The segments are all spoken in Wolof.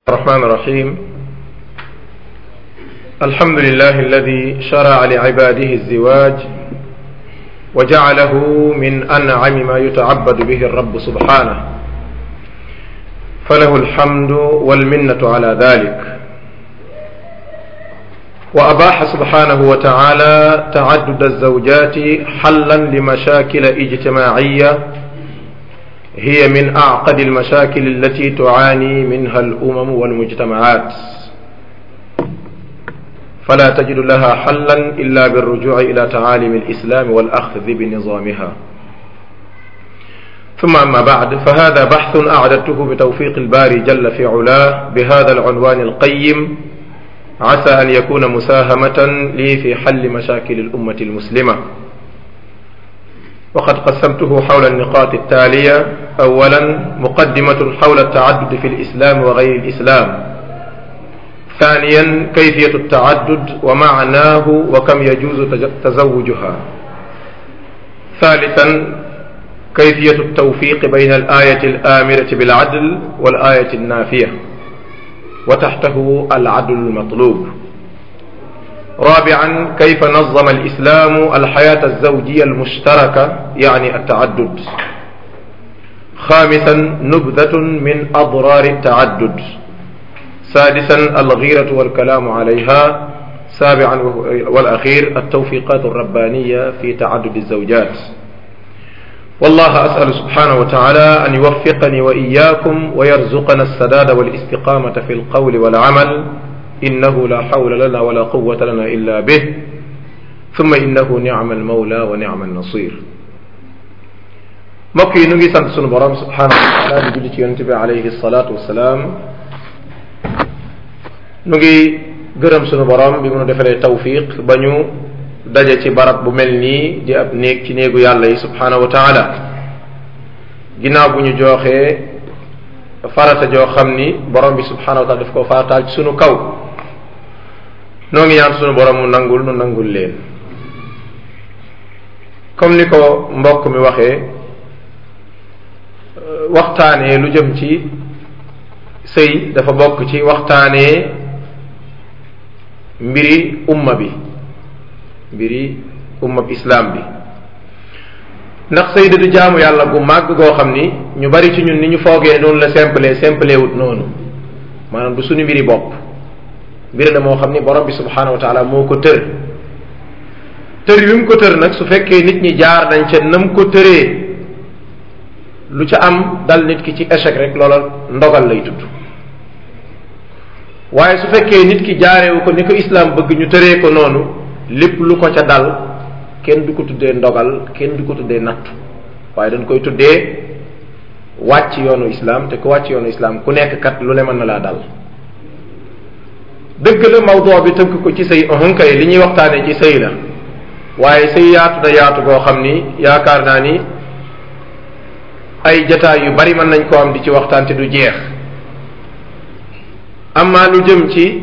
الرحمن الرحيم الحمد لله الذي شرع لعباده الزواج وجعله من انعم ما يتعبد به الرب سبحانه فله الحمد والمنه على ذلك واباح سبحانه وتعالى تعدد الزوجات حلا لمشاكل اجتماعيه هي من اعقد المشاكل التي تعاني منها الامم والمجتمعات فلا تجد لها حلا الا بالرجوع الى تعاليم الاسلام والاخذ بنظامها ثم اما بعد فهذا بحث اعددته بتوفيق الباري جل في علاه بهذا العنوان القيم عسى ان يكون مساهمه لي في حل مشاكل الامه المسلمه وقد قسمته حول النقاط التالية أولا مقدمة حول التعدد في الإسلام وغير الإسلام ثانيا كيفية التعدد ومعناه وكم يجوز تزوجها ثالثا كيفية التوفيق بين الآية الآمرة بالعدل والآية النافية وتحته العدل المطلوب رابعا كيف نظم الاسلام الحياه الزوجيه المشتركه يعني التعدد خامسا نبذه من اضرار التعدد سادسا الغيره والكلام عليها سابعا والاخير التوفيقات الربانيه في تعدد الزوجات والله اسال سبحانه وتعالى ان يوفقني واياكم ويرزقنا السداد والاستقامه في القول والعمل إنه لا حول لنا ولا قوة لنا إلا به ثم إنه نعم المولى ونعم النصير mbokk yi nu ngi sant sunu borom subhanahu wa taala di julli ci yonente bi alayhi salaatu wasalaam nu ngi gërëm sunu borom bi mu defalee tawfiq ba ñu daje ci barab bu mel nii di ab néeg ci néegu yàlla yi subhanahu wa taala ginnaaw bu ñu jooxee farata joo xam ni borom bi subhanahu wa taala daf ko farataal ci sunu kaw noo ngi ñaan sunu borom mu nangul nu nangul leen comme ni ko mbokk mi waxee waxtaanee lu jëm ci sëy dafa bokk ci waxtaanee mbiri umma bi mbiri umma bi islam bi ndax sëy da du jaamu yàlla gu màgg goo xam ni ñu bari ci ñun ni ñu foogee noonu la simple simple wut noonu maanaam du suñu mbiri bopp mbir la moo xam ni borom bi subhanahu wa taala moo ko tër tër wi mu ko tër nag su fekkee nit ñi jaar nañ ca nam ko tëree lu ca am dal nit ki ci échec rek loola ndogal lay tudd waaye su fekkee nit ki jaarewu ko ni ko islam bëgg ñu tëree ko noonu lépp lu ko ca dal kenn du ko tuddee ndogal kenn du ko tuddee nattu waaye dañ koy tuddee wàcc yoonu islam te ku wàcc yoonu islam ku nekk kat lu ne mën na laa dal dëgg la mawdoo bi tënk ko ci sëy kay li ñuy waxtaanee ci sëy la waaye sëy yaatu na yaatu goo xam ni yaakaar naa ni ay jataay yu bari mën nañ koo am di ci waxtaan te du jeex amaa lu jëm ci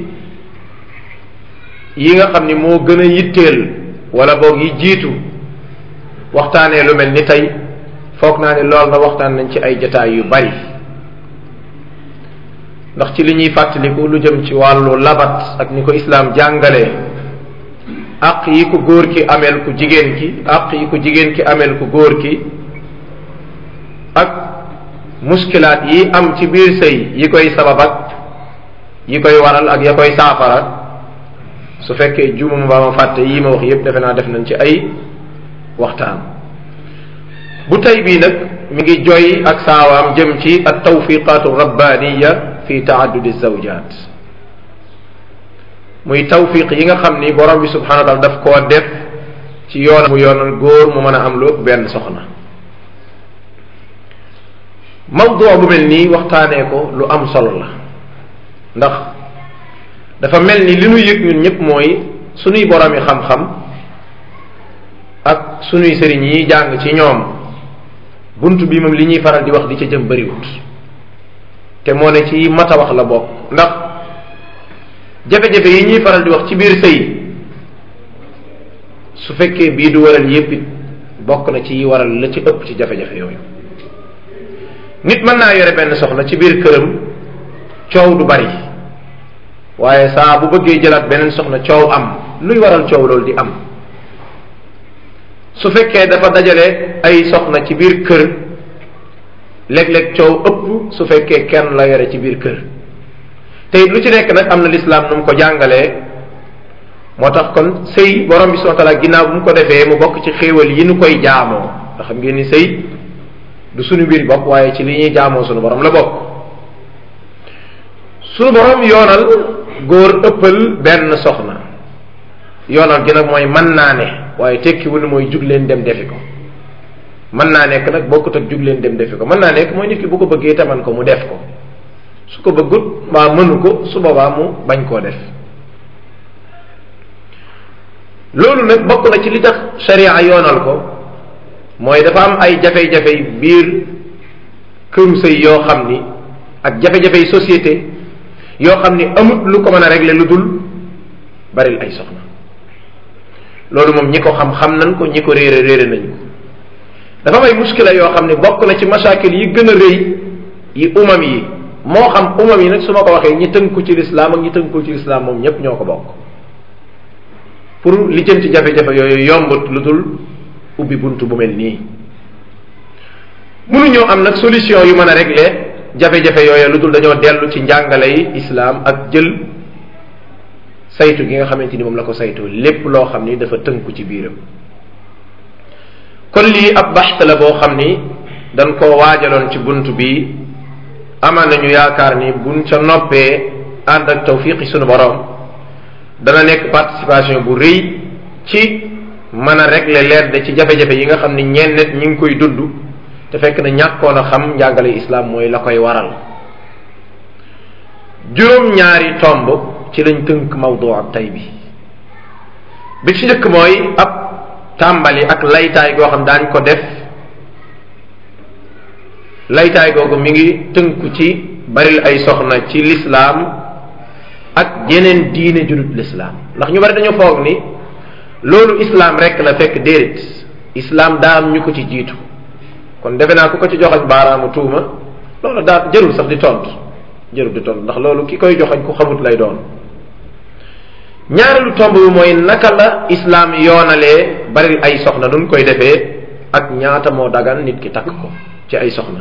yi nga xam ni moo gën a yitteel wala boog yi jiitu waxtaanee lu mel ni tey foog naa ne lool na waxtaan nañ ci ay jataay yu bari ndax ci li ñuy fàttaliku lu jëm ci wàllu labat ak ni ko islaam jàngalee àq yi ko góor ki ameel ku jigéen ki àq yi ko jigéen ki ameel ku góor ki ak muskilaat yi am ci biir sëy yi koy sabab ak yi koy waral ak ya koy saafara su fekkee juumam ba ma fàtte yii ma wax yépp defe naa def nañ ci ay waxtaan bu tey bii nag mi ngi joy ak saawaam jëm ci at tawfiqatu rabbaniya fi taaddudi zawjat muy tawfiq yi nga xam ni borom bi subhanahu wa taala daf koo def ci yoon mu yoonal góor mu mën a am lu benn soxna mawduu bu mel nii waxtaanee ko lu am solo la ndax dafa mel ni li nu yëg ñun ñëpp mooy sunuy boromi xam-xam ak sunuy sëriñ yi jàng ci ñoom bunt bi moom li ñuy faral di wax di ca jëm bariwut te moo ne ci mat a wax la bokk ndax jafe-jafe yi ñuy faral di wax ci biir sëy su fekkee bii du waral yépp it bokk na ci yi waral la ci ëpp ci jafe-jafe yooyu nit mën naa yore benn soxna ci biir këram coow du bari waaye saa bu bëggee jëlaat beneen soxna coow am luy waral coow loolu di am su fekkee dafa dajale ay soxna ci biir kër léeg-léeg coow ëpp su fekkee kenn la yore ci biir kër te it lu ci nekk nag am na lislaam nu mu ko jàngalee moo tax kon sëy borom bi subhanahu wa taala ginnaaw bu mu ko defee mu bokk ci xéewal yi nu koy jaamoo ndax xam ngeen ni sëy du suñu biir bopp waaye ci li ñuy jaamoo suñu borom la bokk suñu borom yoonal góor ëppal benn soxna yoonal gi nag mooy mën naa ne waaye tekkiwul ni mooy jug leen dem defi ko mën naa nekk nag bokkut ak jug leen dem defi ko mën naa nekk mooy nit ki bu ko bëggee taman ko mu def ko su ko bëggut mbaa mënu ko su boobaa mu bañ koo def loolu nag bokk na ci li tax sharia yoonal ko mooy dafa am ay jafe-jafe biir këru sëy yoo xam ni ak jafe-jafey société yoo xam ni amut lu ko mën a régler lu dul baril ay soxna loolu moom ñi ko xam xam nañ ko ñi ko réere réere nañ ko dafa am ay muskila yoo xam ne bokk na ci masakil yi gën a rëy yi umam yi moo xam umam yi nag su ma ko waxee ñi tënku ci lislaam ak ñi tënku ci lislaam moom ñépp ñoo ko bokk pour li jëm ci jafe-jafe yooyu yombut lu dul ubbi bunt bu mel nii mënuñoo am nag solution yu mën a régler jafe-jafe yooyu lu dul dañoo dellu ci njàngale yi islaam ak jël saytu gi nga xamante ni moom la ko saytu lépp loo xam ni dafa tënku ci biiram kon lii ab baxta la boo xam ni dañ koo waajaloon ci bunt bi amaan nañu yaakaar ni buñ ca noppee ànd ak tawfiqi sunu borom dana nekk participation bu rëy ci mën a régler leer de ci jafe-jafe yi nga xam ni ñenn nit ñi ngi koy dund te fekk na ñàkkoon a xam njàngale islam mooy la koy waral juróom-ñaari tomb ci lañ tënk mawdu ab tay bi bi ci njëkk mooy ab tàmbali ak laytaay goo xam daañ ko def laytaay googu mi ngi tënku ci baril ay soxna ci lislaam ak yeneen diine judut lislaam ndax ñu bari dañoo foog ni loolu islaam rek la fekk déedéet islaam daa am ñu ko ci jiitu kon defe naa ku ko ci joxañ baaraamu tuuma loolu daa jërul sax di tontu jërul di tontu ndax loolu ki koy joxañ ku xamut lay doon ñaareelu tomb bi mooy naka la islaam yoonalee bari ay soxna nun koy defee ak ñaata moo dagan nit ki takk ko ci ay soxna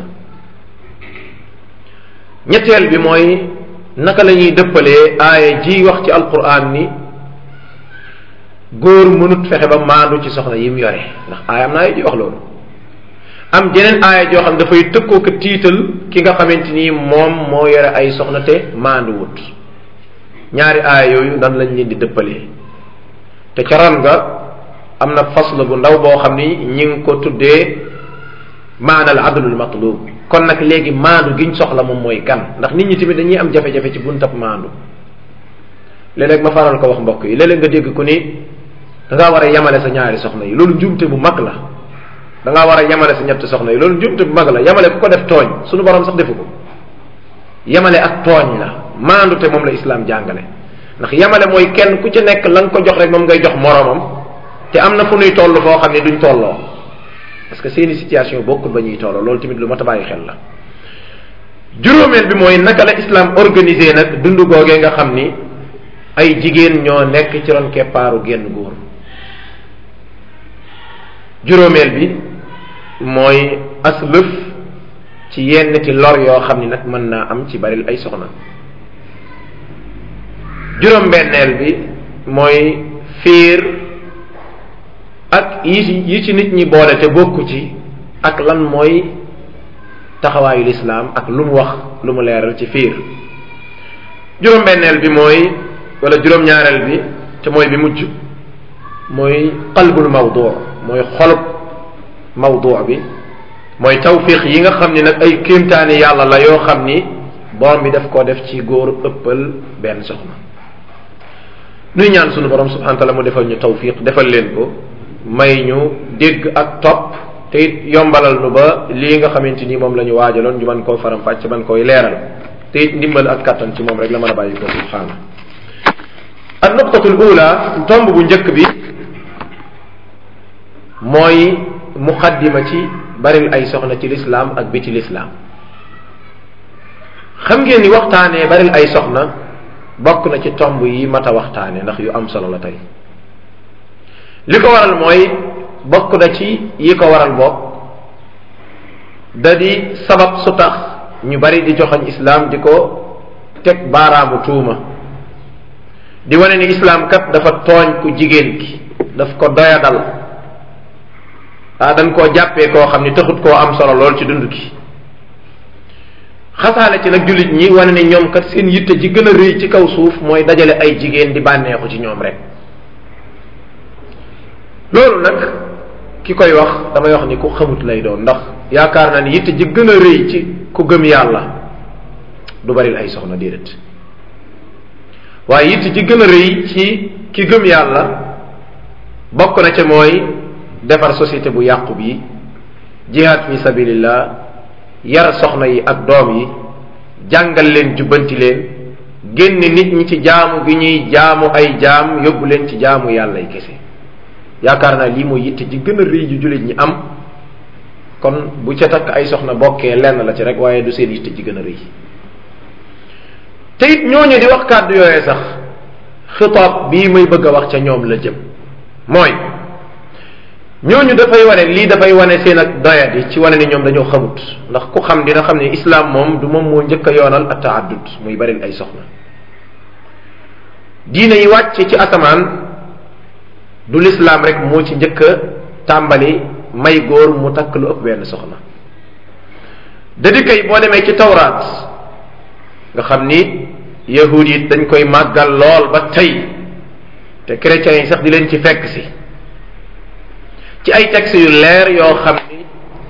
ñetteel bi mooy naka la ñuy dëppalee aaya ji wax ci alquran ni góor mënut fexe ba maandu ci soxna yi mu yore ndax aaya am na aaya ji wax loolu am jeneen aaya joo xam dafay tëkkoo ko tiital ki nga xamante ni moom moo yore ay soxna te maandu wut ñaari aaya yooyu nan lañ leen di dëppalee te ca ron nga am na fasl bu ndaw boo xam ni ñi ngi ko tuddee maanal adlul matlub kon nag léegi maandu giñ soxla moom mooy kan ndax nit ñi tamit dañuy am jafe-jafe ci buntab maandu léeg-léeg ma faral ko wax mbokk yi léeg-léeg nga dégg ku ni da ngaa war a yemale sa ñaari soxna yi loolu njuumte bu mag la da ngaa war a yemale sa ñetti soxna yi loolu njuumte bu mag la yemale ku ko def tooñ suñu borom sax defu ko yemale ak tooñ la maandu te moom la islaam jàngale ndax yemale mooy kenn ku ci nekk la nga ko jox rek moom ngay jox moromam te am na fu nuy toll foo xam ne duñ tolloo parce que seeni situation bokkul ba ñuy tolloo loolu tamit lu mat a bàyyi xel la juróomeel bi mooy naka la islam organisé nag dund googee nga xam ni ay jigéen ñoo nekk ci ron keppaaru génn góor juróomeel bi mooy as lëf ci yenn ti lor yoo xam ni nag mën naa am ci baril ay soxna juróom-benneel bi mooy fiir ak yi ci yi ci nit ñi boole te bokku ci ak lan mooy taxawaayu lislaam ak lu mu wax lu mu leeral ci fiir juróom-benneel bi mooy wala juróom-ñaareel bi te mooy bi mujj mooy qalbul mawdu mooy xolub mawdu bi mooy tawfiq yi nga xam ni nag ay kéemtaani yàlla la yoo xam ni borom bi daf koo def ci góor ëppal benn soxna nuy ñaan sunu borom subhanahu wa taala mu defal ñu tawfiq defal leen ko may ñu dégg ak topp te it yombalal nu ba lii nga xamante ni moom la ñu waajaloon ñu mën koo faram fàcc man koy leeral te it ndimbal ak kattan ci moom rek la mën a bàyyi ko subhaana ak nuqtatul ula tomb bu njëkk bi mooy muqaddima ci baril ay soxna ci lislaam ak biti lislaam xam ngeen ni waxtaanee baril ay soxna bokk na ci tomb yi mat a waxtaane ndax yu am solo la tey li ko waral mooy bokk na ci yi ko waral bokk da di sabab su tax ñu bari di joxoñ islaam di ko teg baaraamu tuuma di wane ni islaam kat dafa tooñ ku jigéen ki daf ko doyadal ah dañ koo jàppee koo xam ni taxut koo am solo lool ci dund gi xasaale ci nag jullit ñi wane ni ñoom kat seen yitte ji gën a rëy ci kaw suuf mooy dajale ay jigéen di bànneexu ci ñoom rek loolu nag ki koy wax damay wax ni ku xamut lay doon ndax yaakaar naa ni yitte ji gën a rëy ci ku gëm yàlla du baril ay soxna déedéet waaye yitte ji gën a rëy ci ki gëm yàlla bokk na ca mooy defar société bu yàqu bi jihaad fi sabilillah yar soxna yi ak doom yi jàngal leen jubbanti leen génn nit ñi ci jaamu gi ñuy jaamu ay jaam yóbbu leen ci jaamu yàlla yi kese yaakaar naa lii mooy yitte ji gën a rëy ju jullit ñi am kon bu ca takk ay soxna bokkee lenn la ci rek waaye du seen yitte ji gën a rëy te it ñooñu di wax kàddu yooyee sax xitaab bii may bëgg a wax ca ñoom la jëm mooy ñooñu dafay wane lii dafay wane seen ak doyadi ci wane ni ñoom dañoo xamut ndax ku xam dina xam ne islam moom du moom moo njëkk a yoonal at taaddud muy bari ay soxna diine yi wàcc ci asamaan du lislaam rek moo ci njëkk a tàmbali may góor mu takk lu ëpp benn soxna dadi kay boo demee ci tawraat nga xam ni yahud yi dañ koy màggal lool ba tey te chrétiens yi sax di leen ci fekk si ci ay textes yu leer yoo xam ni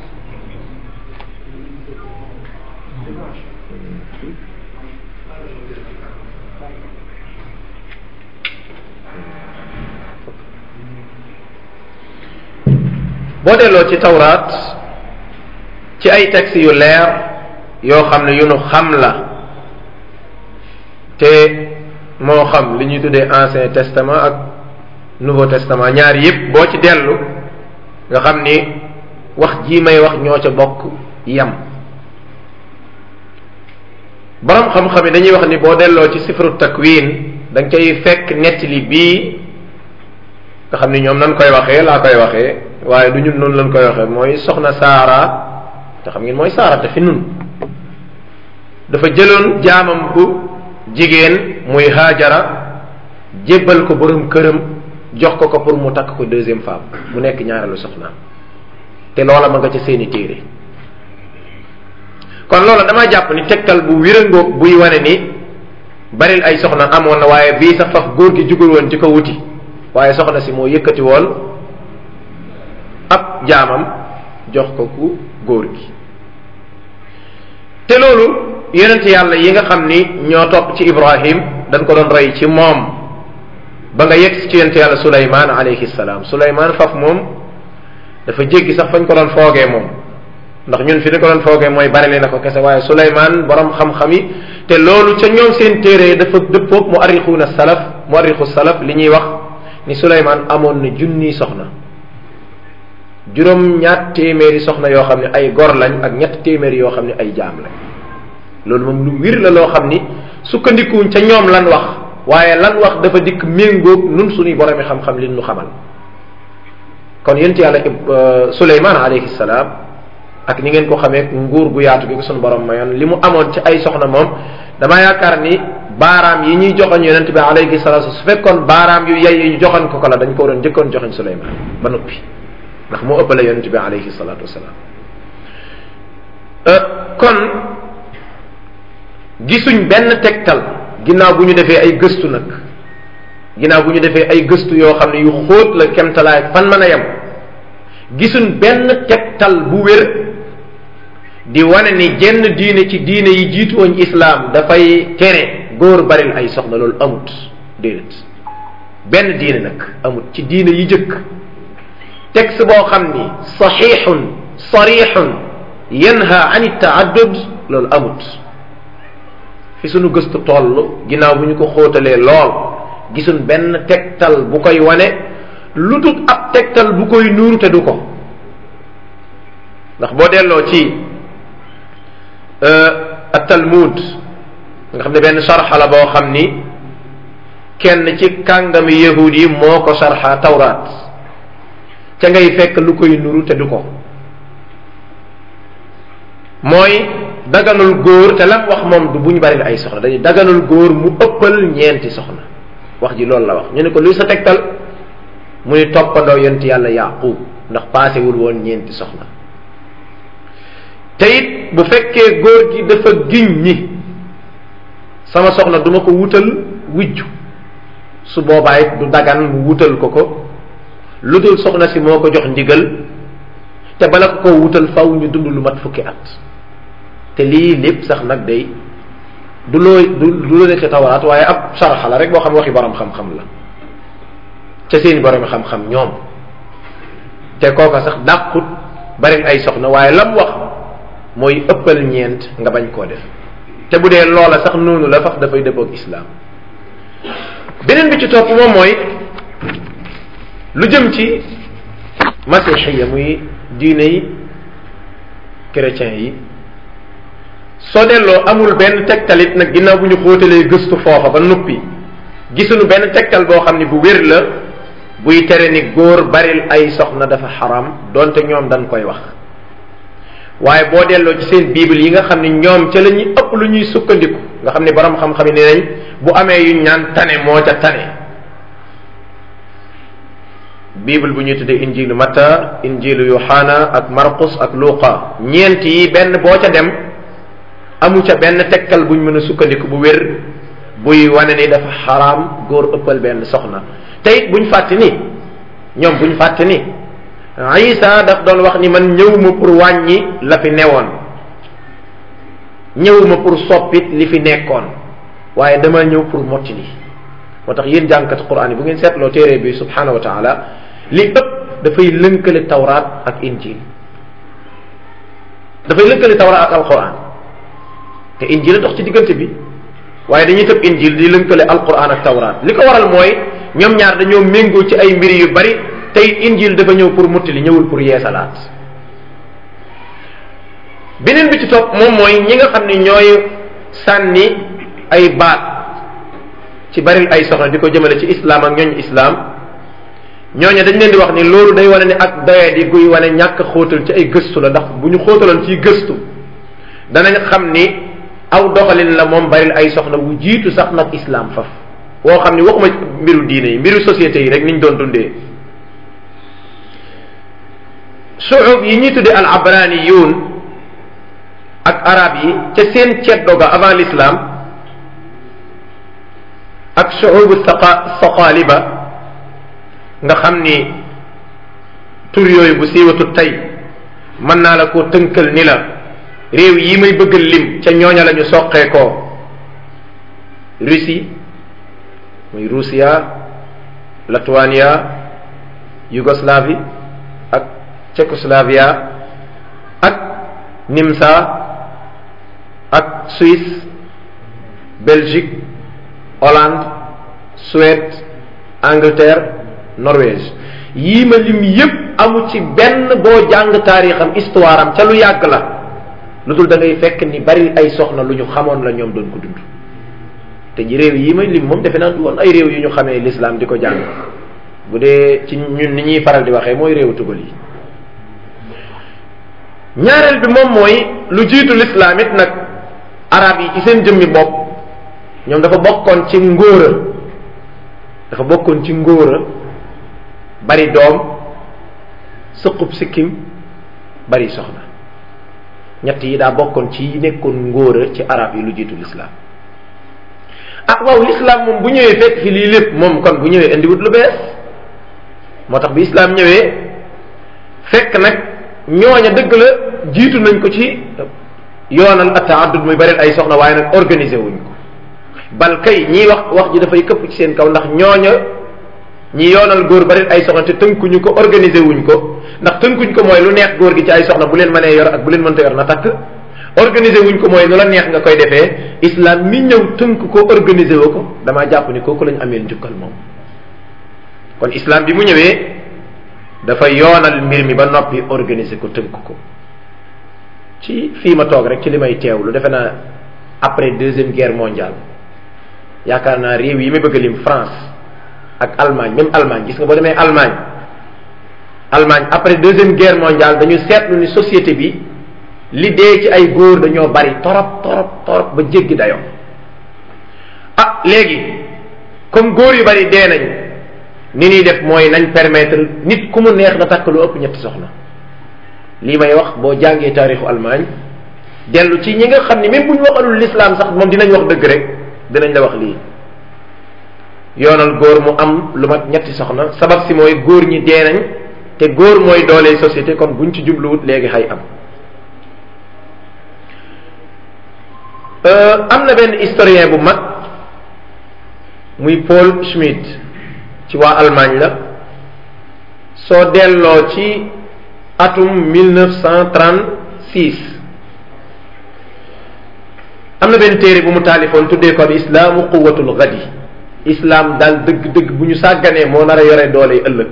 boo delloo ci tawraat ci ay textes yu leer yoo xam ne yu nu xam la te moo xam li ñuy tuddee ancien testament ak nouveau testament ñaar yépp boo ci dellu nga xam ni wax jii may wax ñoo ca bokk yam borom xam-xam yi dañuy wax ni boo delloo ci sifru takwin da nga cay fekk nettali bii nga xam ni ñoom nan koy waxee laa koy waxee waaye du ñun noonu lañ koy waxee mooy soxna saara te xam ngeen mooy saara te fi nun dafa jëloon jaamam bu jigéen muy haajara jébbal ko borom këram jox ko ko pour mu takk ko deuxième femme mu nekk ñaareelu soxnaam te loola ma nga ca seeni téere kon loola dama jàpp ni tegtal bu wérangoog buy wane ni baril ay soxna amoon na waaye bii sax faf góor gi jugul woon ci ko wuti waaye soxna si moo yëkkati woon ab jaamam jox ko ku góor gi te loolu yonent yàlla yi nga xam ni ñoo topp ci Ibrahim dañ ko doon rey ci moom ba nga yegg ci yonent yàlla Suleymaan alayhi salaam Suleymaan faf moom dafa jéggi sax fañ ko doon foogee moom ndax ñun fi ni ko doon foogee mooy bari na ko kese waaye Suleymaan borom xam-xam yi te loolu ca ñoom seen téere dafa dëppoog mu arrixuuna salaf mu arrixu salaf li ñuy wax ni Suleymaan amoon na junniy soxna juróom ñaat téeméeri soxna yoo xam ne ay gor lañ ak ñett téeméeri yoo xam ne ay jaam lañ loolu moom lu wir la loo xam ni sukkandikuwuñ ca ñoom lan wax waaye lan wax dafa dikk méngoog nun suñuy boromi xam-xam li nu xamal kon yent yàlla Suleymaan alayhi salaam ak ni ngeen ko xamee nguur gu yaatu gi ko suñu borom mayoon li mu amoon ci ay soxna moom dama yaakaar ni baaraam yi ñuy joxoñ yonent bi alayhi salaatu su fekkoon baaraam yu yay yu joxoñ ko ko la dañ ko waroon njëkkoon joxoñ Suleymaan ba noppi ndax moo ëppale yonent bi alayhi salaatu wasalaam kon gisuñ benn tegtal ginnaaw bu ñu defee ay gëstu nag ginnaaw bu ñu defee ay gëstu yoo xam ne yu xóot la kemtalaay fan mën a yem gisuñ benn tegtal bu wér di wane ni jenn diine ci diine yi jiitu woon islaam dafay tere góor baril ay soxna loolu amut déedéet benn diine nag amut ci diine yi jëkk texte boo xam ni saxiixun sarixun yanha an taaddud loolu amut fi sunu gëstu toll ginnaaw bu ñu ko xóotalee lool gisuñ benn tegtal bu koy wane lu dul ab tegtal bu koy nuuru te du ko ndax boo delloo ci at talmud nga xam ne benn sarxa la boo xam ni kenn ci kàngami yahud yi moo ko sarxa tawraat ca ngay fekk lu koy nuru te du ko mooy daganul góor te lam wax moom du bu ñu bari ay soxna dañuy daganul góor mu ëppal ñeenti soxna wax ji loolu la wax ñu ne ko luy sa tegtal mu ni toppandoo yonent yàlla yaqub ndax paasewul woon ñeenti soxna te it bu fekkee góor gi dafa giñ ni sama soxna duma ko wutal wujju su boobaa it du dagan mu wutal ko ko lu dul soxna si moo ko jox ndigal te bala ko ko wutal faw ñu dund lu mat fukki at te lii lépp sax nag day du loo du du loo nekk tawraat waaye ab saraxa la rek boo xam waxi borom xam-xam la ca seeni borom xam-xam ñoom te kooka sax dàqut bari ay soxna waaye lam wax mooy ëppal ñeent nga bañ koo def te bu dee loola sax noonu la fax dafay dëppoog islaam beneen bi ci topp moom mooy lu jëm ci masixiya muy diine yi chrétien yi soo delloo amul benn tegtalit nag ginnaaw bu ñu xóotalee gëstu foofa ba noppi gisuñu benn tegtal boo xam ne bu wér la buy tere ni góor baril ay soxna dafa xaram donte ñoom dañ koy wax waaye boo delloo ci seen bible yi nga xam ne ñoom ca la ñuy ëpp lu ñuy sukkandiku nga xam ne borom xam-xam yi ne nañ bu amee yu ñaan tane moo ca tane bible bu ñuy tuddee injilu Matta injilu Yohana ak Markus ak Luqa ñeent yi benn boo ca dem amu ca benn tegtal buñ mën a sukkandiku bu wér buy wane ni dafa xaraam góor ëppal benn soxna te it buñ fàtte ni ñoom buñ fàtte ni Isa daf doon wax ni man ñëwuma pour wàññi la fi newoon ñëwuma pour soppit li fi nekkoon waaye dama ñëw pour mottali moo tax yéen jàngkat Qur'an yi bu ngeen seetloo téere bi subhanahu wa taala li ëpp dafay lënkale tawraat ak injil dafay lënkale tawraat ak alquran te injil a dox ci diggante bi waaye dañuy tëb injil di lënkale alquran ak tawraat li ko waral mooy ñoom ñaar dañoo méngoo ci ay mbir yu bari tey injil dafa ñëw pour muttali ñëwul pour yeesalaat beneen bi ci topp moom mooy ñi nga xam ne ñooy sànni ay baat ci baril ay soxna di ko jëmale ci islam ak ñooñ islam ñooñu dañ leen di wax ni loolu day wane ni ak doye di guy wane ñàkk xóotal ci ay gëstu la ndax bu ñu xóotaloon ci gëstu danañ xam ni aw doxalin la moom baril ay soxna bu jiitu sax nag islam faf woo xam ni waxuma mbiru diine yi mbiru société yi rek niñ doon dundee suub yi ñuy tuddee al abraniyun ak arab yi ca seen ceddo ga avant l'islam ak suubu saqa saqaliba nga xam ni tur yooyu bu siiwatu tey mën naa la ko tënkal ni la réew yi may bëgg lim ca ñooña la ñu soqee ko Russie muy Russia Lituania Yougoslavie ak Tchécoslavia ak Nimsa ak Suisse Belgique Hollande Suède Angleterre Norvège yii ma lim yépp amu ci benn boo jàng taarixam histoire am ca lu yàgg la lu dul da ngay fekk ni bari ay soxna lu ñu xamoon la ñoom doon ko dund te ji réew yi may lim moom defe naa du woon ay réew yu ñu xamee l'islam di ko jàng bu dee ci ñun ni ñuy faral di waxee mooy réewu tugal yi ñaareel bi moom mooy lu jiitu l'islam it nag arab yi ci seen jëmmi bopp ñoom dafa bokkoon ci ngóora dafa bokkoon ci ngóora bari doom sëqub sikkim bari soxna ñett yi daa bokkoon ci yi nekkoon ngóora ci arab yi lu jiitu l'islam ah waaw l'islam moom bu ñëwee fekk fi lii lépp moom kon bu ñëwee indiwut lu bees moo tax bi islam ñëwee fekk nag ñooña dëgg la jiitu nañ ko ci yoonal attaaddud muy bari ay soxna waaye nag organiser wuñ ko bal kay ñiy wax wax ji dafay këpp ci seen kaw ndax ñooña ñi yoonal góor bari ay soxna te tënkuñu ko organiser wuñ ko ndax tënkuñ ko mooy lu neex góor gi ci ay soxna bu leen mënee yor ak bu leen mënta yor na takk organiser wuñ ko mooy nu la neex nga koy defee islam mi ñëw tënk ko organiser wu ko damaa jàpp ni kooku lañ ameel njukkal moom kon islam bi mu ñëwee dafa yoonal mbir mi ba noppi organiser ko tënk ko ci fii ma toog rek ci li may teewlu defe naa après deuxième guerre mondiale yaakaar naa réew yi may bëgg a lim France ak Allemagne même Allemagne gis nga boo demee Allemagne Allemagne après deuxième guerre mondiale dañu seetlu ni société bi li dee ci ay góor dañoo bari torop torop torop ba jéggi dayoo ah léegi comme góor yu bari dee nañ ni ñuy def mooy nañ permettre nit ku mu neex na takk lu ëpp ñetti soxna lii may wax boo jàngee taarixu Allemagne dellu ci ñi nga xam ni même bu ñu waxalul l'islam sax moom dinañ wax dëgg rek dinañ la wax lii yoonal góor mu am lu mat ñetti soxna sabab si mooy góor ñi dee nañ te góor mooy doole société kon buñ ci jubluwut léegi xay am am na benn historien bu mag muy Paul Schmidt ci waa Allemagne la soo delloo ci atum 1936 am na benn téere bu mu taalifoon tuddee ko al islaamu quwatul gadi islam daal dëgg-dëgg bu ñu sàgganee moo nar a yore doole ëllëg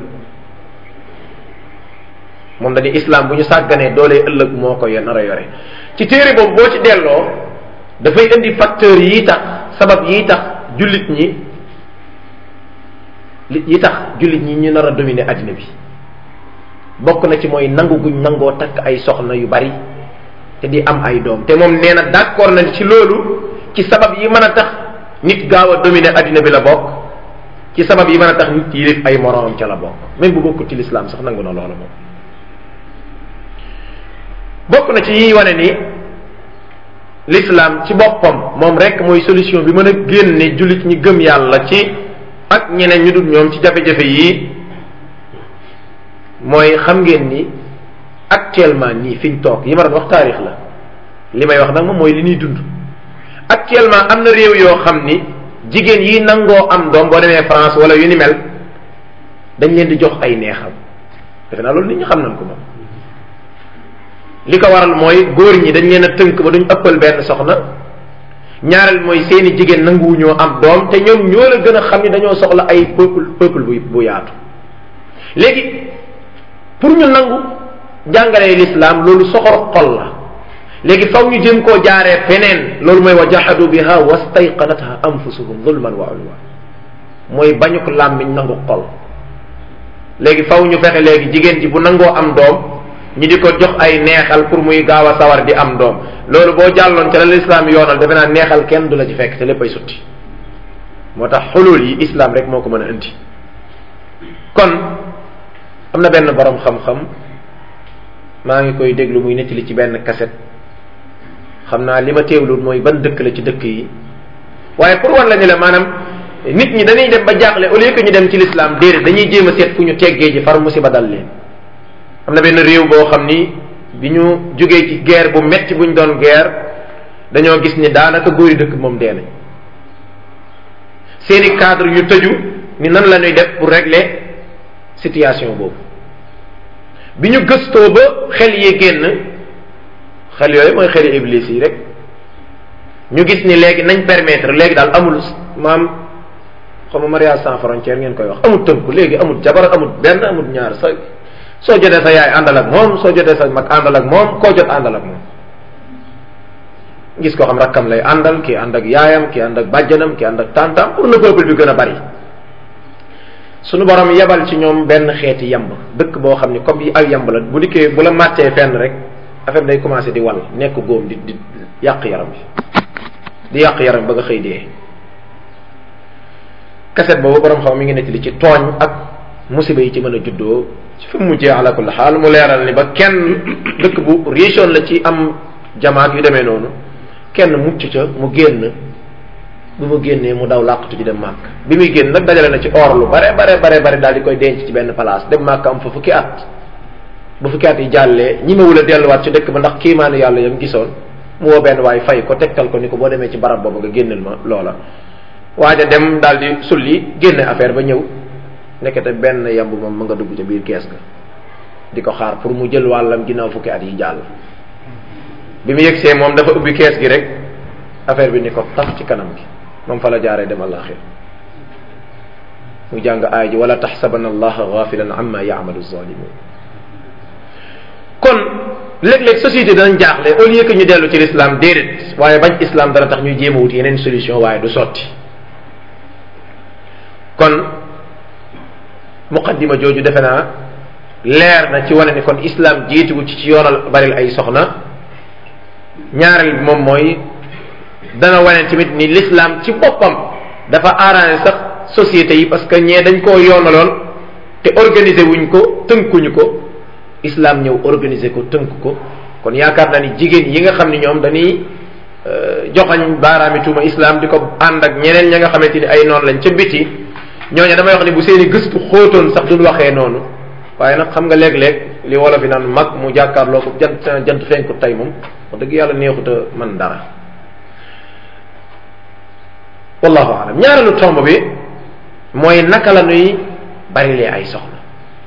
moom dañuy islam bu ñu sàgganee doole ëllëg moo ko nar a yore ci téere boobu boo ci delloo dafay indi facteurs yi tax sabab yi tax jullit ñi yi tax jullit ñi ñu nar a dominer addina bi bokk na ci mooy nangu guñ nangoo takk ay soxna yu bari te di am ay doom te moom nee na d'accord na ci loolu ci sabab yi mën a tax nit gaaw a dominer addina bi la bokk ci sabab yi mën a tax nit yilif ay moroomam ca la bokk même bu bokkul ci lislaam sax nangu na loola moom bokk na ci yiy wane ni l'islam ci boppam moom rek mooy solution bi mën a génne jullit ñi gëm yàlla ci ak ñeneen ñu dul ñoom ci jafe-jafe yii mooy xam ngeen ni actuellement nii fi ñu toog yi ma doon wax taarix la li may wax nag moom mooy li ñuy dund actuellement am na réew yoo xam ni jigéen yi nangoo am doom boo demee France wala yu ni mel dañ leen di jox ay neexal defe naa loolu nit ñi xam nañ ko moom li ko waral mooy góor ñi dañ leen a tënk ba duñ ëppal benn soxna ñaareel mooy seeni jigéen nanguwuñoo am doom te ñoom ñoo la gën a xam ni dañoo soxla ay peuple peuple bu bu yaatu léegi pour ñu nangu jàngalee l'islam loolu soxor xol la léegi faw ñu jëm koo jaaree feneen loolu mooy wa jahadu biha wastayqanatha anfusuhum zulman wa ulwa mooy bañu ko làmmiñ nangu xol léegi faw ñu fexe léegi jigéen ji bu nangoo am doom ñi di ko jox ay neexal pour muy gaaw a sawar di am doom loolu boo jàlloon ca la lislaam yoonal defe naa neexal kenn du la ci fekk te léppay sutti moo tax xulul yi islam rek moo ko mën a indi kon am na benn borom xam-xam maa ngi koy déglu muy nettali ci benn kaset xam naa li ma teewlul mooy ban dëkk la ci dëkk yi waaye pour wan la ni la maanaam nit ñi dañuy dem ba jaaxle au lieu que ñu dem ci l'islam déedéet dañuy jéem a seet fu ñu teggee ji far musiba dal leen am na benn réew boo xam ni bi ñu jógee ci guerre bu metti bu ñu doon guerre dañoo gis ni daanaka góori dëkk moom dee nañ seeni cadre ñu tëju ni nan la ñuy def pour régler situation boobu bi ñu gëstoo ba xel yi génn xel yooyu mooy xeli iblis yi rek ñu gis ni léegi nañ permettre léegi daal amul maam xaw ma mariage sans frontière ngeen koy wax amul tënku léegi amul jabar amul benn amul ñaar sa soo jotee sa yaay àndal ak moom soo jotee sa mag àndal ak moom koo jot àndal ak moom gis koo xam rakkam lay àndal kii ànd ak yaayam kii ànd ak bàjjanam kii ànd ak tantam pour le peuple bi gën a bari suñu borom yebal ci ñoom benn xeeti yamb dëkk boo xam ni comme yi ay yamb la bu dikkee bu la màttee fenn rek affaire day commencé di wal nekk góom di di yàq yaram bi di yàq yaram ba nga xëy dee kaset boobu borom xam mi ngi nettali ci tooñ ak musiba yi ci mën a juddoo ci fi mu mujjee ala kulli xaal mu leeral ni ba kenn dëkk bu région la ci am jamaat yu demee noonu kenn mucc ca mu génn bu mu génnee mu daw làqatu ji dem màkk bi muy génn nag dajale na ci or lu bare bare bare bare daal di koy denc ci benn place dem màkk am fa fukki at bu fukki at yi jàllee ñi ma wula delluwaat ci dëkk ba ndax kiimaanu yàlla yam gisoon mu woo benn waay fay ko tegtal ko ni ko boo demee ci barab boobu nga génneel ma loola waaja dem daal di sulli génne affaire ba ñëw nekkete benn yamb moom mu nga dugg ca biir kees ga di ko xaar pour mu jël wàllam ginnaaw fukki at yi jàll bi mu yegsee moom dafa ubbi kees gi rek affaire bi ni ko tax ci kanam gi moom fa la jaaree dem àllaaxir mu jàng aay ji wala taxsabanna allaha gafilan amma yaamalu zalimun kon léeg-léeg société danañ jaaxle au lieu que ñu dellu ci l'islam déedéet waaye bañ islam dana tax ñuy jéem a wut yeneen solution waaye du sotti kon muqaddima jooju defe naa leer na ci wane ni kon islam jiitugu ci ci yoonal baril ay soxna ñaareel bi moom mooy dana wane tamit ni l'islam ci boppam dafa arrangé sax société yi parce que ñee dañ koo yoonaloon te organiser wuñ ko tënkuñu ko islam ñëw organiser ko tënk ko kon yaakaar naa ni jigéen yi nga xam ni ñoom dañuy joxañ baaraami tuuma islam di ko ànd ak ñeneen ña nga xamante ni ay noonu lañ ca biti ñooñu damay wax ni bu seeni gëstu xóotoon sax duñ waxee noonu waaye nag xam nga léeg-léeg li wolof yi naan mag mu jàkkaarloo ko jant jant fenkut tey moom wax dëgg yàlla neexut a man dara wallahu alam ñaareelu tomb bi mooy naka la nuy barilee ay soxna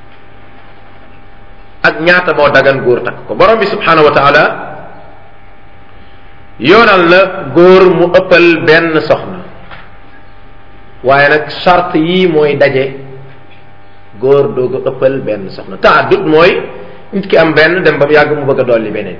ak ñaata moo dagan góor takk ko borom bi subhanahu wa taala yoonal la góor mu ëppal benn soxna waaye nag charte yii mooy daje góor doog a ëppal benn soxna taaddut mooy nit ki am benn dem ba mu yàgg mu bëgg a dolli beneen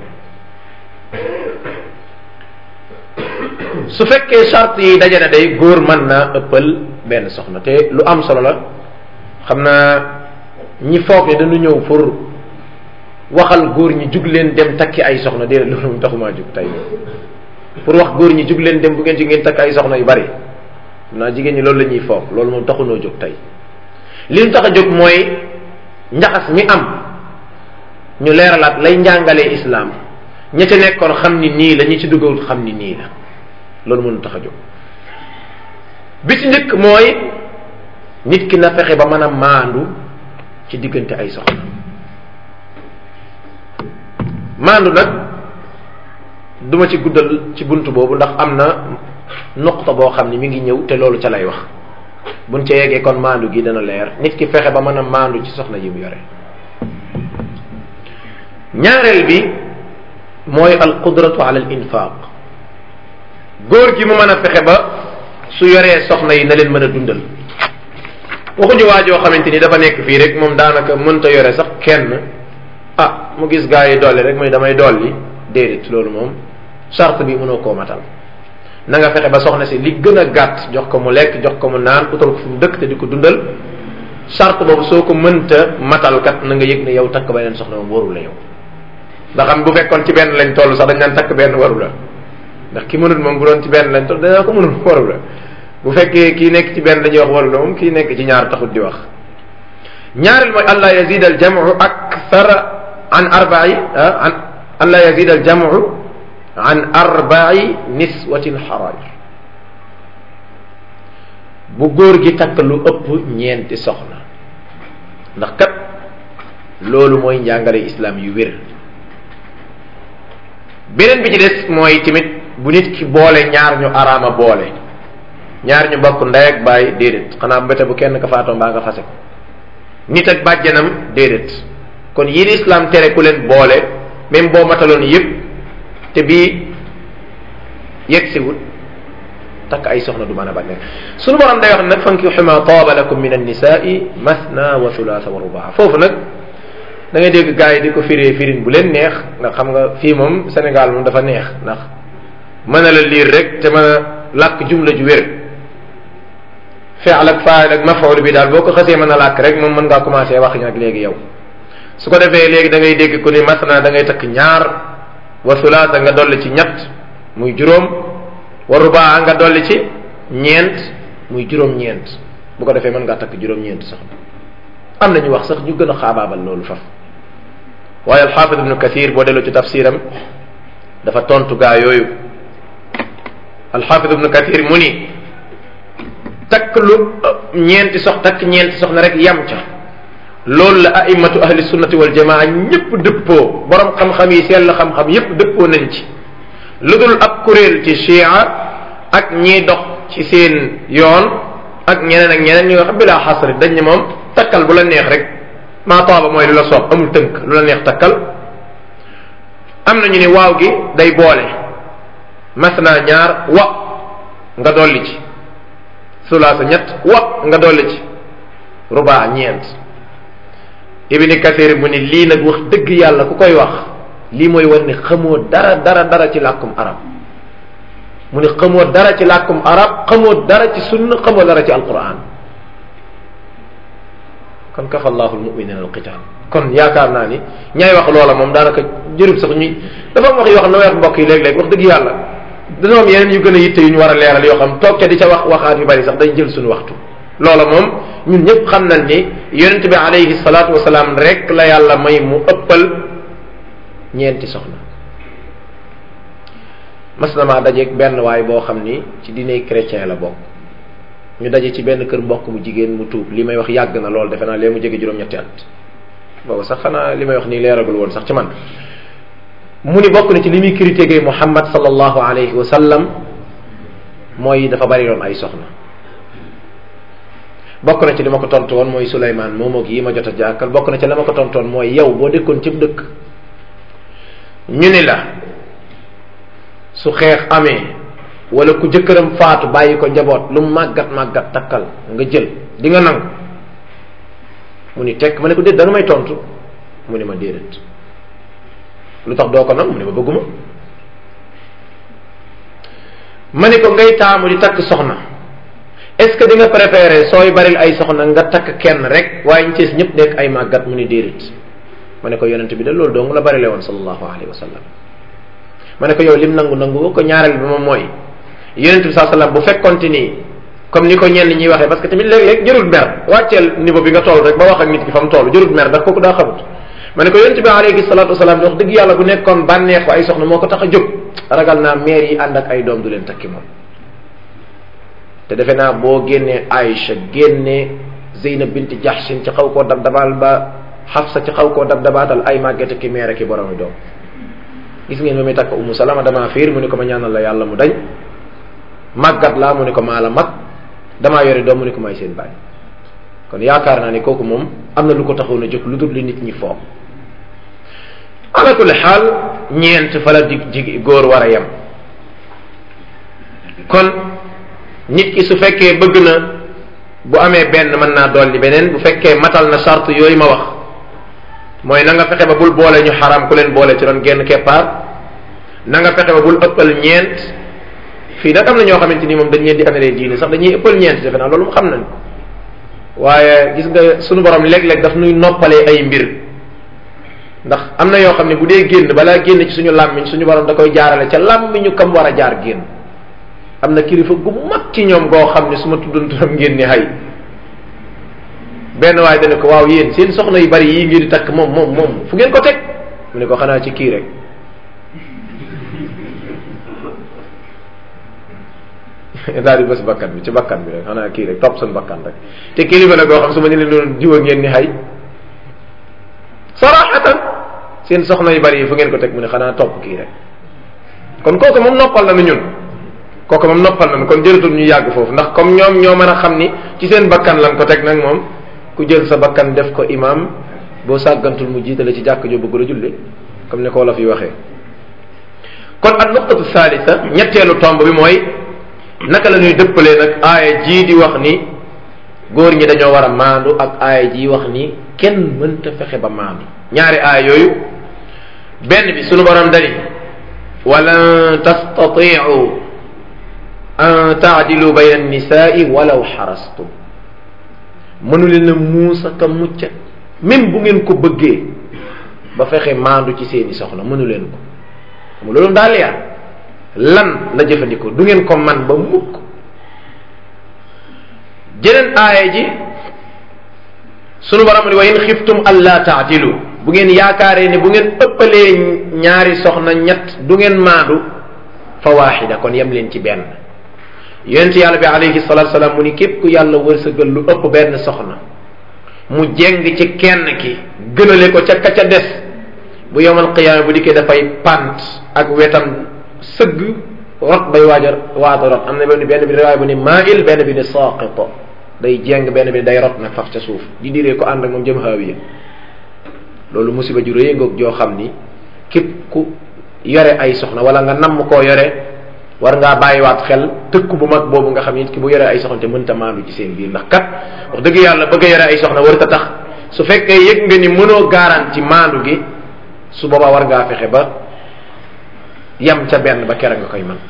su fekkee charte yi daje na day góor mën naa ëppal benn soxna te lu am solo la xam naa ñi foog ne dañu ñëw pour waxal góor ñi jug leen dem takki ay soxna déedéet loolu mu taxumaa jug tey pour wax góor ñi jug leen dem bu ngeen ci ngeen takk ay soxna yu bari naa jigéen ñi loolu la ñuy foog loolu moom taxunoo jóg tey li ñu tax a jóg mooy njaxas mi am ñu leeralaat lay njàngalee islaam ña ca nekkoon xam ni nii la ñi ci duggawul xam ni nii la loolu mënu tax a jóg bi ci njëkk mooy nit ki na fexe ba mën a maandu ci diggante ay soxna maandu nag duma ci guddal ci bunt boobu ndax am na nuqta boo xam ni mi ngi ñëw te loolu ca lay wax buñ ca yeggee kon maandu gi dana leer nit ki fexe ba mën a maandu ci soxna yi mu yore ñaareel bi mooy al qudratu ala al infaq góor gi mu mën a fexe ba su yoree soxna yi na leen mën a dundal waxuñu waajoo xamante ni dafa nekk fii rek moom daanaka mënta yore sax kenn ah mu gis gaa yi dolli rek muy damay dolli déedéet loolu moom charte bi mënoo koo matal na nga fexe ba soxna si li gën a gàtt jox ko mu lekk jox ko mu naan utal ko fu mu dëkk te di ko dundal charte boobu soo ko mënta matal kat na nga yëg ne yow takk beneen soxna moom waru la yow ndax xam bu fekkoon ci benn lañ toll sax dañ naan takk benn waru la ndax ki mënul moom bu doon ci benn lañ toll dañaa ko mënul waru la bu fekkee kii nekk ci benn dañuy wax waru la moom kii nekk ci ñaar taxut di wax ñaareel mooy allah yazid al jamu akthar an arba'i an allah yazid al jamu an arba'i niswatin xaraaj bu góor gi takk lu ëpp ñeenti soxna ndax kat loolu mooy njàngale islam yu wér beneen bi ci des mooy tamit bu nit ki boole ñaar ñu araama boole ñaar ñu bokk ndey ak baay déedéet xanaa mbete bu kenn ka faatoo mbaa nga fase ko nit ak bàjjanam déedéet kon yii islam tere ku leen boole même boo mataloon yépp te bii yegg si wut takk ay soxna du mën a bànneex sunu borom day wax nag fankihu ma taaba lakum min annisaai masna wa thulaatha wa rubaa foofu nag da ngay dégg gars yi di ko firee firin bu leen neex ndax xam nga fii moom Sénégal moom dafa neex ndax mën a la liir rek te mën a làkk jumla ju wér fi'l ak faa'il ak maf'ul bi daal boo ko xasee mën a làkk rek moom mën ngaa commencé wax nag léegi yow su ko defee léegi da ngay dégg ku ni masna da ngay takk ñaar wa thulaatha nga dolli ci ñett muy juróom wa rubaa nga dolli ci ñeent muy juróom-ñeent bu ko defee mën ngaa takk juróom-ñeent sax am na ñu wax sax ñu gën a xaabaabal loolu faf waaye alxaafid ibnu kathir boo delloo ci tafsiram dafa tontu gaa yooyu alxaafid ibnu kathir mu ni takk lu ñeenti sox takk ñeenti soxna rek yam ca loolu la aimatu ahli sunnati wal jamaa ñëpp dëppoo borom xam-xam yi sell xam-xam yépp dëppoo nañ ci lu dul ab kuréel ci chia ak ñiy dox ci seen yoon ak ñeneen ak ñeneen ñi nga xam bilaa xasri dañ ne moom takkal bu la neex rek maa taaba mooy lu la soob amul tënk lu la neex takkal am na ñu ne waaw gi day boole masna ñaar wa nga dolli ci sulaasa ñett wa nga dolli ci rubaa ñeent ibni kasir mu ni lii nag wax dëgg yàlla ku koy wax lii mooy war ne xamoo dara dara dara ci làkkum arab mu ne xamoo dara ci làkkum arab xamoo dara ci sunna xamoo dara ci alquran kon kafa allahu almuminina alqital kon yaakaar naa ni ñaay wax loola moom daanaka jërub sax ñuy dafa am wax yoo xam ne wax mbokk yi léeg-léeg wax dëgg yàlla dañoo am yeneen yu gën a yitte yu ñu war a leeral yoo xam toog ca di ca wax waxaat yu bari sax day jël suñu waxtu loola moom ñun ñëpp xam nañ ni yonent bi alayhi salaatu wasalaam rek la yàlla may mu ëppal ñeenti soxna mas na maa dajeeg benn waay boo xam ni ci diine chrétien la bokk ñu daje ci benn kër mbokk mu jigéen mu tuub li may wax yàgg na lool defe naa lee mu jege juróom-ñetti at boobu sax xanaa li may wax nii leeragul woon sax ci man mu ni bokk na ci li muy critiqué Muhammad sallallahu alayhi wa sallam mooy dafa bari doon ay soxna bokk na ci li ma ko tontu woon mooy Souleymane moom ak yi ma jot a jàkkal bokk na ci la ma ko tontu woon mooy yow boo dëkkoon cib dëkk ñu ni la su xeex amee wala ku jëkkëram faatu bàyyi ko njaboot lu màggat màggat takkal nga jël di nga nangu mu ni tekk ma ne ko déet da nga may tontu mu ni ma déedéet lu tax doo ko nangu mu ni ma bëgguma ma ni ko ngay taamu di takk soxna est-ce que di nga préférer sooy baril ay soxna nga takk kenn rek waaye ñu cees ñëpp nekk ay màggat mu ni déedéet ma ne ko yonent bi de loolu dong la barile woon sallallahu alayhi wa sallam ma ne ko yow lim nangu nangu ko ñaareel bi moom mooy yonent bi saa sallam bu fekkonte ni comme ni ko ñenn ñuy waxee parce que tamit léeg-léeg jërul mer wàcceel niveau bi nga toll rek ba wax ak nit ki fa mu toll jërul mer ndax kooku daa xamut ma ne ko yonent bi alayhi salatu wasalaam wax dëgg yàlla bu nekkoon bànneexu ay soxna moo ko tax a jóg ragal naa meer yi ànd ak ay doom du leen takki moom te defe naa boo génnee Aïcha génnee Zeynab bint Jahshin ci xaw koo dab dabaal ba Xafsa ci xaw koo dab dabaatal ay màggete ki meer ki boromi doom gis ngeen ba muy takk Umu Salama damaa fiir mu ni ko ma ñaanal la yàlla mu dañ màggat laa mu ni ko maa la mag damaa yore doom mu ni ko may seen baay kon yaakaar naa ni kooku moom am na lu ko taxoon a jóg lu dul li nit ñi foog ala kulli xaal ñeent fa la dig jig góor war a yem kon nit ki su fekkee bëgg na bu amee benn mën naa dolli beneen bu fekkee matal na charte yooyu ma wax mooy na nga fexe ba bul boole ñu xaram ku leen boole ci doon genn keppaar na nga fexe ba bul ëppal ñeent fii nag am na ñoo xamante ni moom dañ leen di analee diine sax dañuy ëppal ñeent defe naa loolu mu xam nañ ko waaye gis nga sunu borom léeg-léeg daf nuy noppalee ay mbir ndax am na yoo xam ne bu dee génn balaa génn ci suñu làmmiñ suñu borom da koy jaarale ca làmmiñu kam war a jaar génn am na kilifa gu mag ci ñoom goo xam ne su ma tuddoon turam ngeen ni hay benn waaye dana ko waaw yéen seen soxna yu bari yii ngeen di takk moom moom moom fu ngeen ko teg mu ne ko xanaa ci kii rek daal di bës bakkan bi ci bakkan bi rek xanaa kii rek topp seen bakkan rek te kilifa la goo xam su ma ñu leen doon jiwa ngeen ni hay saraxatan seen soxna yu bari yi fu ngeen ko teg mu ne xanaa topp kii rek kon kooku moom noppal na nu ñun kooku moom noppal nañu kon jëratul ñu yàgg foofu ndax comme ñoom ñoo mën a xam ni ci seen bakkan lan ko teg nag moom ku jël sa bakkan def ko imam boo sàggantul mu jiitale ci jàkk joo bëgg la julli comme ni ko wolof yi waxee kon ak nuqtatu thalitha ñetteelu tomb bi mooy naka la ñuy dëppalee nag aaya jii di wax ni góor ñi dañoo war a maandu ak aaya jii wax ni kenn mënta fexe ba maandu ñaari aaya yooyu benn bi sunu borom dani walan tastatiu an taadilu bayna annisaai walaw xarastum mënu leen a muusa ka mucca même bu ngeen ko bëggee ba fexe maandu ci seeni soxna mënu leen ko mu loolu daal leer lan la jëfandikoo du ngeen ko man ba mukk jeneen aaya ji sunu borom ni wa in xiftum alla taadilu bu ngeen yaakaaree ne bu ngeen ëppalee ñaari soxna ñett du ngeen maandu fa waaxida kon yem leen ci benn yonent yàlla bi alayhi salatu salaam mu ni képp ku yàlla wërsëgal lu ëpp benn soxna mu jeng ci kenn ki gënale ko ca ka ca des bu yowmal qiyaama bu dikkee dafay pant ak wetam sëgg rot bay waaja waata rot am na benn benn bi riwaay bu ni mail benn bi ni saqito day jeng benn bi day rot nag faf ca suuf di diree ko ànd ak moom jëm haawiya loolu musiba ju rëy ngoog joo xam ni képp ku yore ay soxna wala nga namm koo yore war ngaa bàyyiwaat xel tëkku bu mag boobu nga xam nit ki bu yore ay soxna te mënta maandu ci seen biir ndax kat wax dëgg yàlla bëgg a yore ay soxna warut a tax su fekkee yëg nga ni mënoo garanti maandu gi su boobaa war ngaa fexe ba yam ca benn ba kera nga koy man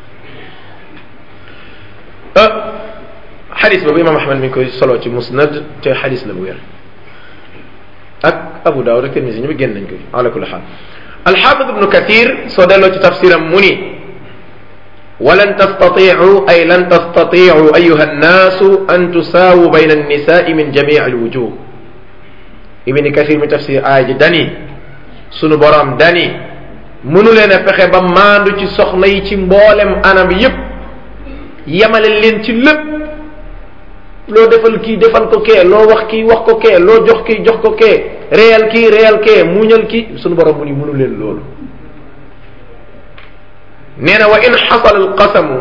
xadis boobu imam ahmad mi ngi koy solo ci musnad te xadis la bu wér ak abu daawud ak tirmisi ñu bi génn nañ ko ala kulli xaal alxaafid ibnu kathir soo delloo ci tafsiram mu ni walan tastatiu ay lan tastatiu ayuha annaasu an tusaawu bayna annisaai min jamii alwujuh ibni kathir mi tafsir aaya ji dani sunu borom dani mënu leen a fexe ba maandu ci soxna yi ci mboolem anam yépp yemale leen ci lépp loo defal kii defal ko kee loo wax kii wax ko kee loo jox kii jox ko kee réyal kii réyal kee muñal kii sunu borom mu ni mënu leen loolu nee na wa in xasala alqasamu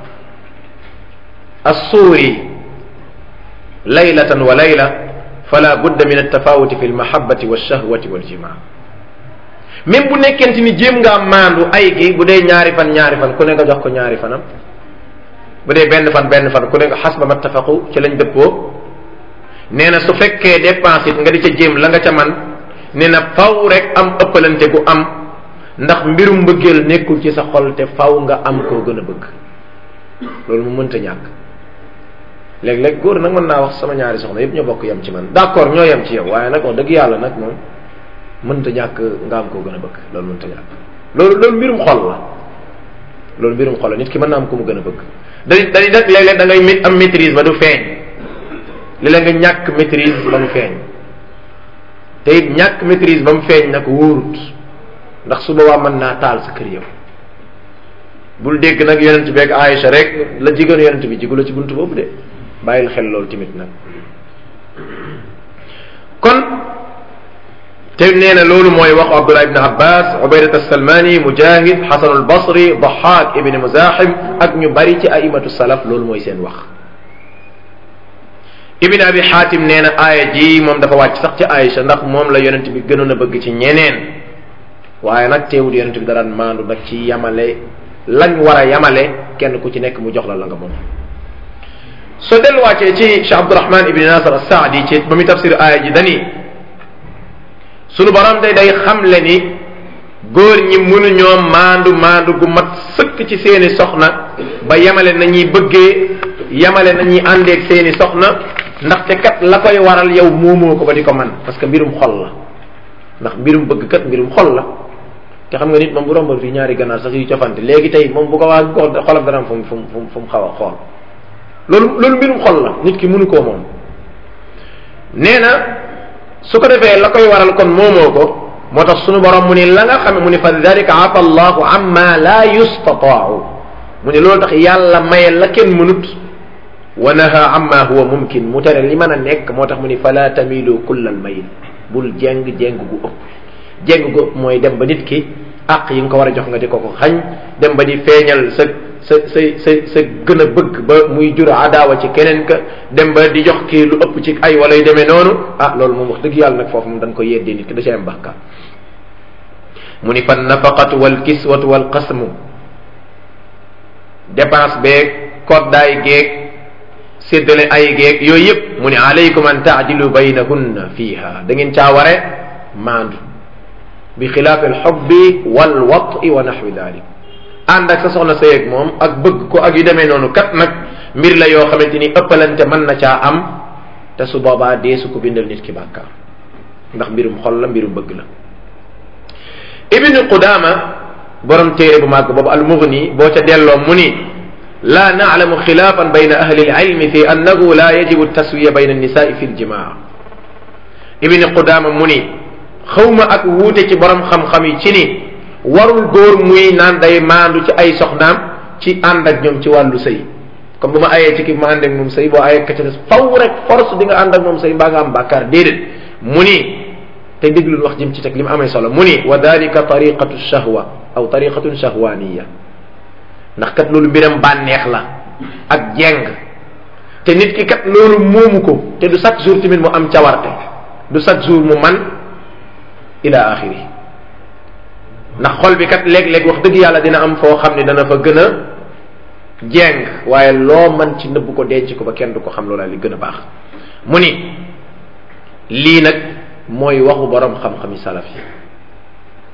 assuuri laylatan wa layla fala budda min altafawuti fi almahabati walshahwati waljimaa même bu nekkente ni jéem ngaa maandu ay gi bu dee ñaari fan ñaari fan ku ne nga jox ko ñaari fanam bu dee benn fan benn fan ku ne nga xas ba mattafaqu ci lañ dëppoo nee na su fekkee dépense it nga di ca jéem la nga ca man nee na faw rek am ëppalante gu am ndax mbirum mbëggeel nekkul ci sa xol te faw nga am koo gën a bëgg loolu mu mënta ñàkk léeg-léeg góor nag mën naa wax sama ñaari soxna yëpp ñoo bokk yem ci man d'accord ñoo yem ci yow waaye nag wax dëgg yàlla nag moom mënta ñàkk nga am koo gën a bëgg loolu mënta ñàkk loolu loolu mbirum xol la loolu mbirum xol la nit ki mën naa am ku mu gën a bëgg dañuy dañuy def léeg-léeg da ngay am maîtrise ba du feeñ li la nga ñàkk maîtrise ba mu feeñ te it ñàkk maîtrise ba mu feeñ nag wóorut ndax su boobaa mën naa taal sa kër yow bul dégg nag yonent bi ak Aïcha rek la jigéen yonent bi jigu la ci buntu boobu de bàyyil xel loolu tamit nag kon te nee na loolu mooy waxu Abdullah ibn Abbas Ubaydat as-Salmani Mujahid Hasan al-Basri Dahak ibn Muzahim ak ñu bari ci aimatu salaf loolu mooy seen wax Ibn Abi Hatim nee na aaya ji moom dafa wàcc sax ci Aïcha ndax moom la yonent bi gënoon a bëgg ci ñeneen waaye nag teewul yonent bi daraan maandu nag ci yamale lañ war a yamale kenn ku ci nekk mu jox la la nga moom soo delluwaatee ci Cheikh Abdurahman ibn Nasir as-Saadi ci ba muy tafsir aaya ji dani sunu borom day day xamle ni góor ñi mënuñoo maandu maandu gu mat sëkk ci seeni soxna ba yamale nañuy bëggee yamale nañuy àndeeg seeni soxna ndaxte kat la koy waral yow moomoo ko ba di ko man parce que mbirum xol la ndax mbirum bëgg kat mbirum xol la te xam nga nit moom bu rombal fii ñaari ganaar sax yu cofante léegi tey moom bu ko waa ko xolam dana am fu mu fu mu fu mu xaw a xool loolu loolu mbirum xol la nit ki mënu koo moom nee na su ko defee la koy waral kon moomoo ko moo tax sunu borom mu ni la nga xam mu ni fa dalika afa allahu amma la yustataau mu ni loolu tax yàlla maye la kenn mënut wa naha amma huwa mumkin mu tere li mën a nekk moo tax mu ni fala tamilu kullal mayil bul jeng jeng gu ëpp jeng gu ëpp mooy dem ba nit ki àq yi nga ko war a jox nga di ko ko xañ dem ba di feeñal sa sa sa sa sa gën a bëgg ba muy jur adaawa ci keneen ka dem ba di jox kii lu ëpp ci ay wala yu demee noonu ah loolu moom wax dëgg yàlla nag foofu moom dañ ko yeddee nit ki da ci am bàkkaar mu ni fan nafaqatu wal kiswatu wal qasmu dépense beeg koddaay geeg séddale ay geeg yooyu yëpp mu ni alaykum an taadilu baynahunna fiiha da ngeen caa ware maandu bi xilaafi alxubbi wal wati wa naxwi dalik ànd ak sa soxna sëy ak moom ak bëgg ko ak yu demee noonu kat nag mbir la yoo xamante ni ëppalante mën na caa am te su boobaa dee su ko bindal nit ki bàkkaar ndax mbirum xol la mbirum bëgg la ibnu qudama borom téere bu màgg boobu almughni boo ca delloo mu ni la naclamu xilaafan bayna ahli alilmi fi annahu la yajibu taswiya bayna annisaai fi ljimaa ibnu qudama mu ni xawma ak wuute ci borom xam-xam yi ci ni warul góor muy naan day maandu ci ay soxnaam ci ànd ak ñoom ci wàllu sëy comme bu ma ayee ci ki ma ànd ak moom sëy boo ayee ka ca des faw rek force di nga ànd ak moom sëy mbaa nga am bàkkaar déedéet mu ni te déglul wax jëm ci teg li mu amee solo mu ni wa dalika tariqatu shahwa aw tariqatun shahwaniya ndax kat loolu mbiram bànneex la ak jeng te nit ki kat loolu moomu ko te du chaque jour tamit mu am cawarte du chaque jour mu man ila axiri ndax xol bi kat léeg-léeg wax dëgg yàlla dina am foo xam ne dana fa gën a jeng waaye loo man ci nëbb ko denc ko ba kenn du ko xam loola li gën a baax mu ni lii nag mooy waxu borom xam-xami salaf yi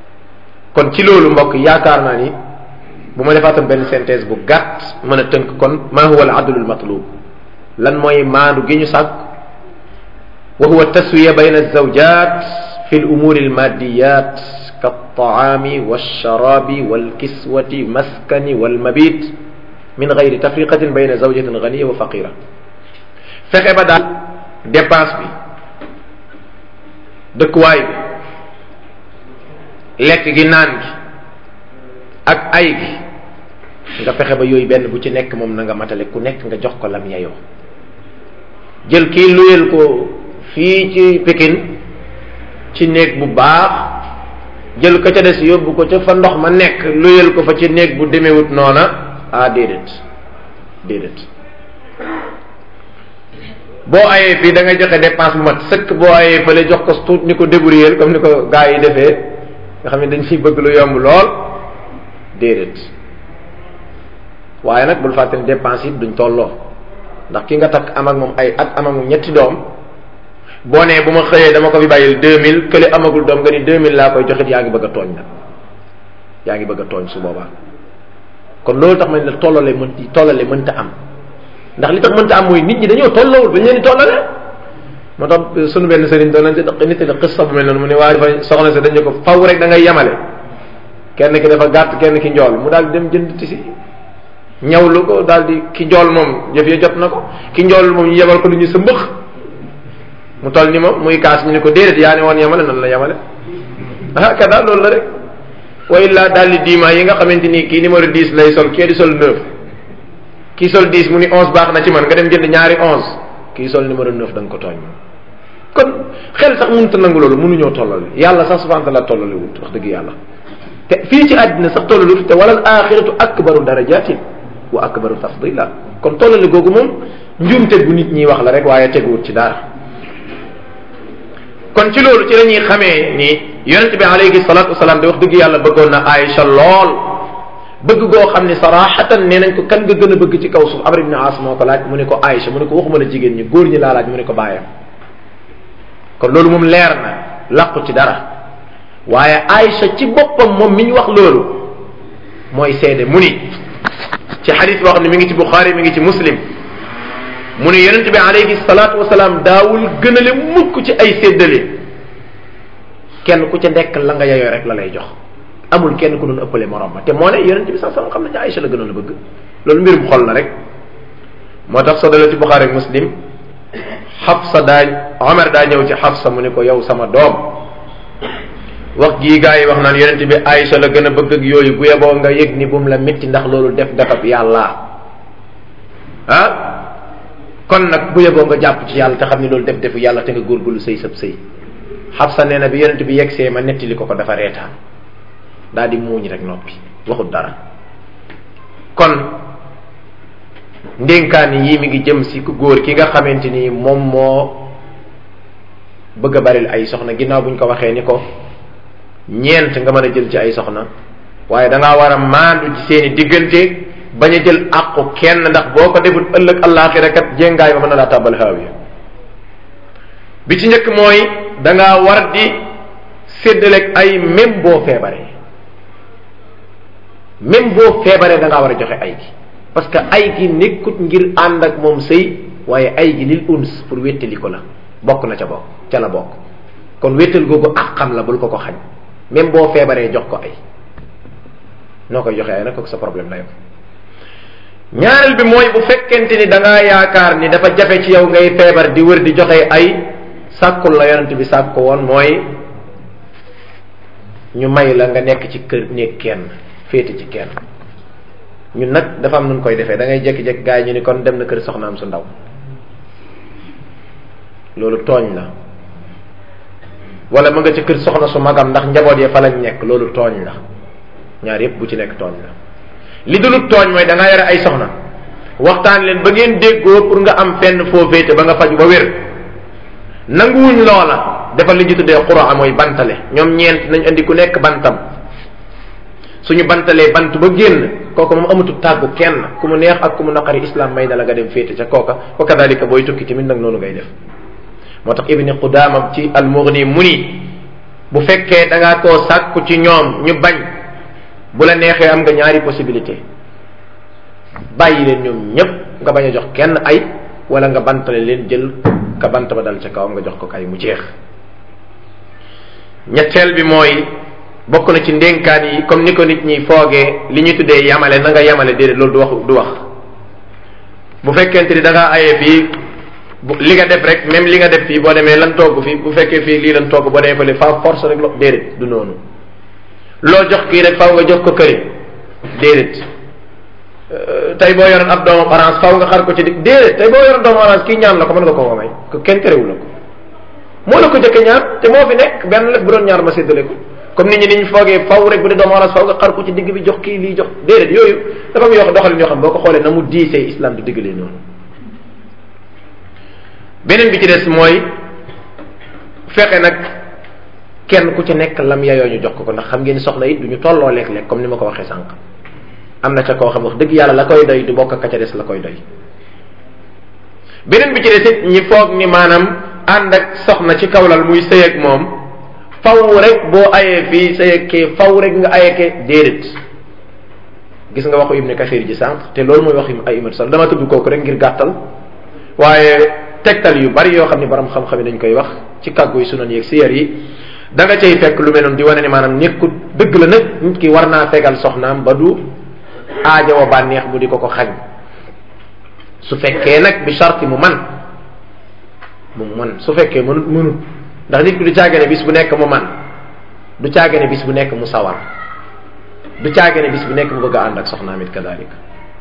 kon ci loolu mbokk yaakaar naa ni bu ma defaatoon benn synthèse bu gàtt mën a tënk kon ma huwa al adlul matlub lan mooy maandu gi ñu sàkk wa huwa taswiya bayna alzawjat fi l umuri almaddiyat kaltaami walsharabi walkiswati maskani walmabit min gayri tafriqatin bayna zawjatin ganiya wa faqira fexe ba daal dépense bi dëkkuwaay bi lekk gi naan gi ak ay gi nga fexe ba yooyu benn bu ci nekk moom na nga matale ku nekk nga jox ko lam yeyoo jël kii luyel ko fii ci Pikine ci néeg bu baax jël ko ca des yóbbu ko ca fa ndox ma nekk luyel ko fa ci néeg bu demewut noona ah déedéet déedéet boo ayee fii da nga joxe dépense bu mat sëkk boo ayee fële jox ko tuut ni ko débrouiller comme ni ko gaa yi defee nga xam ne dañ ciy bëgg lu yomb lool déedéet waaye nag bul fàtte ne dépense yi duñ tolloo ndax ki nga takk am ak moom ay at am ak moom ñetti doom boo nee bu ma xëyee dama ko fi bàyyil deux mille kële amagul doom nga ni deux mille laa koy joxit yaa ngi bëgg a tooñ nag yaa ngi bëgg a tooñ su boobaa kon loolu tax ma ne la tollale mën tollale mënta am ndax li tax mënta am mooy nit ñi dañoo tolloowul ba ñu leen di tollale moo tax sunu benn sëriñ doon nañ ci nit la xissa bu mel noonu mu ne waaye dafa soxna si dañu ko faw rek da ngay yemale kenn ki dafa gàtt kenn ki njool mu daal di dem jënd tisi ñawlu ko daal di ki njool moom jëf ya jot na ko ki njool moom ñu yebal ko lu ñu sa mbëx mu toll ni moom muy kaas ñu ne ko déedéet yaa ne woon yemale nan la yemale ah kada loolu la rek wa illa daal di diima yi nga xamante ni kii numéro 10 lay sol kii di sol 9 kii sol 10 mu ni 11 baax na ci man nga dem jënd ñaari 11 kii sol numéro 9 da nga ko tooñ moom kon xel sax mënut a nangu loolu mënuñoo tollale yàlla sax subhanahu wa taala tollale wut wax dëgg yàlla te fii ci àddina sax tollale wut te walal axiratu akbaru darajatin wa akbaru tafdila kon tollale googu moom njuumte bu nit ñi wax la rek waaye teguwut ci dara kon ci loolu ci la ñuy xamee ni yonente bi alayhi salatu wasalaam di wax dëgg yàlla bëggoon na Aïcha lool bëgg goo xam ne sarahatan nee nañ ko kan nga gën a bëgg ci kaw suuf Amr ibn As moo ko laaj mu ne ko Aïcha mu ne ko waxuma la jigéen ñi góor ñi laa laaj mu ne ko bàyyam kon loolu moom leer na làqu ci dara waaye Aïcha ci boppam moom mi ñu wax loolu mooy seede mu ni ci xadis boo xam ne mi ngi ci Bukhari mi ngi ci Muslim mu ne yonent bi alayhi salaatu wasalaam daawul gënale mukk ci ay séddale kenn ku ca nekk la nga yeyoo rek la lay jox amul kenn ku doon ëppale morom ma te moo ne yonent bi sax sama xam nañu Aïcha la gënoon a bëgg loolu mbirum xol la rek moo tax soo dalee ci Bukhari ak Muslim Xafsa daa Omar daa ñëw ci Xafsa mu ne ko yow sama doom wax gii gaa yi wax naan yonent bi Aïcha la gën a bëgg ak yooyu bu yeboo nga yëg ni bu mu la métti ndax loolu def defab yàlla ah kon nag bu yeboo nga jàpp ci yàlla te xam ni loolu def defu yàlla te nga góorgóorlu sëy sab sëy Xafsa nee na bi yonent bi yegsee ma nettali ko ko dafa reetaan daal di muuñ rek noppi waxut dara kon ndénkaani yii mi ngi jëm si ku góor ki nga xamante ni moom moo bëgg a baril ay soxna ginnaaw buñ ko waxee ni ko ñeent nga mën a jël ci ay soxna waaye da ngaa war a maandu ci seeni diggante bañ a jël àqu kenn ndax boo ko defut ëllëg àllaaxira kat jéngaay ba mën na laa tàbbal haawiya bi ci njëkk mooy da ngaa war di séddaleeg ay même boo feebaree même boo feebaree da ngaa war a joxe ay gi parce que ay gi nekkut ngir ànd ak moom sëy waaye ay gi lil uns pour wéttali ko la bokk na ca bokk ca la bokk kon wéttal googu ak xam la bul ko ko xañ même boo feebaree jox ko ay noo koy joxe ay nag kooku sa problème la yow ñaareel bi mooy bu fekkente ni da ngaa yaakaar ni dafa jafe ci yow ngay feebar di wër di joxe ay sàkkul la yonent bi sàkk ko woon mooy ñu may la nga nekk ci kër néeg kenn féete ci kenn ñun nag dafa am nun koy defee da ngay jékki-jékki gars yi ñu ni kon dem na kër soxnaam su ndaw loolu tooñ la wala mu nga ci kër soxna su magam ndax njaboot ya fa lañ nekk loolu tooñ la ñaar yépp bu ci nekk tooñ la li dul tooñ mooy da ngaa yore ay soxna waxtaan leen ba ngeen déggoo pour nga am fenn foo féete ba nga faju ba wér nanguwuñ loola defal li ñu tuddee xuraa mooy bantale ñoom ñeent nañ andi ku nekk bantam suñu bantalee bant ba génn kooka moom amatul tàggu kenn ku mu neex ak ku mu naqari islam may na la nga dem féete ca kooka wa kadalika booy tukki tamit nag noonu ngay def moo tax ibni qudama ci al mughni mu ni bu fekkee da ngaa koo sàkku ci ñoom ñu bañ bu la neexee am nga ñaari possibilité bàyyi leen ñoom ñépp nga bañ a jox kenn ay wala nga bantale leen jël ka bant ba dal ca kawam nga jox ko ay mu jeex ñetteel bi mooy bokk na ci ndénkaan yi comme ni ko nit ñi foogee li ñu tuddee yamale na nga yamale déedéet loolu du wax du wax bu fekkente ni da ngaa aye fii li nga def rek même li nga def fii boo demee lan togg fii bu fekkee fii lii lan togg boo demee fële fa force rek lo déedéet du noonu loo jox kii rek faw nga jox ko këri déedéet tey boo yoroon ab doomu orange faw nga xar ko ci dig déedéet tey boo yoroon doomu orange kii ñaan la ko mën nga ko ko may ko kenn terewul la ko moo la ko jëkke ñaan te moo fi nekk benn lépp bu doon ñaar ma séddale ko comme nit ñi ni ñu foogee faw rek bu dee doomu orange faw nga xar ko ci digg bi jox kii lii jox déedéet yooyu dafa am yoo doxalin yoo xam boo ko xoolee na mu diisee islam du diggalee noonu beneen bi ci des mooy fexe nag kenn ku ci nekk lam yayoo ñu jox ko ko ndax xam ngeen soxla it du ñu tolloo lekk-lekk comme ni ma ko waxee sànq am na ca koo xam wax dëgg yàlla la koy doy du bokk ka ca des la koy doy beneen bi ci des it ñi foog ni maanaam ànd ak soxna ci kawlal muy sëy ak moom faw rek boo ayee fii sëy ak kee faw rek nga ayee kee déedéet gis nga waxu Ibn Kathir ji sànq te loolu mooy wax ay imat sal dama tudd kooku rek ngir gàttal waaye tegtal yu bari yoo xam ne borom xam-xam yi dañ koy wax ci kàggu yi sunan yeeg siyar yi da nga cay fekk lu mel noonu di wane ne maanaam nekkul dëgg la nag nit ki war naa fegal soxnaam ba du aaja wa bànneex bu di ko ko xañ su fekkee nag bi sharti mu man mu man su fekkee mënut mënut ndax nit ki du caagane bis bu nekk mu man du caagane bis bu nekk mu sawar du caagane bis bu nekk mu bëgg a ànd ak soxnaam it kadalika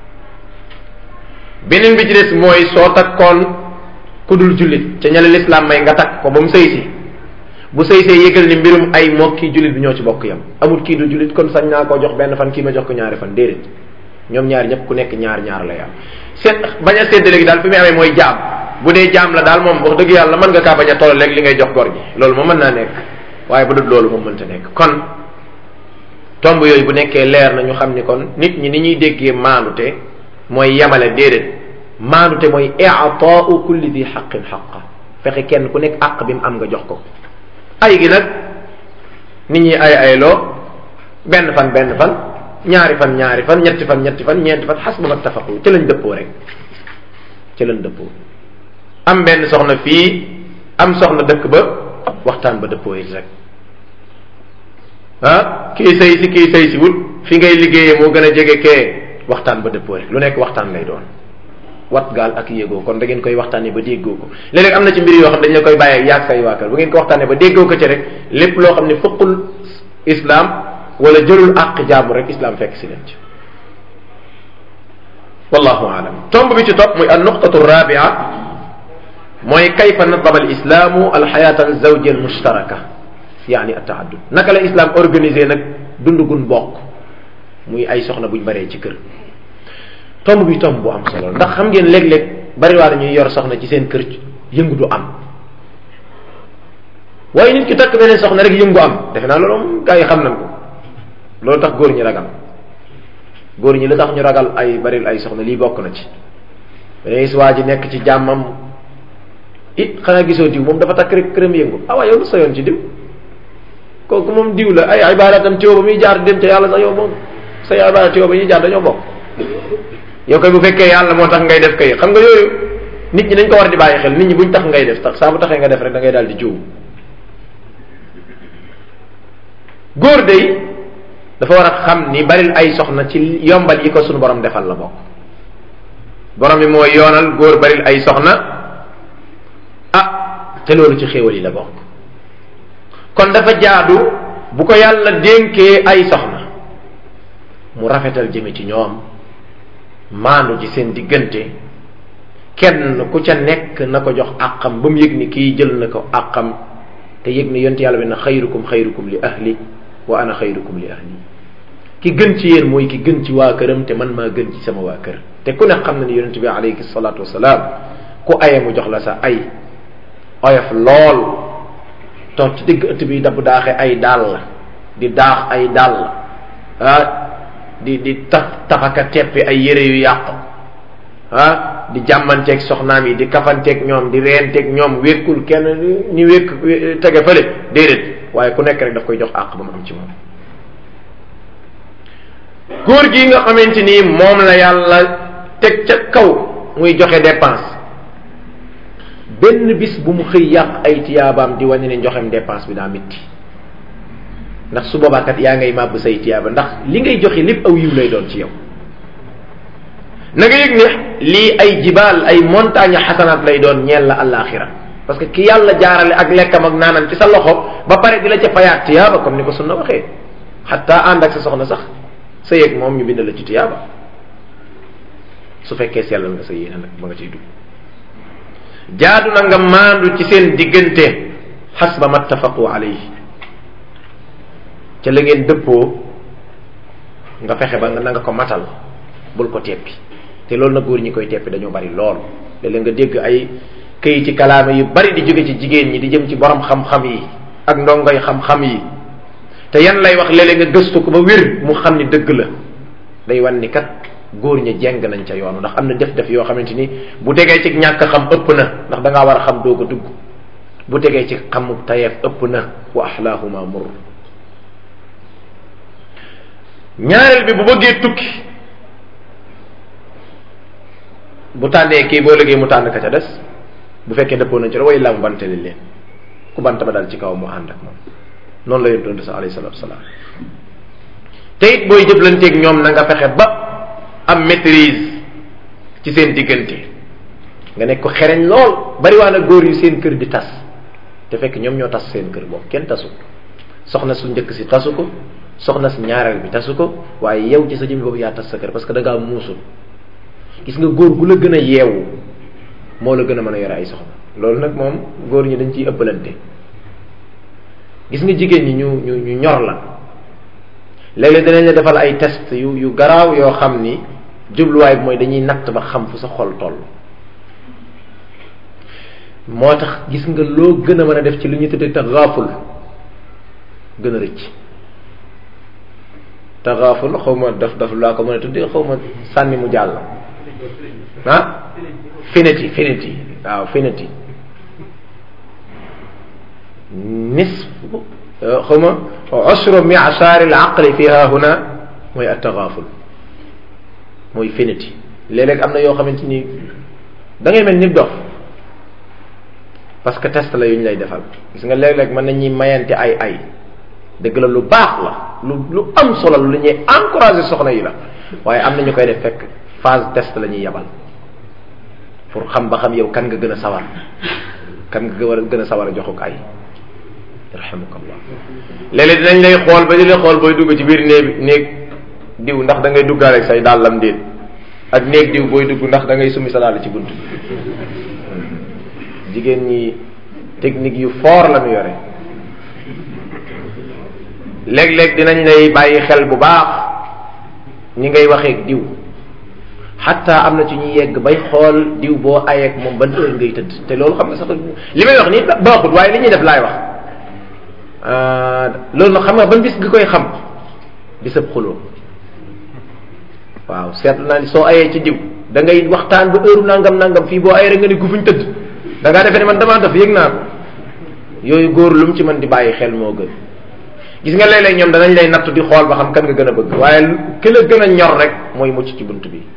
beneen bi ci des mooy soo takkoon ku dul jullit ca ñale lislaam may nga takk ko ba mu sëy si bu sëy see yëgal ni mbirum ay moo kii jullit bi ñoo ci bokk yam amul kii du jullit kon sañ naa koo jox benn fan kii ma jox ko ñaari fan déedéet ñoom ñaar ñëpp ku nekk ñaar ñaar la yam seet bañ a séddale gi daal fi muy amee mooy jaam bu dee jaam la daal moom wax dëgg yàlla mën nga kaa bañ a toll léegi li ngay jox gor gi loolu moom mën naa nekk waaye bu dul loolu moom mënta nekk kon tomb yooyu bu nekkee leer na ñu xam ni kon nit ñi ni ñuy déggee maandute mooy yemale déedéet maandute mooy i'taa'u kulli di xaqin xaqa fexe kenn ku nekk àq bi mu am nga jox ko ay gi nag nit ñi ay ay loo benn fan benn fan ñaari fan ñaari fan ñetti fan ñetti fan ñeenti fan xas ba ma tafaqu ci lañ dëppoo rek ci lañ dëppoo am benn soxna fii am soxna dëkk ba waxtaan ba dëppoo it rek ah kii sëy si kii sëy si wut fi ngay liggéeyee moo gën a jege kee waxtaan ba dëppoo rek lu nekk waxtaan lay doon wat gaal ak yéegoo kon da ngeen koy waxtaanee ba déggoo ko léeg-léeg am na ci mbir yoo xam dañ la koy bàyyee yaag say waa kër bu ngeen ko waxtaanee ba déggoo ko ci rek lépp loo xam ne fëqul islam wala jëlul àq jaamu rek islam fekk si leen ci wallahu alam tomb bi ci topp muy an nuqtatu rabia mooy kayfa nadaba al islamu al xayata al zawja al mushtaraka yaani at taaddud naka la islam organisé nag dund gun bokk muy ay soxna buñ baree ci kër tomb bi tomb bu am solo ndax xam ngeen léeg-léeg bariwaana ñuy yor soxna ci seen kër yëngu du am waaye nit ki takk beneen soxna rek yëngu am defe naa loolu moom gaa yi xam nañ ko loolu tax góor ñi ragal góor ñi la tax ñu ragal ay baril ay soxna lii bokk na ci beneen gis waa ji nekk ci jàmmam it xanaa gisoo diw moom dafa takk rek këram yëngu ah waaye yow lu sa yoon ci diw kooku moom diw la ay ibaadatam tiwo ba muy jaar dem ca yàlla sax yow moom say ibaada tiwo ba ñuy jaar dañoo bokk yow kay bu fekkee yàlla moo tax ngay def kay xam nga yooyu nit ñi dañ ko war di bàyyi xel nit ñi buñ tax ngay def tax saa bu taxee nga def rek da ngay daal di jiw góor day dafa war a xam ni baril ay soxna ci yombal yi ko sunu borom defal la bokk borom bi mooy yoonal góor baril ay soxna ah te loolu ci xéewal yi la bokk kon dafa jaadu bu ko yàlla dénkee ay soxna mu rafetal jëme ci ñoom maandu ci seen diggante kenn ku ca nekk na ko jox àqam ba mu yëg ni kii jël na ko àqam te yëg ni yonent yàlla bi na xayrukum xayrukum li ahli wa ana xayrukum li ahli ki gën ci yéen mooy ki gën ci waa këram te man maa gën ci sama waa kër te ku ne xam na ni yonent bi alayhi salaatu wasalaam ku aye mu jox la sa ay oyof lool toog ci digg ëtt bi dabb daaxe ay dàll di daax ay dàll ah di di taf tafaka teppi ay yére yu yàqu ah di jàmmanteeg soxnaam yi di kafanteeg ñoom di reenteeg ñoom wékkul kenn ñu wékk tege fële déedéet waaye ku nekk rek daf koy jox àq ba mu am ci moom góor gi nga xamante ni moom la yàlla teg ca kaw muy joxe dépense benn bis bu mu xëy yàq ay tiyaabaam di wane ne njoxem dépense bi daa métti ndax su boobaa kat yaa ngay màbb say tiyaaba ndax li ngay joxe lépp aw yiw lay doon ci yow na nga yëg ne lii ay jibaal ay montagne xasanaat lay doon ñeel la àllaaxira parce que ki yàlla jaarale ak lekkam ak naanam ci sa loxo ba pare di la ca fayaat tiyaaba comme ni ko sunna waxee xataa ànd ak sa soxna sax sa yëg moom ñu bind la ci tiyaaba su fekkee sellal nga sa yéene nag ba nga ciy dugg jaadu na nga maandu ci seen diggante xasba mattafaqu alayhi ca la ngeen dëppoo nga fexe ba nga na nga ko matal bul ko teppi te loolu nag góor ñi koy teppi dañoo bari lool léeg-léeg nga dégg ay këyi ci kalaame yu bari di jóge ci jigéen ñi di jëm ci borom xam-xam yi ak ndongoy xam-xam yi te yan lay wax léeg-léeg nga gëstu ko ba wér mu xam ni dëgg la day wan ni kat góor ña jeng nañ ca yoonu ndax am na def-def yoo xamante ni bu tegee ci ñàkk xam ëpp na ndax da ngaa war a xam doog a dugg bu tegee ci xamu tayeef ëpp na wa ahlaahuma mur ñaareel bi bu bëggee tukki bu tànnee kii boo liggéey mu tànn ka ca des bu fekkee dëppoo nañ ci la way la mu bantali leen ku bant ba dal ci kaw mu ànd ak moom noonu la yonent sa alayhi salatu wasalaam te it booy jëflanteeg ñoom na nga fexe ba am maîtrise ci seen diggante nga nekk ko xereñ lool bari waa na góor yu seen kër di tas te fekk ñoom ñoo tas seen kër boobu kenn tasu soxna su njëkk si tasu ko soxna si ñaareel bi tasu ko waaye yow ci sa jëmmi boobu yaa tas sa kër parce que da ngaa muusul gis nga góor gu la gën a yeewu moo la gën a mën a yore ay soxna loolu nag moom góor ñi dañ ciy ëppalante gis nga jigéen ñi ñu ñu ñu ñor la léeg-léeg danañ la defal ay test yu yu garaaw yoo xam ni jubluwaay bi mooy dañuy natt ba xam fu sa xol toll moo tax gis nga loo gën a mën a def ci lu ñu tuddee taxaaful gën a rëcc taxaaful xaw ma daf daf laa ko mën a tuddee xaw ma sànni mu jàll ah finiti finiti waaw finiti nisf xaw ma usru mi'shar al aqli fiha huna mooy at-taghaful mooy finiti léeg-léeg am na yoo xamante ni da ngay mel ni dof parce que test la yu ñu lay defal gis nga léeg-léeg mën nañuy mayante ay ay dëgg la lu baax la lu lu am solo lu ñuy encourager soxna yi la waaye am na ñu koy def fekk phase test la ñuy yabal pour xam ba xam yow kan nga gën a sawar kan nga war a gën a sawar a joxuk ay yarhamukallah léeg-léeg dinañ lay xool ba di lay xool booy dugg ci biir néeg néeg diw ndax da ngay duggaale ak say dàllam déet ak néeg diw booy dugg ndax da ngay summi sa dàll ci bunt jigéen ñi technique yu fort la ñu yore léeg-léeg dinañ lay bàyyi xel bu baax ñi ngay waxeeg diw xatta am na ci ñuy yegg bay xool diw boo ayeeg moom ban heure ngay tëdd te loolu xam nga sax li may wax nii baaxut waaye li ñuy def laay wax loolu nag xam nga ban bis nga koy xam bisab xuloo waaw seetlu naa ni soo ayee ci diw da ngay waxtaan ba heure nangam nangam fii boo ayee rek nga ne gu fuñ tëdd da ngaa defee ne man damaa def yëg naa ko yooyu góor lu mu ci mën di bàyyi xel moo gën gis nga léeg-léeg ñoom danañ lay natt di xool ba xam kan nga gën a bëgg waaye ki la gën a ñor rek mooy mucc ci bunt bi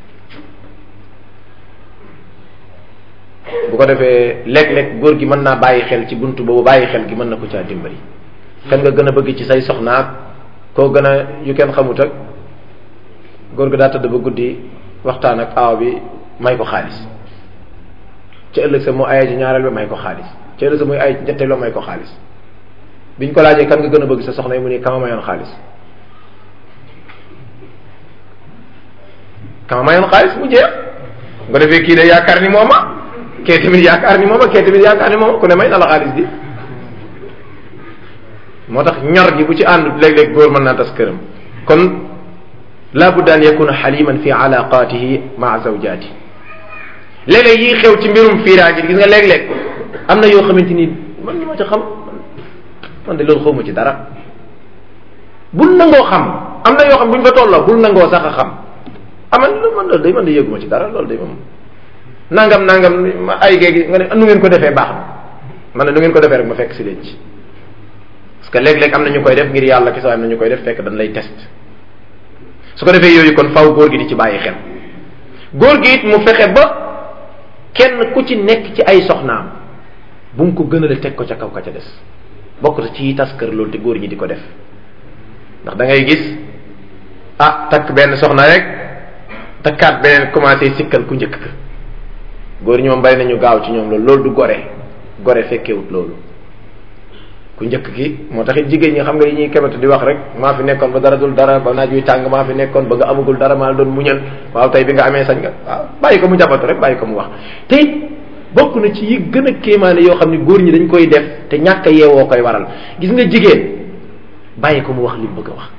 bu ko defee léeg-léeg góor gi mën naa bàyyi xel ci bunt boobu bàyyi xel gi mën na ko caa dimbali kan nga gën a bëgg ci say soxnaak koo gën a yu kenn xamut ak góor gi daa tëdd ba guddi waxtaan ak aaw bi may ko xaalis ci ëllëg sa mu ayee ci ñaareel bi may ko xaalis ci ëllëg sa muy ayee ci ñetteeloo may ko xaalis biñ ko laajee kan nga gën a bëgg sa soxna yi mu ne kama mayoon xaalis kama mayoon xaalis mu jeex nga defee kii de yaakaar ni mooma kee tamit yaakaar ni mooma kee tamit yaakaar ni mooma ku ne may na la xaalis bi moo tax ñor gi bu ci ànd léeg-léeg góor mën naa tas këram kon la budda an yakuna xaliman fi alaqatihi maa zawjati léeg-léeg yi xew ci mbirum fiiraange gis nga léeg-léeg am na yoo xamante ni man li ma ci xam man de loolu xawma ci dara bul nangoo xam am na yoo xam bu ñu fa tolloo bul nangoo sax a xam aman lu man loolu day man de yëguma ci dara loolu day moom nangam nangam ay géegi nga ne nu ngeen ko defee baax na man ne nu ngeen ko defee rek ma fekk si leen ci parce que léeg-léeg am na ñu koy def ngir yàlla kese am na ñu koy def fekk dañ lay test su ko defee yooyu kon faw góor gi di ci bàyyi xel góor gi it mu fexe ba kenn ku ci nekk ci ay soxnaam bu mu ko gënale teg ko ca kaw ka ca des bokk na ci tas kër loolu te góor ñi di ko def ndax da ngay gis ah takk benn soxna rek takkaat beneen commencé sikkal ku njëkk ka góor ñi moom bari nañu gaaw ci ñoom loolu loolu du gore gore fekkewut loolu ku njëkk ki moo taxit jigéen ñi xam nga yi ñuy kebatu di wax rek maa fi nekkoon ba dara dul dara ba naaj wi tàng maa fi nekkoon ba nga amagul dara maa doon muñal waaw tey bi nga amee sañ nga waaw bàyyi ko mu jabatu rek bàyyi ko mu wax te bokk na ci yi gën a kéemaane yoo xam ne góor ñi dañ koy def te ñàkk a yeewoo koy waral gis nga jigéen bàyyi ko mu wax li mu bëgg a wax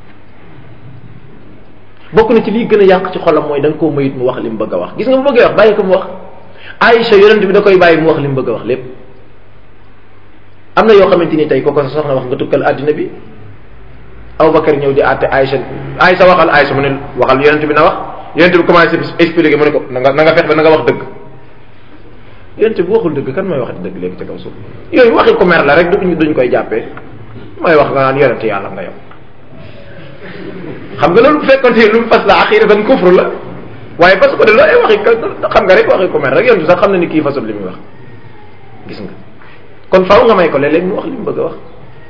bokk na ci liy gën a yàq ci xolam mooy da nga koo mayit mu wax li mu bëgg a wax gis nga mu bëggee wax bàyyi ko mu wax Aïcha yonent bi da koy bàyyi mu wax li mu bëgg a wax lépp am na yoo xamante ni tey kooku sa soxna wax nga tukkal àddina bi Abubakar ñëw di àtte Aïcha Aïcha waxal Aïcha mu ne waxal yonent bi na wax yonent bi commencé expliquer mu ne ko na nga na nga fex ba na nga wax dëgg yonent bi waxul dëgg kan mooy wax dëgg léegi ci kaw suuf yooyu waxi ko mer la rek duñ duñ koy jàppee mooy wax nga naan yonent yàlla nga yow xam nga loolu bu fekkoon te lu mu fas la axiratan kufru la waaye parce que de loolu ay waxi xam nga rek waxi ko mer rek yonent sax xam na ni kii fasul li muy wax gis nga kon faaw nga may ko léeg-léeg mu wax li mu bëgg a wax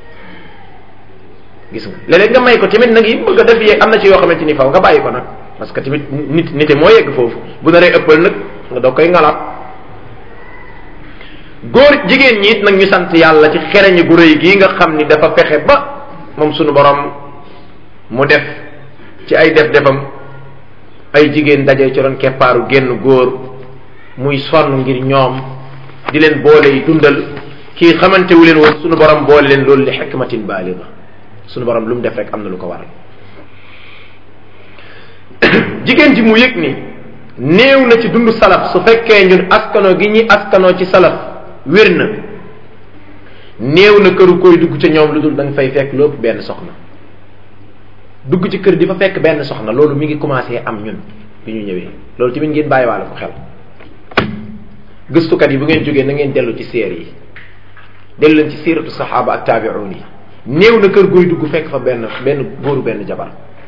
gis nga léeg-léeg nga may ko tamit nag yi bëgg a def yee am na ci yoo xamante ni faaw nga bàyyi ko nag parce que tamit nit nite moo yegg foofu bu naree ëppal nag nga doog koy ngalaat góor jigéen ñi it nag ñu sant yàlla ci xereñi gu rëy gii nga xam ni dafa fexe ba moom sunu borom mu def ci ay def defam ay jigéen daje ci doon keppaaru génn góor muy sonn ngir ñoom di leen boole yi dundal kii xamante wu leen woon sunu borom boole leen loolu li xikmatin baaliga sunu borom lu mu def rek am na lu ko waral jigéen ji mu yëg ni néew na ci dund salaf su fekkee ñun askano gi ñi askanoo ci salaf wér na néew na këru koy dugg ca ñoom lu dul da nga fay fekk lépp benn soxna dugg ci kër di fa fekk benn soxna loolu mi ngi commencé am ñun bi ñu ñëwee loolu tamit ngeen bàyyiwaale ko xel gëstukat yi bu ngeen jógee na ngeen dellu ci séer yi dellu leen ci siiratu saxaaba ak taabi'un yi néew na kër gooy dugg fekk fa benn benn góoru benn jabar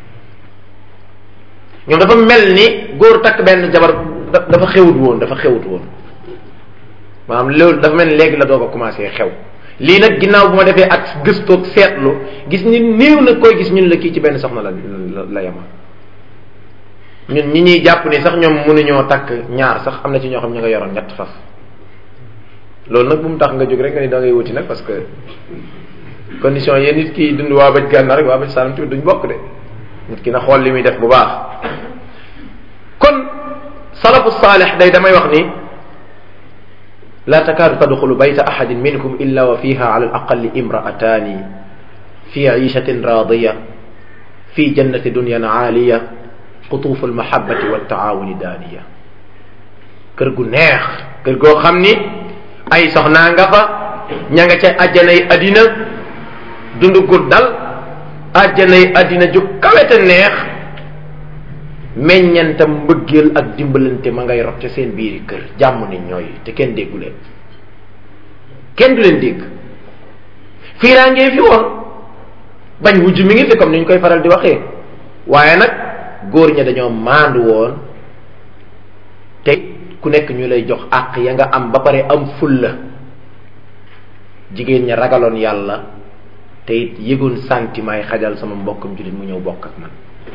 ñoom dafa mel ni góor takk benn jabar dafa xewut woon dafa xewut woon maanaam loolu dafa mel ni léegi la doog a commencé xew lii nag ginnaaw bu ma defee ak gëstoog seetlu gis ni néew na koy gis ñun la kii ci benn soxna la la yema ñun ñi ñuy jàpp ni sax ñoom mënuñoo takk ñaar sax am na ci ñoo xam ñu nga yoroon ñett faf loolu nag bu mu tax nga jóg rek nga ni da ngay wuti nag parce que condition yéen nit ki dund waa bëj gànnaar rek waa bëj saalum tamit duñ bokk de nit ki na xool li muy def bu baax kon salafu saalix day damay wax ni la takaadu tadxulu bayta ahadin minkum illa wa fiha ala alaqali imraatani fi ciishatin raadiya fi jannati dunyan aaliya qutuufu almahabati waltaawuni daaniya kër gu neex kër goo xam ni ay soxnaa nga fa ña nga ca àjjanay addina dund gu dal àjjanay addina ju kawete neex meññantam mbëggeel ak dimbalante ma ngay rot ca seen biiri kër jàmm ni ñooy te kenn déggu leen kenn du leen dégg fiiraangee fi woon bañ wujj mi ngi fi comme ni ñu koy faral di waxee waaye nag góor ña dañoo maandu woon te ku nekk ñu lay jox àq ya nga am ba pare am fulla jigéen ña ragaloon yàlla te it yëgoon sentiment yi xajal sama mbokkam jullit mu ñëw bokk ak man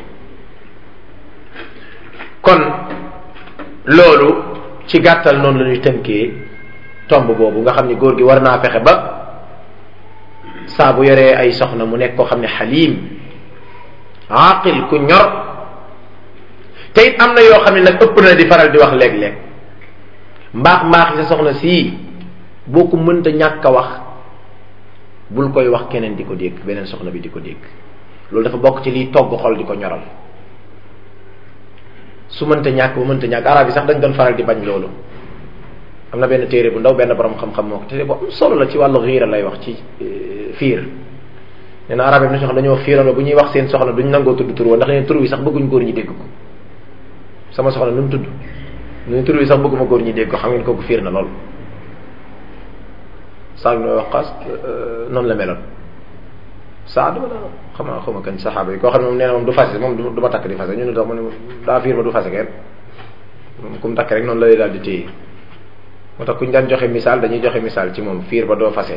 kon loolu ci gàttal noonu la ñuy tënkee tomb boobu nga xam ni góor gi war naa fexe ba saa bu yoree ay soxna mu nekk koo xam ne xaliim aqil ku ñor te it am na yoo xam ne nag ëpp na di faral di wax léeg-léeg mbaax mbaax sa soxna sii boo ko mënta ñàkk a wax bul koy wax keneen di ko dégg beneen soxna bi di ko dégg loolu dafa bokk ci liy togg xol di ko ñoral su mënta ñàkk ba mënta ñàkk arab yi sax dañ doon faral di bañ loolu am na benn téere bu ndaw benn borom xam-xam moo ko téere bu am solo la ci wàllu xiira lay wax ci fiir nee na arab yi na ñoo xam dañoo fiiraloo bu ñuy wax seen soxna duñ nangoo tudd tur wa ndax neen tur wi sax bëgguñ góor ñi dégg ko sama soxna nu mu tudd nu tur wi sax bëgguma góor ñi dégg ko xam ngeen kooku fiir na lool Saad ibn Waqqas noonu la meloon Saad wala xam nga xaw ma kan saxaaba yi koo xam ne moom nee na moom du fase moom du ma takk di fase ñu ne tax mu ne daa fiir ba du fase kenn moom ku mu takk rek noonu la lay daal di téye moo tax ku ñu daan joxe misaal dañuy joxe misaal ci moom fiir ba doo fase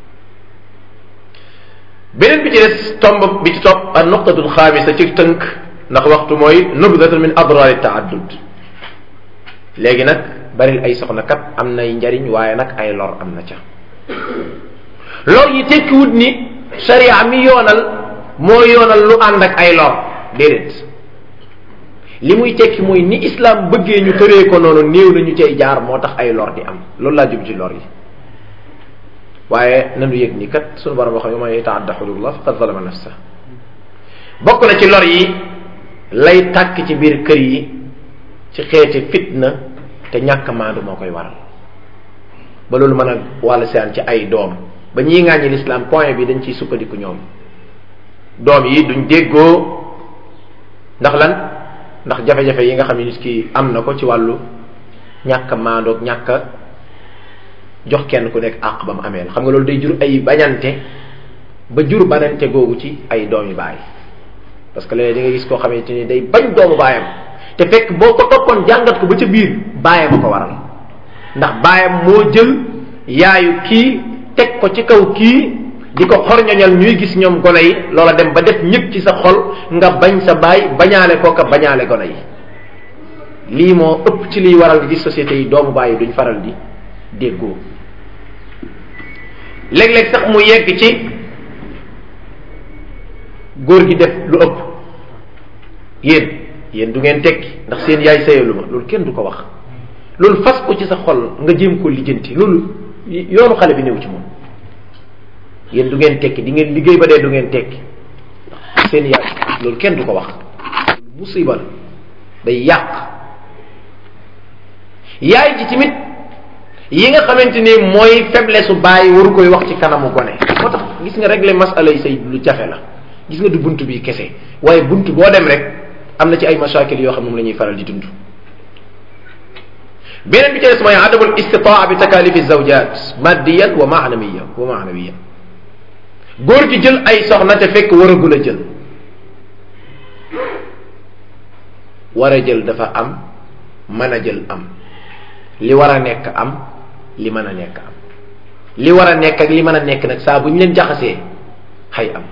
beneen bi ci des tomb bi ci topp ak nuqtatul xaamisa ci tënk ndax waxtu mooy nubdatun min adraari taaddud léegi nag baril ay soxna kat am nay njariñ waaye nag ay lor am na ca lor yi tekkiwut ni sharia mi yoonal moo yoonal lu ànd ak ay lor déedéet li muy tekki mooy ni islam bëggee ñu tëree ko noonu néew nañu cay jaar moo tax ay lor di am loolu laa jub ci lor yi waaye nanu yëg ni kat sunu borom wax ne man yataadda xududullah faqad zalama nafsa bokk na ci lor yi lay tàkk ci biir kër yi ci xeeti fitna te ñàkk maandu moo koy waral ba loolu mën a wàll seen ci ay doom ba ñii ŋàññi l'islam point bi dañ ciy sukkandiku ñoom doom yi duñ déggoo ndax lan ndax jafe-jafe yi nga xam ne nit ki am na ko ci wàllu ñàkk maandoog ñàkk jox kenn ku nekk àq ba mu amee xam nga loolu day jur ay bañante ba jur banante googu ci ay doomi baay parce que léeg-léeg di nga gis koo xamante ni day bañ doomu baayam te fekk boo ko toppoon jàngat ko ba ca biir baayam a ko waral ndax baayam moo jël yaayu kii teg ko ci kaw kii di ko xorñoñal ñuy gis ñoom gone yi loola dem ba def ñëpp ci sa xol nga bañ sa baay bañaale kooka bañaale gone yi lii moo ëpp ci liy waral di société yi doomu baay yi duñ faral di déggoo léeg-léeg sax mu yegg ci góor gi def lu ëpp yéen yéen du ngeen tekki ndax seen yaay sëyalu ma loolu kenn du ko wax loolu fas ko ci sa xol nga jéem ko lijjanti loolu yoonu xale bi néew ci moom yéen du ngeen tekki di ngeen liggéey ba dee du ngeen tekki seen yaay loolu kenn du ko wax musiba la day yàq yaay ji tamit yi nga xamante ni mooy faiblesse su bàyyi waru koy wax ci kanamu gone moo tax gis nga régler masala yi say lu jafe la gis nga du bunt bi kese waaye bunt boo dem rek am na ci ay mashakil yoo xam moom la ñuy faral di dund beneen bi ci des mooy adamul istitaa bi takalifi zawjat maddiyan wa maanawiyan wa maanawiyan góor gi jël ay soxna te fekk waragul a jël war a jël dafa am mën a jël am li war a nekk am li mën a nekk am li war a nekk ak li mën a nekk nag saa bu ñu leen jaxasee xay am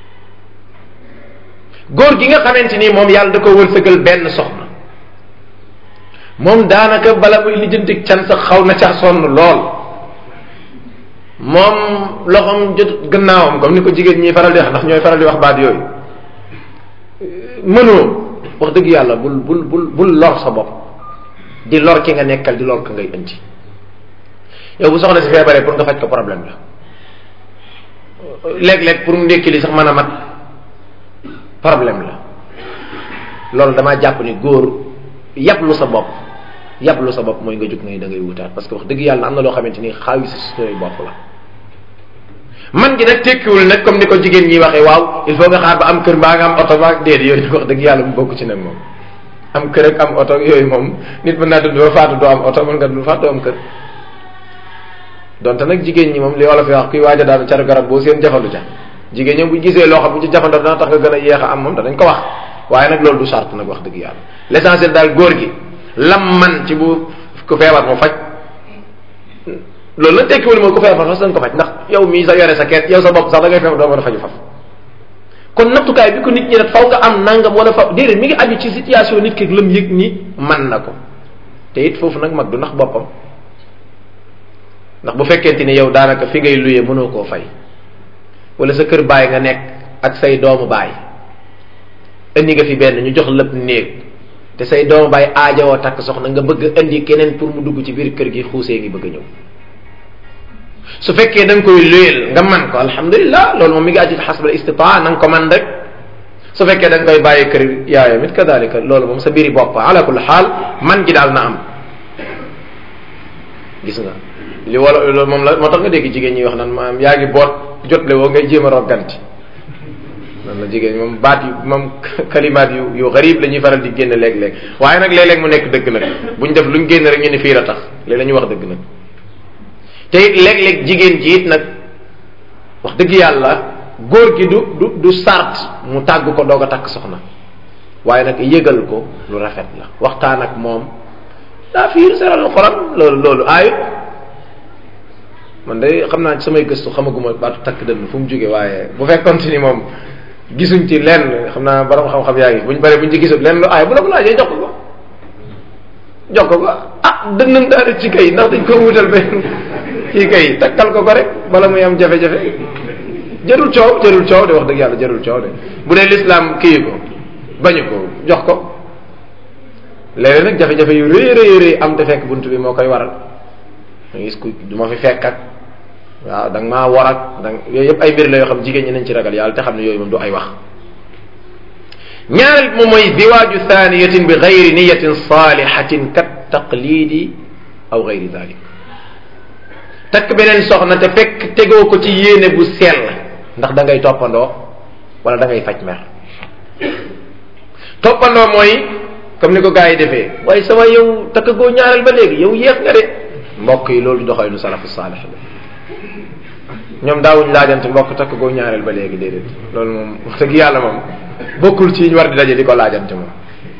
góor gi nga xamante ni moom yàlla da ko wërsëgal benn soxna moom daanaka bala muy lijjanti can sax xaw na ca sonn lool moom loxoom jot gannaawam comme ni ko jigéen ñi faral di wax ndax ñooy faral di wax baat yooyu mënoo wax dëgg yàlla bul bul bul bul lor sa bopp di lor ki nga nekkal di lor ka ngay indi yow bu soxna si feebaree pour nga faj ko problème la léeg-léeg pour mu ndékki li sax mën a mat problème la loolu damaa jàpp ni góor yablu sa bopp yablu sa bopp mooy nga jóg ngay da ngay wutaat parce que wax dëgg yàlla am na loo xamante ni xaawi si suñuy bopp la man gi nag tekkiwul nag comme ni ko jigéen ñi waxee waaw il faut nga xaar ba am kër mbaa nga am oto ba déedéet yooyu wax dëgg yàlla mu bokk ci nag moom am kër ak am oto yooyu moom nit mën naa dund ba faatu doo am oto mën nga dund faatu doo am kër donte nag jigéen ñi moom li wolof yi wax kuy waaj a daanu car garab boo seen jafandu ca jigéen ñoom bu gisee loo xam bu ci jafandoo dana tax nga gën a yéex a am moom danañ ko wax waaye nag loolu du charte nag wax dëgg yàlla l'essentiel daal góor gi lam man ci bu ku feebar mu faj loolu la tekkiwul mooy ku feebar fas dañ ko faj ndax yow mii sa yore sa keet yow sa bopp sax da ngay feebar doo mën a faju faf kon nattukaay bi ko nit ñi nag faw nga am nangam wala fa déedéet mi ngi aju ci situation nit ki lam yëg ni man na ko te it foofu nag mag du ndax boppam ndax bu fekkente ni yow daanaka fi ngay luye mënoo koo fay wala sa kër baay nga nekk ak say doomu baay indi nga fi benn ñu jox lépp néeg te say doomu baay aajawoo takk soxna nga bëgg indi keneen pour mu dugg ci biir kër gi xuusee ngi bëgg a ñëw su fekkee da nga koy luyeel nga man ko alhamdulilah loolu moom mi ngi aju xasbal istitaa na nga ko man rek su fekkee da nga koy bàyyi kër yaayam it kadalika loolu moom sa biiri bopp ala kulli xaal man gi daal na am gis nga li wala loolu moom la moo tax nga dégg jigéen ñi wax naan maanaam yaa ngi boot jotle woo ngay jéem a rogganti noonu la jigéen ñi moom baat yu moom kalimaat yu yu garib la ñuy faral di génn léeg-léeg waaye nag léeg-léeg mu nekk dëgg nag buñ def luñ génn rek ñu ne fii la tax léeg la ñuy wax dëgg nag te it léeg-léeg jigéen ji it nag wax dëgg yàlla góor gi du du du sart mu tàgg ko doog a takk soxna waaye nag yëgal ko lu rafet la waxtaan ak moom daa fiir seral xolam loolu loolu aayut man de xam naa ci samay gëstu xamaguma baatu takk dënn fu mu jóge waaye bu fekkoon ni moom gisuñ ci lenn xam naa borom xam-xam yaa ngi buñ bare buñ ci gisul lenn lu aay bu la ko laajee jox ko ko jox ko ko ah dënnam daal ci kay ndax dañ ko wutal benn ci kay takkal ko ko rek bala muy am jafe-jafe jarul coow jarul coow de wax dëgg yàlla jarul coow de bu dee lislaam kii ko bañu ko jox ko léeg nag jafe-jafe yu rëy rëy rëy am te fekk bunt bi moo koy waral da gis ku du ma fi fekk ak waaw da nga maa war ak da yooyu yëpp ay mbir la yoo xam jigéen ñi nañ ci ragal yàlla te xam ne yooyu moom du ay wax ñaareel moom mooy ziwaaju thaniyatin bi gayri niyatin salihatin kat taqlidi aw gayri dalik takk beneen soxna te fekk tegoo ko ci yéene bu sell ndax da ngay toppandoo wala da ngay faj mer toppandoo mooy comme ni ko gars yi defee waaye sama yow takk goo ñaareel ba léegi yow yéex nga de mbokk yi loolu doxee nu salafu saalix la ñoom daawuñ laajante mbokk takk goo ñaareel ba léegi déedéet loolu moom wax dëgg yàlla moom bokkul ci ñu war di daje di ko laajante moom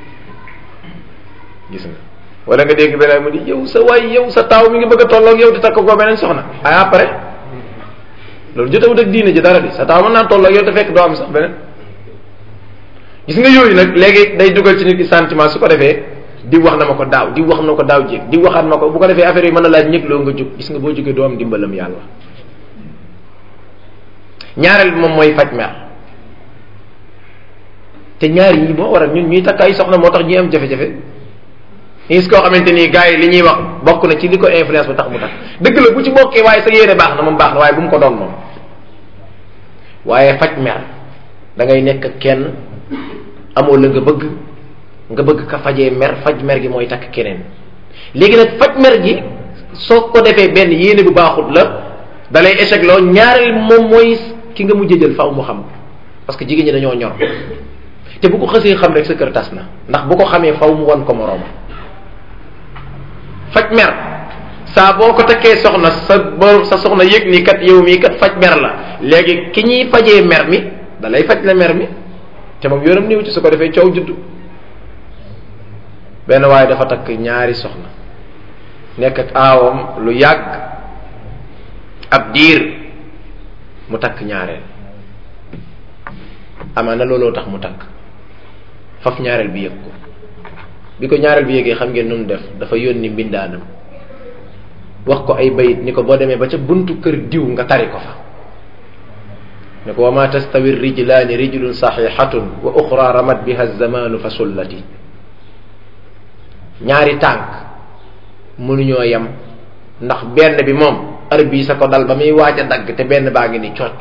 gis nga wala nga dégg beneen mu di yow sa waay yow sa taaw mi ngi bëgg a tolloog yow te takk goo beneen soxna ay après loolu jotewut ak diine ji dara di sa taaw mën naa tolloog yow te fekk doo am sax beneen gis nga yooyu nag léegi day dugal ci nit ki sentiment su ko defee di wax na ma ko daaw di wax na ko daaw jéeg di waxaat ma ko bu ko defee affaire yi mën na laaj ñëg loo nga jóg gis nga boo jógee doo am dimbalam yàlla ñaareel bi moom mooy faj mer te ñaar yi moo waral ñun ñuy takk ay soxna moo tax ñuy am jafe-jafe gis koo xamante ni gars yi li ñuy wax bokk na ci li ko influence ba tax mu tax dëgg la bu ci bokkee waaye sa yéene baax na moom baax na waaye bu mu ko doon moom waaye faj mer da ngay nekk kenn amoo la nga bëgg nga bëgg ka fajee mer faj mer gi mooy takk keneen léegi nag faj mer gi soo ko defee benn yéene bu baaxut la dalay échec loo ñaareel moom mooy ki nga mujj jël faaw mu xam parce que jigéen ñi dañoo ñor te bu ko xësee xam rek sa kër tas na ndax bu ko xamee faw mu wan ko morooma faj mer saa boo ko takkee soxna sa bo sa soxna yëg ni kat yow mii kat faj mer la léegi ki ñuy fajee mer mi da lay faj la mer mi te moom yoonam néew ci su ko defee coow juddu benn waaye dafa takk ñaari soxna nekk ak aawam lu yàgg ab diir mu takk ñaareel amaana looloo tax mu takk faf ñaareel bi yëg ko bi ko ñaareel bi yëgee xam ngeen nu mu def dafa yónni mbindaanam wax ko ay bayit ni ko boo demee ba ca buntu kër diw nga tari ko fa ne ko wa ma tastawi rijlaani rijlun saxiixatun wa uxra ramat biha zamanu fa sullati ñaari tànk mënuñoo yem ndax benn bi moom ar bii sa ko dal ba muy waaj a dagg te benn baa ngi ni cocc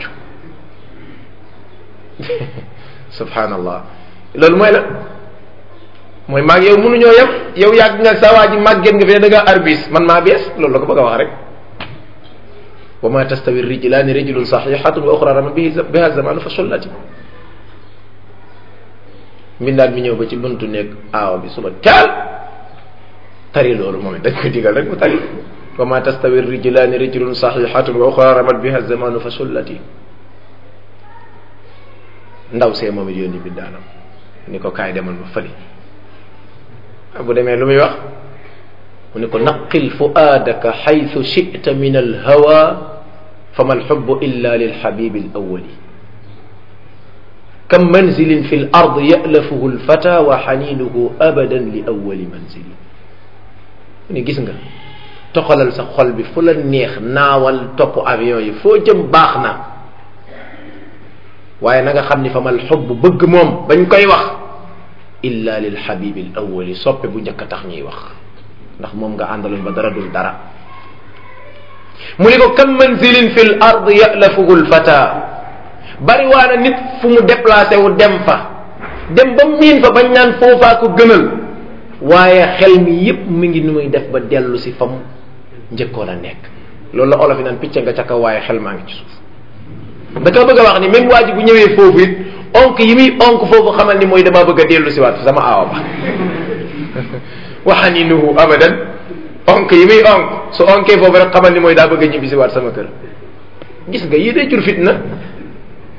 subhanallah loolu mooy la mooy maag yow mënuñoo yem yow yàgg nga sa waa ji màgget nga fi ne da ngaa arbis man maa bees loolu la ko bëgg a wax rek wa ma tastawi rijlaani rijlun saxiixatun wa uxra rama bihi biha zamanu fa sullati mbindaat mi ñëw ba ci buntu nekk aawa bi suba teel tari loolu moom dañ koy digal rek mu tari wa ma tastawi rijlaani rijlun saxiixatun wa uxra ramat biha zamanu fa sullati ndaw see moom it yónni mbindaanam ni ko kaay demal ma fëli bu demee lu muy wax mu ne ko naqil fuaadaka xaytu chita min alhawa fama alxubu illa lilxabibi alawali kam manzilin fi l ard yalafuhu lfata wa xaninuhu abadan li awali manzili mu ne gis nga toxalal sa xol bi fu la neex naawal topp avion yi foo jëm baax na waaye na nga xam ni fama alxubu bëgg moom bañ koy wax illa lilxabibi alawali soppe bu njëkk a tax ñuy wax ndax moom nga àndaloon ba dara dul dara mu ni ko kam manzilin fi l ard yalafuhu lfata bari waana nit fu mu déplacé wu dem fa dem ba miin fa bañ naan foofaa ko gënal waaye xel mi yépp mi ngi nu muy def ba dellu si fa mu njëkkoon a nekk loolu la olof yi naan picc nga ca kaw waaye xel maa ngi ci suuf da ka bëgg a wax ni même waa ji bu ñëwee foofu it onk yi muy onk foofu xamal ni mooy damaa bëgg a dellu si waat sama aawa ba waxaninuhu abadan onk yi muy onk su onkee foofu rek xamal ni mooy daa bëgg a ñibbi si waat sama kër gis nga yii day jur fitna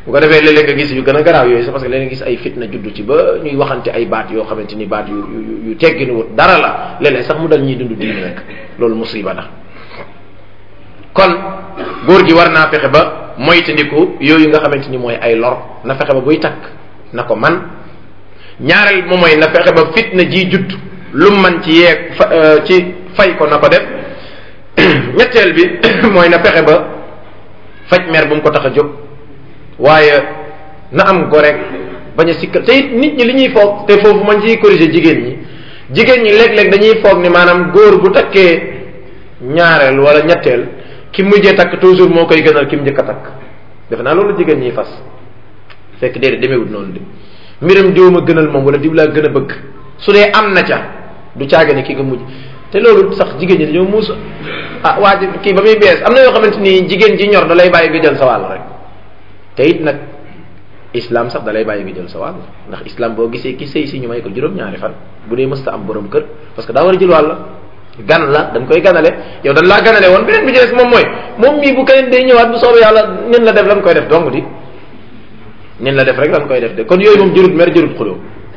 bu ko defee léeg-léeg nga gis yu gën a garaaw yooyu sax parce que léeg gis ay fitna juddu ci ba ñuy waxante ay baat yoo xamante ni baat yu yu yu tegginu wut dara la léeg-léeg sax mu dal ñuy dund diine rek loolu musiba la kon góor gi war naa fexe ba moytandiku yooyu nga xamante ni mooy ay lor na fexe ba buy takk na ko man ñaareel moom mooy na fexe ba fitna ji judd lu man ci yeeg fa ci fay ko na ko def ñetteel bi mooy na fexe ba faj mer bu mu ko tax a jóg waaye na am go rek bañ a sikkal te it nit ñi li ñuy foog te foofu man ciy corriger jigéen ñi jigéen ñi léeg-léeg dañuy foog ni maanaam góor bu takkee ñaareel wala ñetteel ki mujjee takk toujours moo koy gënal ki mu njëkk a takk defe naa loolu jigéen ñiy fas fekk déedéet demeewut noonu de mbiram diw ma gënal moom wala diw laa gën a bëgg su dee am na ca du caaga ni ki nga mujj te loolu sax jigéen ñi dañoo muus ah waa ji kii ba muy bees am na yoo xamante ni jigéen ji ñor da lay bàyyi nga jël sa wàll rek te it nag islam sax da lay bàyyi nga jël sa wàll ndax islam boo gisee ki sëy si ñu may ko juróom-ñaari fan bu dee mësta am borom kër parce que daa war a jël wàll gan la dañ koy ganale yow dañ laa ganale woon beneen bi ci des moom mooy moom mii bu keneen day ñëwaat bu soobee yàlla nin la def lan koy def dong di nin la def rek lan koy def de kon yooyu moom jërut mer jërut xuloo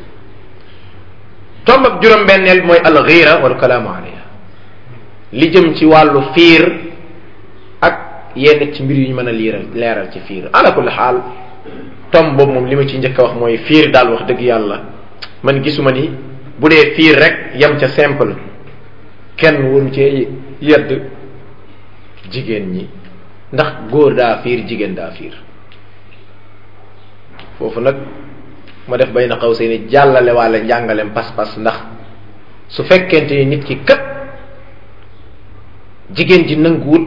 tomb ak juróom-benneel mooy al ghira wal kalaamu alayha li jëm ci wàllu fiir ak yenn ci mbir yu ñu mën a liiral leeral ci fiir ala kulli xaal tomb boobu moom li ma ci njëkk a wax mooy fiir daal wax dëgg yàlla man gisuma ni bu dee fiir rek yem ca simple kenn waru cee yedd jigéen ñi ndax góor daa fiir jigéen daa fiir foofu nag ma def bay na xaw see ni jàllale walla njàngalem pas-pas ndax su fekkente ni nit ki kat jigéen ji nanguwul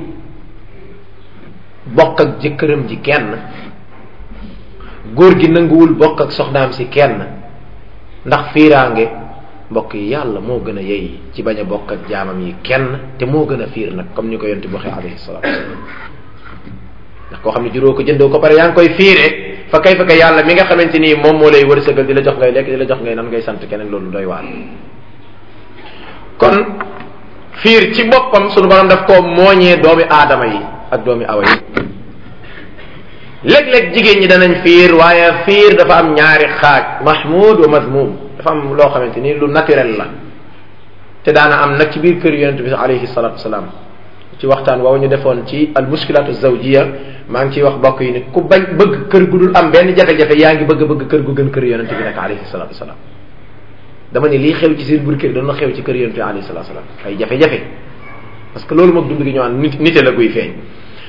bokk ak jëkkëram ji kenn góor gi nanguwul bokk ak soxnaam si kenn ndax fiiraange mbokk yi yàlla moo gën a yey ci bañ a bokk ak jaamam yi kenn te moo gën a fiir nag comme ni ko yonti waxee alayhi salaatu wasalaam ndax koo xam ne juróo ko jëndoo ko pare yaa ngi koy fiire fa kay fa kay yàlla mi nga xamante ni moom moo lay wërsëgal di la jox ngay lekk di la jox ngay nan ngay sant keneen loolu doy waar kon fiir ci boppam sunu borom daf koo mooñee doomi aadama yi ak doomi awa yi léeg-léeg jigéen ñi danañ fiir waaye fiir dafa am ñaari xaaj mahmud wa mazmum dafa am loo xamante ni lu naturel la te daana am nag ci biir kër yonente bi alayhi salatu wasalaam ci waxtaan woowu ñu defoon ci al muskilatu zawjiya maa ngi ciy wax bokk yi ni ku bañ bëgg kër gu dul am benn jafe-jafe yaa ngi bëgg bëgg kër gu gën kër yonente bi nag alayhi salatu wasalaam dama ne lii xew ci seen biir kër doon na xew ci kër yonente bi alayhi salatu wasalaam ay jafe-jafe parce que loolu moom dund gi ñëwaan nit nite la guy feeñ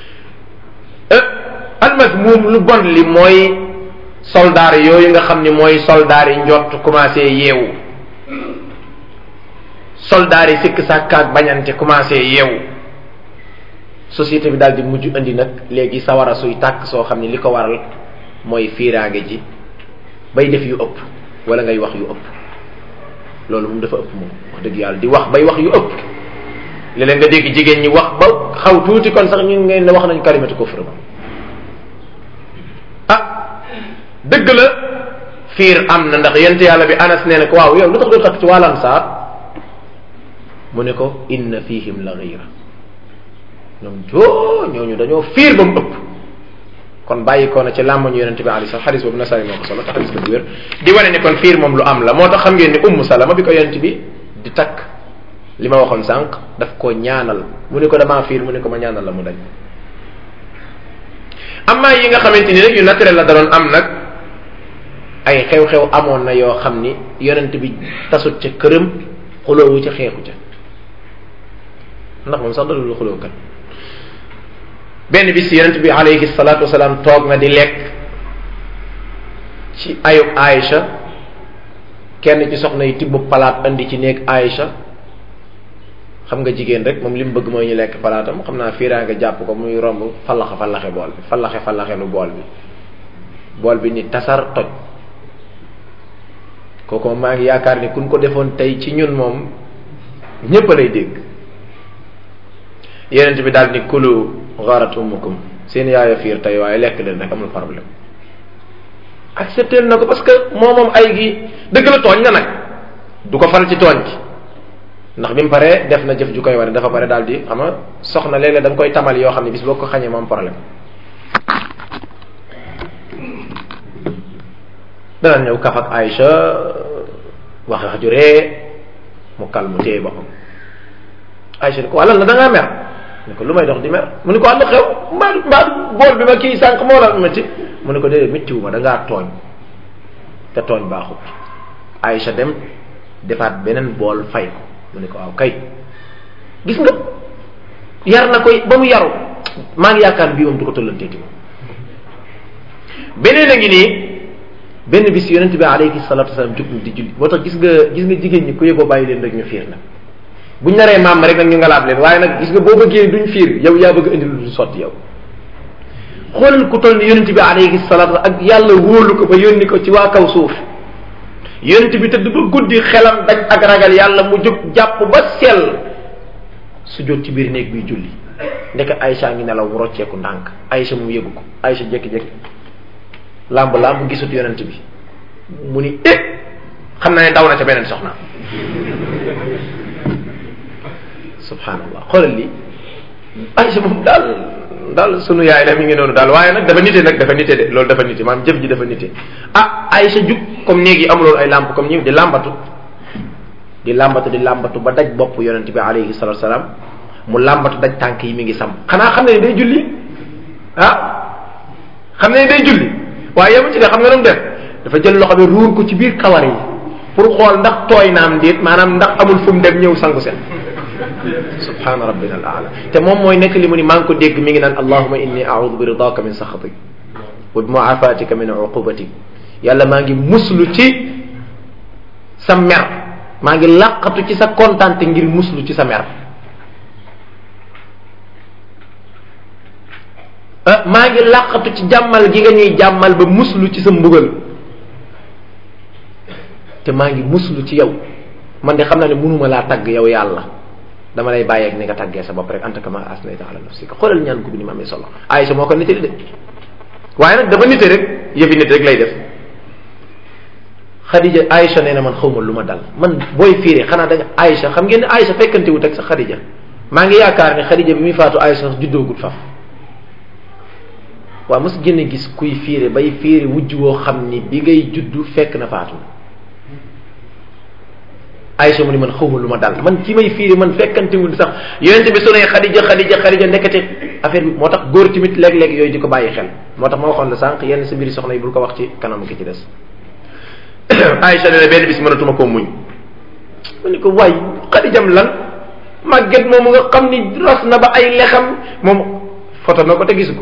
almasmuum lu bon li mooy soldaar yooyu nga xam ni mooy soldaar yi njott commencé yeewu soldaar yi sikk sàkkaak bañante commencé yeewu société bi daal di mujj indi nag léegi sawara suy tàkk soo xam ni li ko waral mooy fiiraange ji bay def yu ëpp wala ngay wax yu ëpp loolu moom dafa ëpp moom wax dëgg yàlla di wax bay wax yu ëpp léeg-léeg nga dégg jigéen ñi wax ba xaw tuuti kon sax ñu ngeen ne wax nañ kalimatu kufr ah dëgg la fiir am na ndax yent yàlla bi anas nee na ko waaw yow lu tax doo takk ci wàllan saar mu ne ko inna fihim la ghira ñoom joo ñooñu dañoo fiir ba mu ëpp kon bàyyi ko na ci làmmañu yonente bi alayhi salaam xadis boobu nasaay moo ko solo te xadis bu wér di wane ni kon fiir moom lu am la moo tax xam ngeen ni ummu salama bi ko yonente bi di takk li ma waxoon sànq daf ko ñaanal mu ne ko damaa fiir mu ne ko ma ñaanal la mu dañ amaa yi nga xamante ni rek yu naturel la da doon am nag ay xew-xew amoon na yoo xam ni yonent bi tasut ca këram xuloowu ca xeexu ca ndax moom sax dalul xuloo kat benn bis yonent bi alayhi salaatu wasalaam toog na di lekk ci ayub Aïcha kenn ci soxna yi tibb palaat andi ci néeg Aïcha xam nga jigéen rek moom li mu bëgg mooy ñu lekk palaatam xam naa fiiraa nga jàpp ko muy romb fallaxe fallaxe bool bi fallaxe fallaxe lu bool bi bool bi ni tasar toj kooku maa ngi yaakaar ni kun ko defoon tey ci ñun moom ñépp lay dégg yenent bi daal ni kulu gharat ummukum seen yaaya fiir tey waaye lekk leen rek amul problème accepté na ko parce que moo moom ay gi dëgg la tooñ na nag du ko fal ci tooñ gi ndax bi mu paree def na jëf ju koy wane dafa pare daal di xam nga soxna léeg-léeg da nga koy tamal yoo xam ne bis boo ko xañee moom problème dana ñëw kaf ak Aïcha wax wax ju ree mu kal mu téye boppam Aïcha ni ko wàllal la da ngaa mer ni ko lu may dox di mer mu ni ko àll xew mbaa mbaa bool bi ma kii sànq moo la métti mu ni ko déedéet méttiwu ma da ngaa tooñ te tooñ baaxut Aïcha dem defaat beneen bool fay ko mu ni ko waaw kay gis nga yar na koy ba mu yaru maa ngi yaakaar bii moom du ko tollanteeti moom beneen a ngi nii benn bis yonent bi alayhi salatu wasalam jóg di julli moo tax gis nga gis nga jigéen ñi ku yëgoo bàyyi leen rek ñu fiir nag buñ naree maam rek nag ñu ngalaab leen waaye nag gis nga boo bëggee duñ fiir yow yaa bëgg indi lu du sotti yow xoolal ku toll ni yonent bi alayhi salatu ak yàlla wóolu ko ba yónni ko ci waa kaw suuf yonent bi tëdd ba guddi xelam daj ak ragal yàlla mu jóg jàpp ba sell su jot ci biir néeg bi julli ndeke Aïcha ngi nelaw mu rocceeku ndànk Aïcha mu yëgu ko Aïcha jékki-jékki làmb làmb gisut yonent bi mu ni eh xam na ne daw na ca beneen soxna subhanallah xoolal lii Aïcha moom daal daal sunu yaay la mi ngi noonu daal waaye nag dafa nite nag dafa nite de loolu dafa nite maanaam jëf ji dafa nite ah Aïcha jug comme néeg yi amuloon ay làmp comme ñi di làmbatu di làmbatu di làmbatu ba daj bopp yonent bi alayhi salatu salaam mu làmbatu daj tànk yi mi ngi sam xanaa xam ne day julli ah xam ne day julli waaye yemu ci de xam nga nu mu def dafa jël loxo bi ruur ko ci biir kawar yi pour xool ndax tooy naam déet maanaam ndax amul fu mu dem ñëw sangu set subhana rabbina al aala te moom mooy nekk li mu ni maa ngi ko dégg mi ngi naan allahuma inni audu bi ridaka min saxatik wa bi muafatika min uqubatik yàlla maa ngi muslu ci sa mer maa ngi làqatu ci sa kontaante ngir muslu ci sa mer maa ngi làqatu ci jàmmal gi nga ñuy jàmmal ba muslu ci sa mbugal te maa ngi muslu ci yow man de xam naa ne mënuma laa tagg yow yàlla dama lay bàyyeeg ni nga taggee sa bopp rek anta kama asnayta ala nafsika xoolal ñaan ko bi ni ma amee solo Aïcha moo ko nite de waaye nag dafa nite rek yëfi nit rek lay def Khadija Aïcha nee na man xawma lu ma dal man booy fiire xanaa da nga Aïcha xam ngeen ne Aïcha fekkante wut ak sa Khadija maa ngi yaakaar ne Khadija bi muy faatu Aïcha sax juddoogut faf waaw mos génne gis kuy fiire bay fiire wujj woo xam ni bi ngay juddu fekk na faatu Aïcha mu ni man xawma lu ma dal man ci may fiire man fekkante wul sax yonente bi su ne Khadija Khadija Khadija nekkate affaire bi moo tax góor tamit léeg-léeg yooyu di ko bàyyi xel moo tax ma waxoon la sànq yenn sa biir soxna yi bul ko wax ci kanam ki ci des Aïcha ne benn bis mënatuma koo muñ mu ni ko waay Khadijam lan màgget moomu nga xam ni ras na ba ay lexam moom foto na ko te gisu ko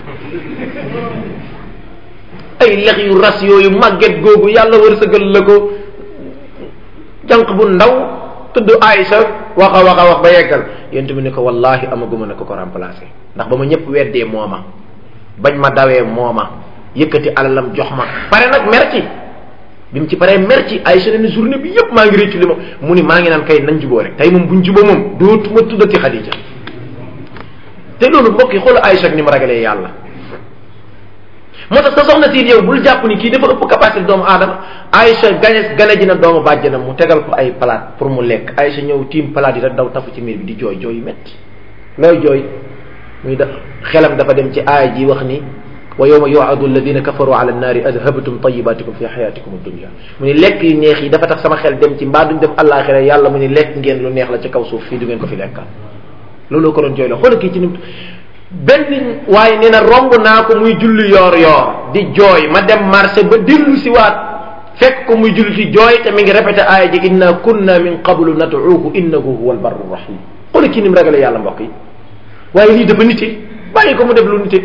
ay lex yu ras yooyu màgget googu yàlla wërsëgal la ko jànq bu ndaw tudd Aïcha wax a wax a wax ba yeggal yent bi ne ko wallahi amaguma ne ko ko remplacer ndax ba ma ñëpp weddee mooma bañ ma dawee mooma yëkkati alalam jox ma pare nag merci bi mu ci paree merci Aïcha ne journée bi yëpp maa ngi réccu li ma mu ni maa ngi naan kay nañ juboo rek tey moom buñ juboo moom dootuma tuddati Xadija te loolu mbokk yi xoolu Aïcha ni mu ragalee yàlla moo tax sa soxna si yow bul jàpp ni kii dafa ëpp capacité doomu aadama Aïcha gane gane ji na doomu bàjjanam mu tegal ko ay palaat pour mu lekk Aïcha ñëw tiim palaat yi rek daw tafu ci miir bi di jooy jooy yu métti looy jooy muy da xelam dafa dem ci aaya ji wax ni wa yawma yu'adu alladina kafaru ala annaari adhabtum tayyibatikum fi hayatikum ad-dunya mu ni lekk yu neex yi dafa tax sama xel dem ci mbaa duñ dem àllaaxira yàlla mu ni lekk ngeen lu neex la ci kaw suuf fii du ngeen ko fi lekkal looloo ko doon jooy la xoolal kii ci nim benn waaye nee na romb naa ko muy julli yoor yoor di jooy ma dem marché ba dellu si waat fekk ko muy julli ci jooy te mi ngi répété aaya ji inna kunna min qablu nad'uuhu innahu huwa albarru rahim xoolal kii ni mu ragale yàlla mbokk yi waaye lii dafa nite bàyyi ko mu def lu nite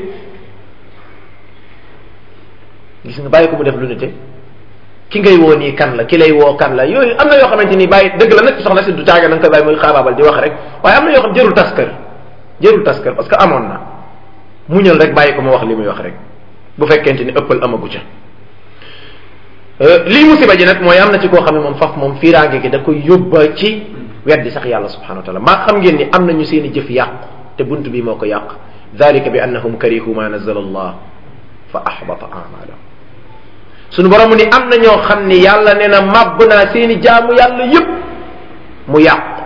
gis nga bàyyi ko mu def lu nite ki ngay woo nii kan la ki lay woo kan la yooyu am na yoo xamante ni bàyyi dëgg la nag soxna si du caaga na nga koy bàyyi muy xaabaabal di wax rek waaye am na yoo xam jërul tas kër jërul tas kër parce que amoon na muñal rek bàyyi ko mu wax li muy wax rek bu fekkente ni ëppal amagu ca lii musiba ji nag mooy am na ci koo xam ne moom faf moom fiiraange gi da koy yóbba ci weddi sax yàlla subhanahu wa taala maa xam ngeen ni am nañu seen i jëf yàqu te bunt bi moo ko yàq dalika bi annahum karihu ma nazala allah fa ahbata amalahum sunu borom mu ni am na ñoo xam ni yàlla nee na màbb naa seeni jaamu yàlla yépp mu yàqu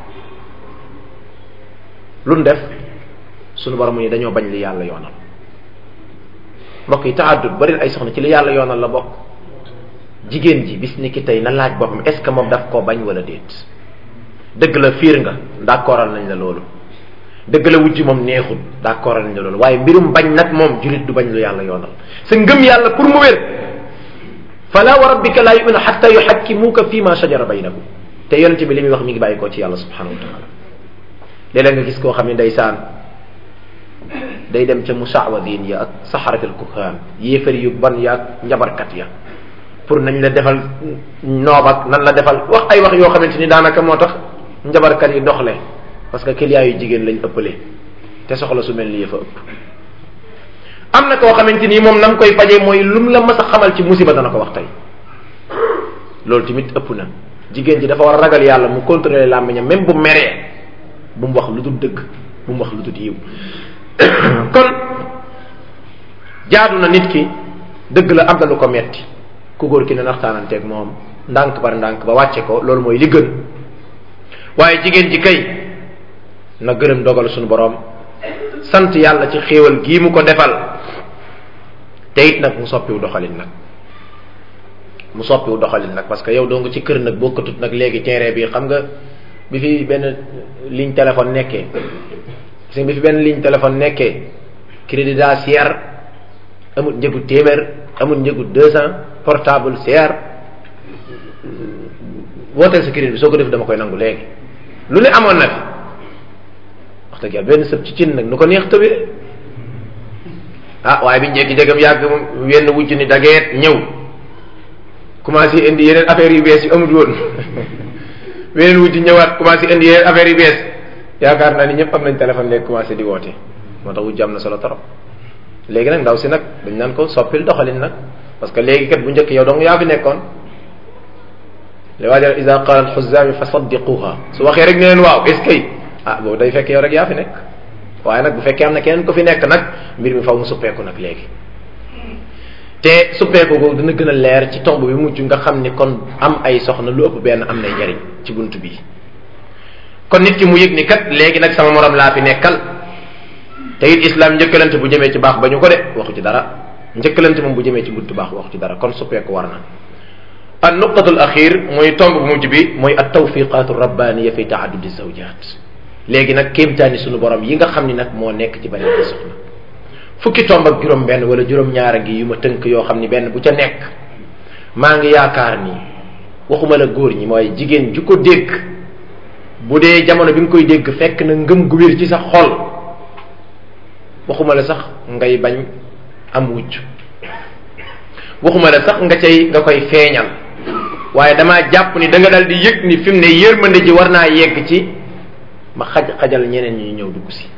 lu def sunu borom mu ni dañoo bañ li yàlla yoonal mbokk yi taaddud bari ay soxna ci li yàlla yoonal la bokk jigéen ji bis ni ki tey na laaj boppam est ce que moom daf koo bañ wala déet dëgg la fiir nga d'accordal nañ la loolu dëgg la wujj moom neexul d'accordal nañ la loolu waaye mbirum bañ nag moom julit du bañ lu yàlla yoonal sa ngëm yàlla pour mu wér fala wa rabbika la yuminu xatta yuxakkimuuka fi ma shajara baynakum te yonente bi li muy wax mi ngi bàyyi koo ci yàlla subhanahu wa taala léeg-léeg nga gis koo xam ne ndeysaan day dem ca musaawadin ya ak saxaratul kuhaan yéefari yu ban ya ak njabarkat ya pour nañ la defal noob ak nan la defal wax ay wax yoo xamante ni daanaka moo tax njabarkat yi doxle parce que client yu jigéen lañ ëppale te soxla su mel ni yëfa ëpp am na koo xamante ni moom nam koy fajee mooy lum la mas a xamal ci musiba dana ko wax tey loolu tamit ëpp na jigéen ji dafa war a ragal yàlla mu contrôler làmmiñam même bu meree bu mu wax lu dul dëgg bu mu wax lu dul yiw kon jaadu na nit ki dëgg la am na lu ko metti ku góor ki ne naxtaananteeg moom ndànk par ndànk ba wàcce ko loolu mooy li gën waaye jigéen ji kay na gërëm dogal suñu borom sant yàlla ci xéewal gii mu ko defal te it nag mu soppiwu doxalin nag mu soppiwu doxalin nag parce que yow doo nga ci kër nag bokkatut nag léegi terrain bi xam nga bi fi benn ligne téléphone nekkee gis nga bi fi benn ligne téléphone nekkee crédit daa seer amul njëgu téeméer amul njëgu deux cent portable seer wooteel sa crédit bi soo ko def dama koy nangu léegi lu ne amoon na fi wax dëgg yàlla benn sëb ci cin nag nu ko neex tëbee ah waaye bi njekki jegam yàgg wenn wujj ni dageet ñëw commencé indi yeneen affaires yu bees yu amul woon weneen wujj ñëwaat commencé indi yeneen affaires yu bees yaakaar naa ni ñëpp am nañ téléphone léegi commencé di woote moo tax wujj am na solo trop léegi nag ndaw si nag dañ naan ko soppil doxalin nag parce que léegi kat bu njëkk yow dong yaa fi nekkoon li waajal ida qaala alxuzaami fa saddiquha su waxee rek ne leen waaw est ce que ah boobu day fekk yow rek yaa fi nekk waaye nag bu fekkee am na keneen ko fi nekk nag mbir mi faw mu suppeeku nag léegi te suppeeku googu dina gën a leer ci tomb bi mujj nga xam ni kon am ay soxna lu ëpp benn am nay njariñ ci bunt bi kon nit ki mu yëg ni kat léegi nag sama morom laa fi nekkal te it islam njëkkalante bu jëmee ci baax ba ñu ko de waxu ci dara njëkkalante moom bu jëmee ci buntu baax waxu ci dara kon suppeeku war na an nuqatul axir mooy tomb bu mujj bi mooy at tawfiqatu rabbaniya fi taaddudi zawjat léegi nag kéemtaani sunu borom yi nga xam ni nag moo nekk ci bari ay soxna fukki tomb ak juróom benn wala juróom ñaara ngi yu ma tënk yoo xam ni benn bu ca nekk maa ngi yaakaar ni waxuma la góor ñi mooy jigéen ju ko dégg bu dee jamono bi nga koy dégg fekk na ngëm gu wér ci sa xol waxuma la sax ngay bañ am wujj waxuma la sax nga cay nga koy feeñal waaye damaa jàpp ni da nga dal di yëg ni fi mu ne yërmande ji war naa yegg ci ma xaj xajal ñeneen ñi ñëw dugg si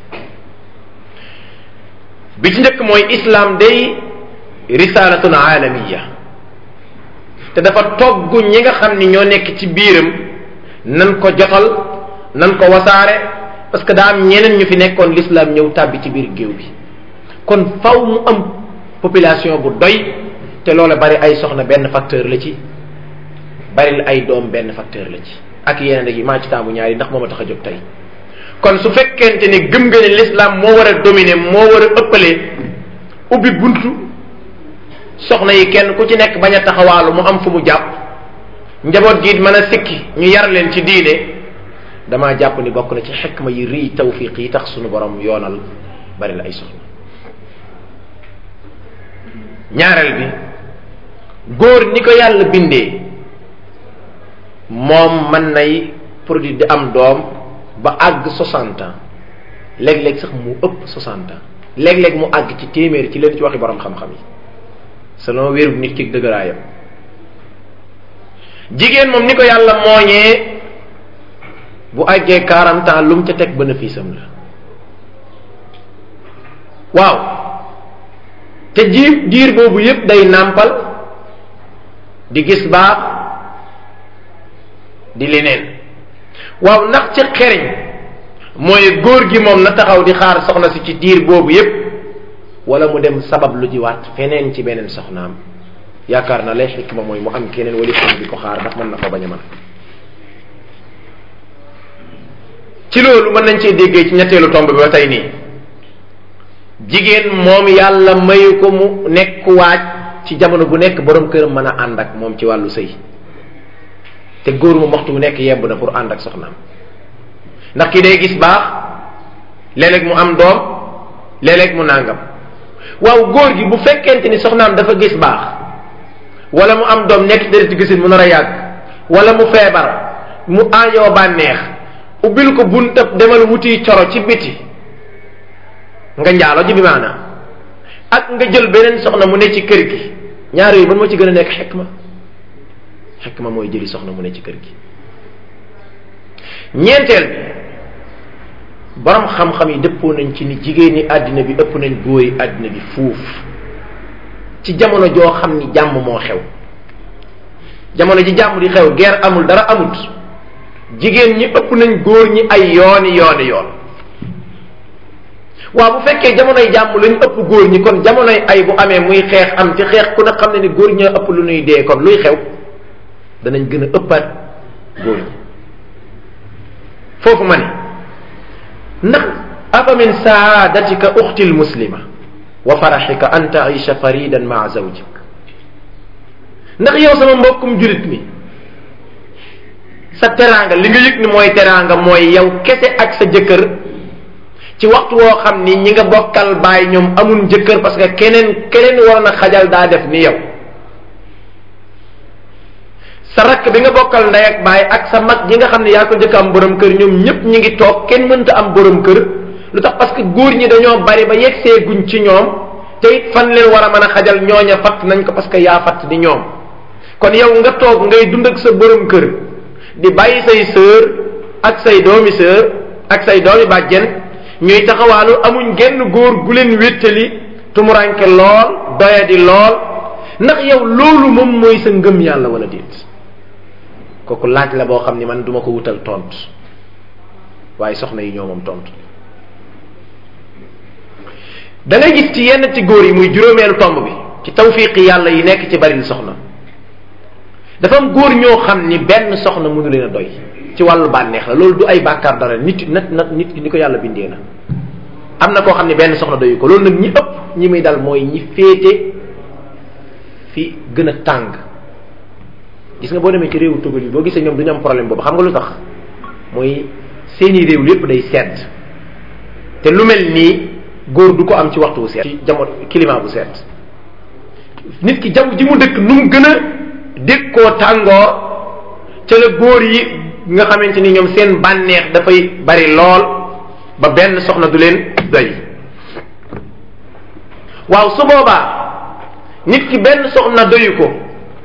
bi ci njëkk mooy islam day risalatun alamiya te dafa togg ñi nga xam ni ñoo nekk ci biiram nan ko jotal nan ko wasaare parce que daa am ñeneen ñu fi nekkoon l'islam ñëw tàbbi ci biir géew bi kon faw mu am population bu doy te loola bari ay soxna benn facteur la ci bari ay doom benn facteur la ci ak yeneen yi maa ci taamu ñaari ndax moo ma tax a jóg tey kon su fekkente ni gëm nga ne l'islam moo war a dominer moo war a ëppale ubbi buntu soxna yi kenn ku ci nekk bañ a taxawaalu mu am fu mu jàpp njaboot gi mën a sikki ñu yar leen ci diine damaa jàpp ni bokk na ci xikma yi rii tawfiq yi tax sunu borom yoonal bari la ay soxna ñaareel bi góor ni ko yàlla bindee moom mën nay produit di am doom ba àgg soixante ans léeg-léeg sax mu ëpp soixante ans léeg-léeg mu àgg ci téeméer ci leen ci waxi borom xam-xam yi selon wéeru nit ki dëgëraayam jigéen moom ni ko yàlla mooñee bu àggee quarante ans lu mu ca teg bénéfice am la waaw te jiir diir boobu yépp day nàmpal di gis baax di leneen waaw ndax ci xeriñ mooy góor gi moom na taxaw di xaar soxna si ci diir boobu yépp wala mu dem sabab lu jiwaat feneen ci beneen soxnaam yaakaar na lay xikma mooy mu am keneen wala kenn di ko xaar ndax mën na ko bañ a mën ci loolu mën nañ cee déggee ci ñetteelu tomb bi ba tey nii jigéen moom yàlla mayu ko mu nekk waaj ci jamono bu nekk borom këram mën a ànd ak moom ci wàllu sëy te góor mu waxtu bu nekk yemb na pour ànd ak soxnaam ndax ki day gis baax léeg-léeg mu am doom léeg-léeg mu nàngam waaw góor gi bu fekkente ni soxnaam dafa gis baax wala mu am doom nekk deret gisin mu nar a yàgg wala mu feebar mu aajoo bànneex ubbil ko buntab demal wuti coro ci biti nga njaalo ji bi maanaam ak nga jël beneen soxna mu ne ci kër gi ñaar yooyu ban moo ci gën a nekk xekma xekma mooy jëli soxna mu ne ci kër gi ñeenteel bi borom xam-xam yi dëppoo nañ ci ni jigéen ñi àddina bi ëpp nañ góor yi àddina bi fuuf ci jamono joo xam ni jàmm moo xew jamono ji jàmm di xew guerre amul dara amut jigéen ñi ëpp nañ góor ñi ay yooni yooni yoon waaw bu fekkee jamonoy jàmm lañ ëpp góor ñi kon jamonoy ay bu amee muy xeex am ci xeex ku ne xam ne ni góor ñoo ëpp lu ñuy dee kon luy xew danañ gën a ëppaat góor ñi foofu ma ne ndax afa min saadatika uxti lmuslima wa faraxika an taisha faridan maa zawjik ndax yow sama mbokkum julit mi sa teraanga li nga yëg ni mooy teraanga mooy yow kese ak sa jëkkër ci waxtu woo xam ni ñi nga bokkal baay ñoom amul jëkkër parce que keneen keneen war na xajal daa def ni yow sa rakk bi nga bokkal ndey ak baay ak sa mag ñi nga xam ne yaa ko njëkk am borom kër ñoom ñëpp ñi ngi toog kenn mënta am borom kër lu tax parce que góor ñi dañoo bari ba yegsee guñ ci ñoom te it fan leen war a mën a xajal ñooña fatt nañ ko parce que yaa fatt di ñoom kon yow nga toog ngay dund ak sa borom kër di bàyyi say sœur ak say doomi sœur ak say doomi bàjjen ñuy taxawaalu amuñ genn góor gu leen wéttali tumuranke lool doyadi lool ndax yow loolu moom mooy sa ngëm yàlla wala déet kooku laaj la boo xam ni man duma ko wutal tontu waaye soxna yi ñoo moom tontu da ngay gis ci yenn ci góor yi muy juróomeelu tomb bi ci tawfiqi yàlla yi nekk ci baril soxna dafa am góor ñoo xam ni benn soxna mënu leen a doy ci wàllu bànneex la loolu du ay bàkkaar dara nit nat nat nit ki ni ko yàlla bindee na am na koo xam ne benn soxna doyu ko loolu nag ñi ëpp ñi muy dal mooy ñi féete fi gën a tàng gis nga boo demee ci réewu tugal yi boo gisee ñoom du ñu am problème boobu xam nga lu tax mooy seeni réew lépp day sedd te lu mel nii góor du ko am ci waxtu wu sedd ci jamono climat bu sedd nit ki jaww ji mu dëkk nu mu gën a dékkoo tàngoor ca la góor yi nga xamante ni ñoom seen bànneex dafay bari lool ba benn soxna du leen doy waaw su boobaa nit ki benn soxna doyu ko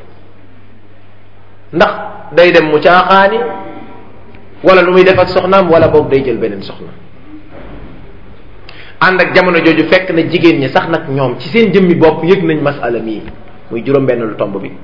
ndax day dem mu caaxaani wala lu muy def ak soxnaam wala boog day jël beneen soxna ànd ak jamono jooju fekk na jigéen ñi sax nag ñoom ci seen jëmmi bopp yëg nañ masala mii muy juróom benn lu tomb bi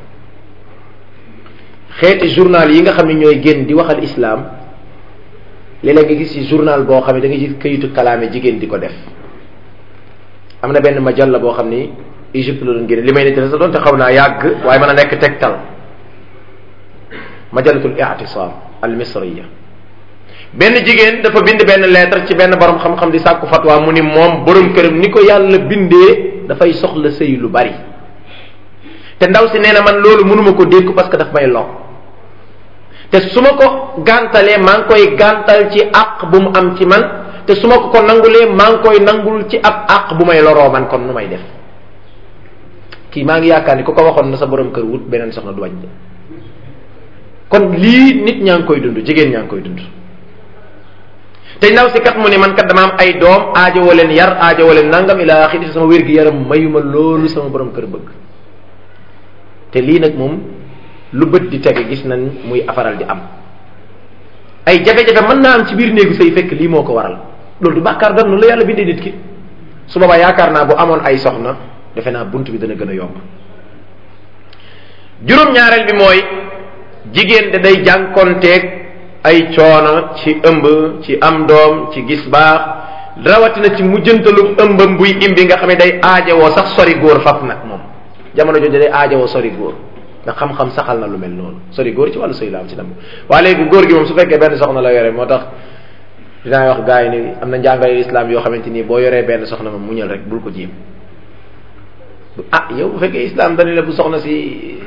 xeeti journal yi nga xam ne ñooy génn di waxal islam léeg-léeg nga gis ci journal boo xam ne da nga gis këyitu kalaame jigéen di ko def am na benn majalla boo xam ni Égypte la doon génne li may nettali sa doon te xaw naa yàgg waaye mën a nekk tegtal majallatul i'tisam al misriya benn jigéen dafa bind benn lettre ci benn borom xam-xam di sàkku fatwa mu ni moom borom këram ni ko yàlla bindee dafay soxla sëy lu bari te ndaw si nee na man loolu mënuma ko dékku parce que daf may lor te su ma ko gàntalee maa ngi koy gàntal ci àq bu mu am ci man te su ma ko ko nangulee maa ngi koy nangul ci ab àq bu may loroo man kon nu may def kii maa ngi yaakaar ni ku ko waxoon na sa borom kër wut beneen soxna du wàññi kon lii nit ñaa ngi koy dund jigéen ñaa ngi koy dund te ndaw si kat mu ni man kat dama am ay doom aajowoo leen yar aajowoo leen nangam ila axiri sama wér gi yaram mayuma loolu sama borom kër bëgg te lii nag moom lu bët di tege gis nañ muy afaral di am ay jafe-jafe mën naa am ci biir néegu sëy fekk lii moo ko waral loolu du bàkkaar doon noonu la yàlla bindee nit ki su boobaa yaakaar naa bu amoon ay soxna defe naa bunt bi dana gën a yomb juróom-ñaareel bi mooy jigéen de day jànkonteeg ay coono ci ëmb ci am doom ci gis baax rawatina ci mujjantalu ëmbam buy imbi nga xam ne day aajowoo sax sori góor faf nag moom jamono jooju day aajowoo sori góor nga xam-xam saxal na lu mel noonu sori góor ci wàllu sëy la am ci nam waaye léegi góor gi moom su fekkee benn soxna la yore moo tax dinaa wax gars yi ni am na njàngale islam yoo xamante nii boo yoree benn soxna moom muñal rek bul ko jéem ah yow bu fekkee islam dañu la bu soxna si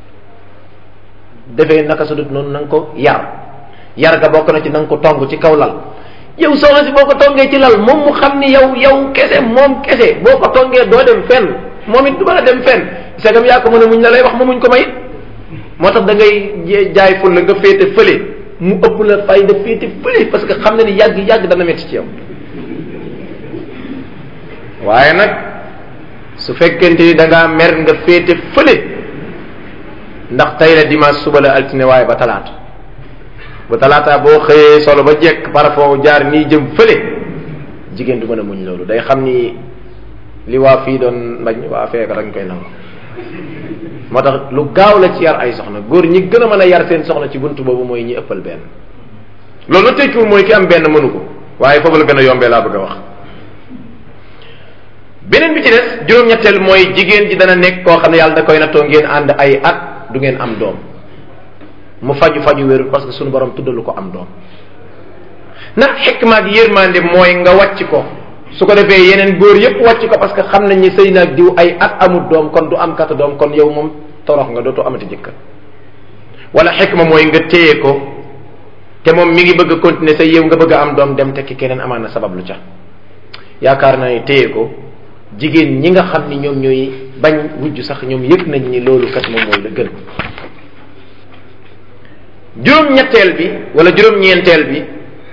defee naka sa dut noonu na nga ko yar yar ga bokk na ci na nga ko tong ci kaw lal yow soxna si boo ko tongee ci lal moom mu xam ni yow yow kese moom kese boo ko tongee doo dem fenn moom it du mën a dem fenn segam yaa ko mën a muñ la lay wax ma muñ ko may moo tax da ngay jaay ful la nga féete fële mu ëpp la fayda féete fële parce que xam na ni yàgg yàgg dana metti ci yow waaye nag su fekkente ni da ngaa mer nga féete fële ndax tey la dimanche suba la altine waaye ba talaata ba talaata boo xëyee solo ba jekk parfum jaar nii jëm fële jigéen du mën a muñ loolu day xam ni li waa fii doon mbañ waa fee ko dañ koy nangu moo tax lu gaaw la ci yar ay soxna góor ñi gën a mën a yar seen soxna ci buntu boobu mooy ñi ëppal benn loolu na tekkiwul mooy ki am benn mënu ko waaye foofu la gën a yombee laa bëgg a wax beneen bi ci des juróom-ñetteel mooy jigéen ji dana nekk koo xam ne yàlla da koy nattoo ngeen ànd ay at du ngeen am doom mu faju faju wérul parce que suñu borom tuddalu ko am doom ndax xikma ak yërmande mooy nga wàcc ko su ko defee yeneen góor yépp wàcc ko parce que xam nañ ni sëy naag diw ay at amul doom kon du am kata doom kon yow moom torox nga dootoo amati jëkkër wala xikma mooy nga téye ko te moom mi ngi bëgg a continuer sa yow nga bëgg a am doom dem tekki keneen amaan na sabab lu ca yaakaar naa ne téye ko jigéen ñi nga xam ni ñoom ñooy bañ wujj sax ñoom yëg nañ ni loolu kat moom mooy la gën juróom-ñetteel bi wala juróom-ñeenteel bi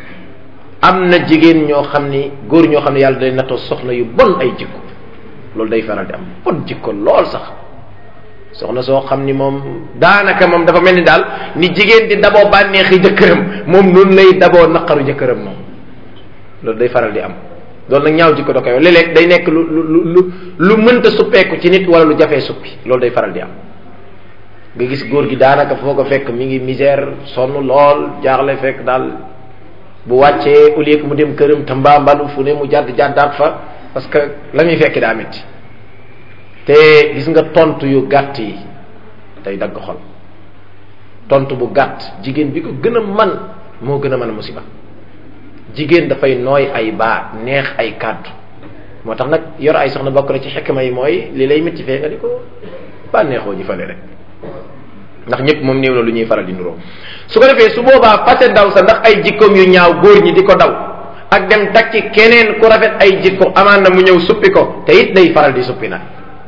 am na jigéen ñoo xam ni góor ñoo xam ne yàlla day nattoo soxna yu bon ay jikko loolu day faral di am bon jikko lool sax soxna soo xam ni moom daanaka moom dafa mel ni daal ni jigéen di daboo bànneexi jëkkëram moom noonu lay daboo naqaru jëkkëram moom loolu day faral di am loolu nag ñaaw jikko da koy léeg-léeg day nekk lu lu lu lu mënta suppeeku ci nit wala lu jafee suppi loolu day faral di am nga gis góor gi daanaka foo ko fekk mi ngi misère sonn lool jaaxle fekk daal bu wàccee au lieu que mu dem këram te mbaa mbalu fu ne mu jàdd jàddaat fa parce que la muy fekk daa metti te gis nga tontu yu gàtt yi day dagg xol tontu bu gàtt jigéen bi ko gën a man moo gën a mën a musiba jigéen dafay nooy ay baat neex ay kàddu moo tax nag yor ay soxna bokk na ci xekma yi mooy li lay métti fee nga di ko bànneexoo ji fale rek ndax ñëpp moom néew na lu ñuy faral di nuroo su ko defee su boobaa fase daw sa ndax ay jikkoom yu ñaaw góor ñi di ko daw ak dem takki keneen ku rafet ay jikko amaan na mu ñëw suppi ko te it day faral di suppi nag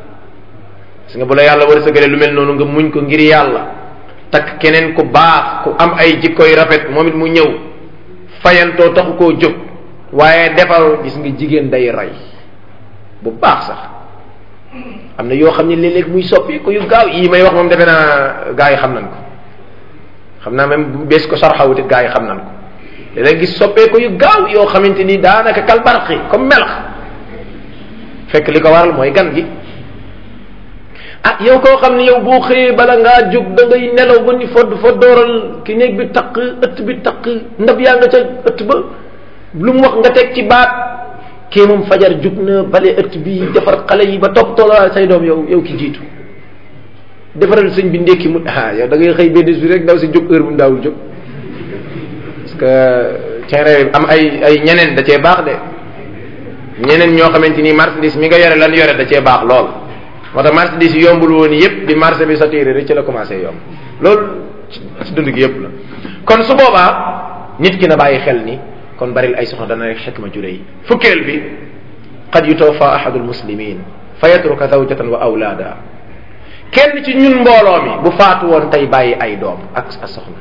gis nga bu la yàlla war a sëgale lu mel noonu nga muñ ko ngir yàlla takk keneen ku baax ku am ay jikko yu rafet moom it mu ñëw fayantoo taxu koo jóg waaye defal gis nga jigéen day rey bu baax sax am na yoo xam ne léeg-léeg muy soppi ko yu gaaw yii may wax moom defe naa gaa yi xam nañ ko xam naa même bu bees ko sarxawutit gaa yi xam nañ ko léeg-léeg gis soppee ko yu gaaw yoo xamante ni daanaka kal barqi comme melax fekk li ko waral mooy gan gi ah yow koo xam ne yow boo xëyee bala ngaa jóg da ngay nelaw ba ni fodd foddooral ki néeg bi taq ëtt bi taq ndab yaa nga ca ëtt ba lu mu wax nga teg ci baat kii moom fajar jug na bale ëtt bi defar xale yi ba topp toolal say doom yow yow ki jiitu defaral sëñ bi ndékki mu ah yow da ngay xëy benn bi rek daw si jóg heure bu mu daawul jóg parce que terrain am ay ay ñeneen da cee baax de ñeneen ñoo xamante ni marchandise mi nga yore lan yore da cee baax lool moo tax marchandise yi yombul woon yépp di marché bi saturé rek ci la commencé yomb loolu ci dund gi yépp la kon su boobaa nit ki na bàyyi xel ni kon baril ay soxna dana rek xikma jure yi fukkeel bi qad yutawfa ahadu almuslimin fa yatruka zawjatan wa awlaada kenn ci ñun mbooloo mi bu faatu woon tey bàyyi ay doom ak a soxna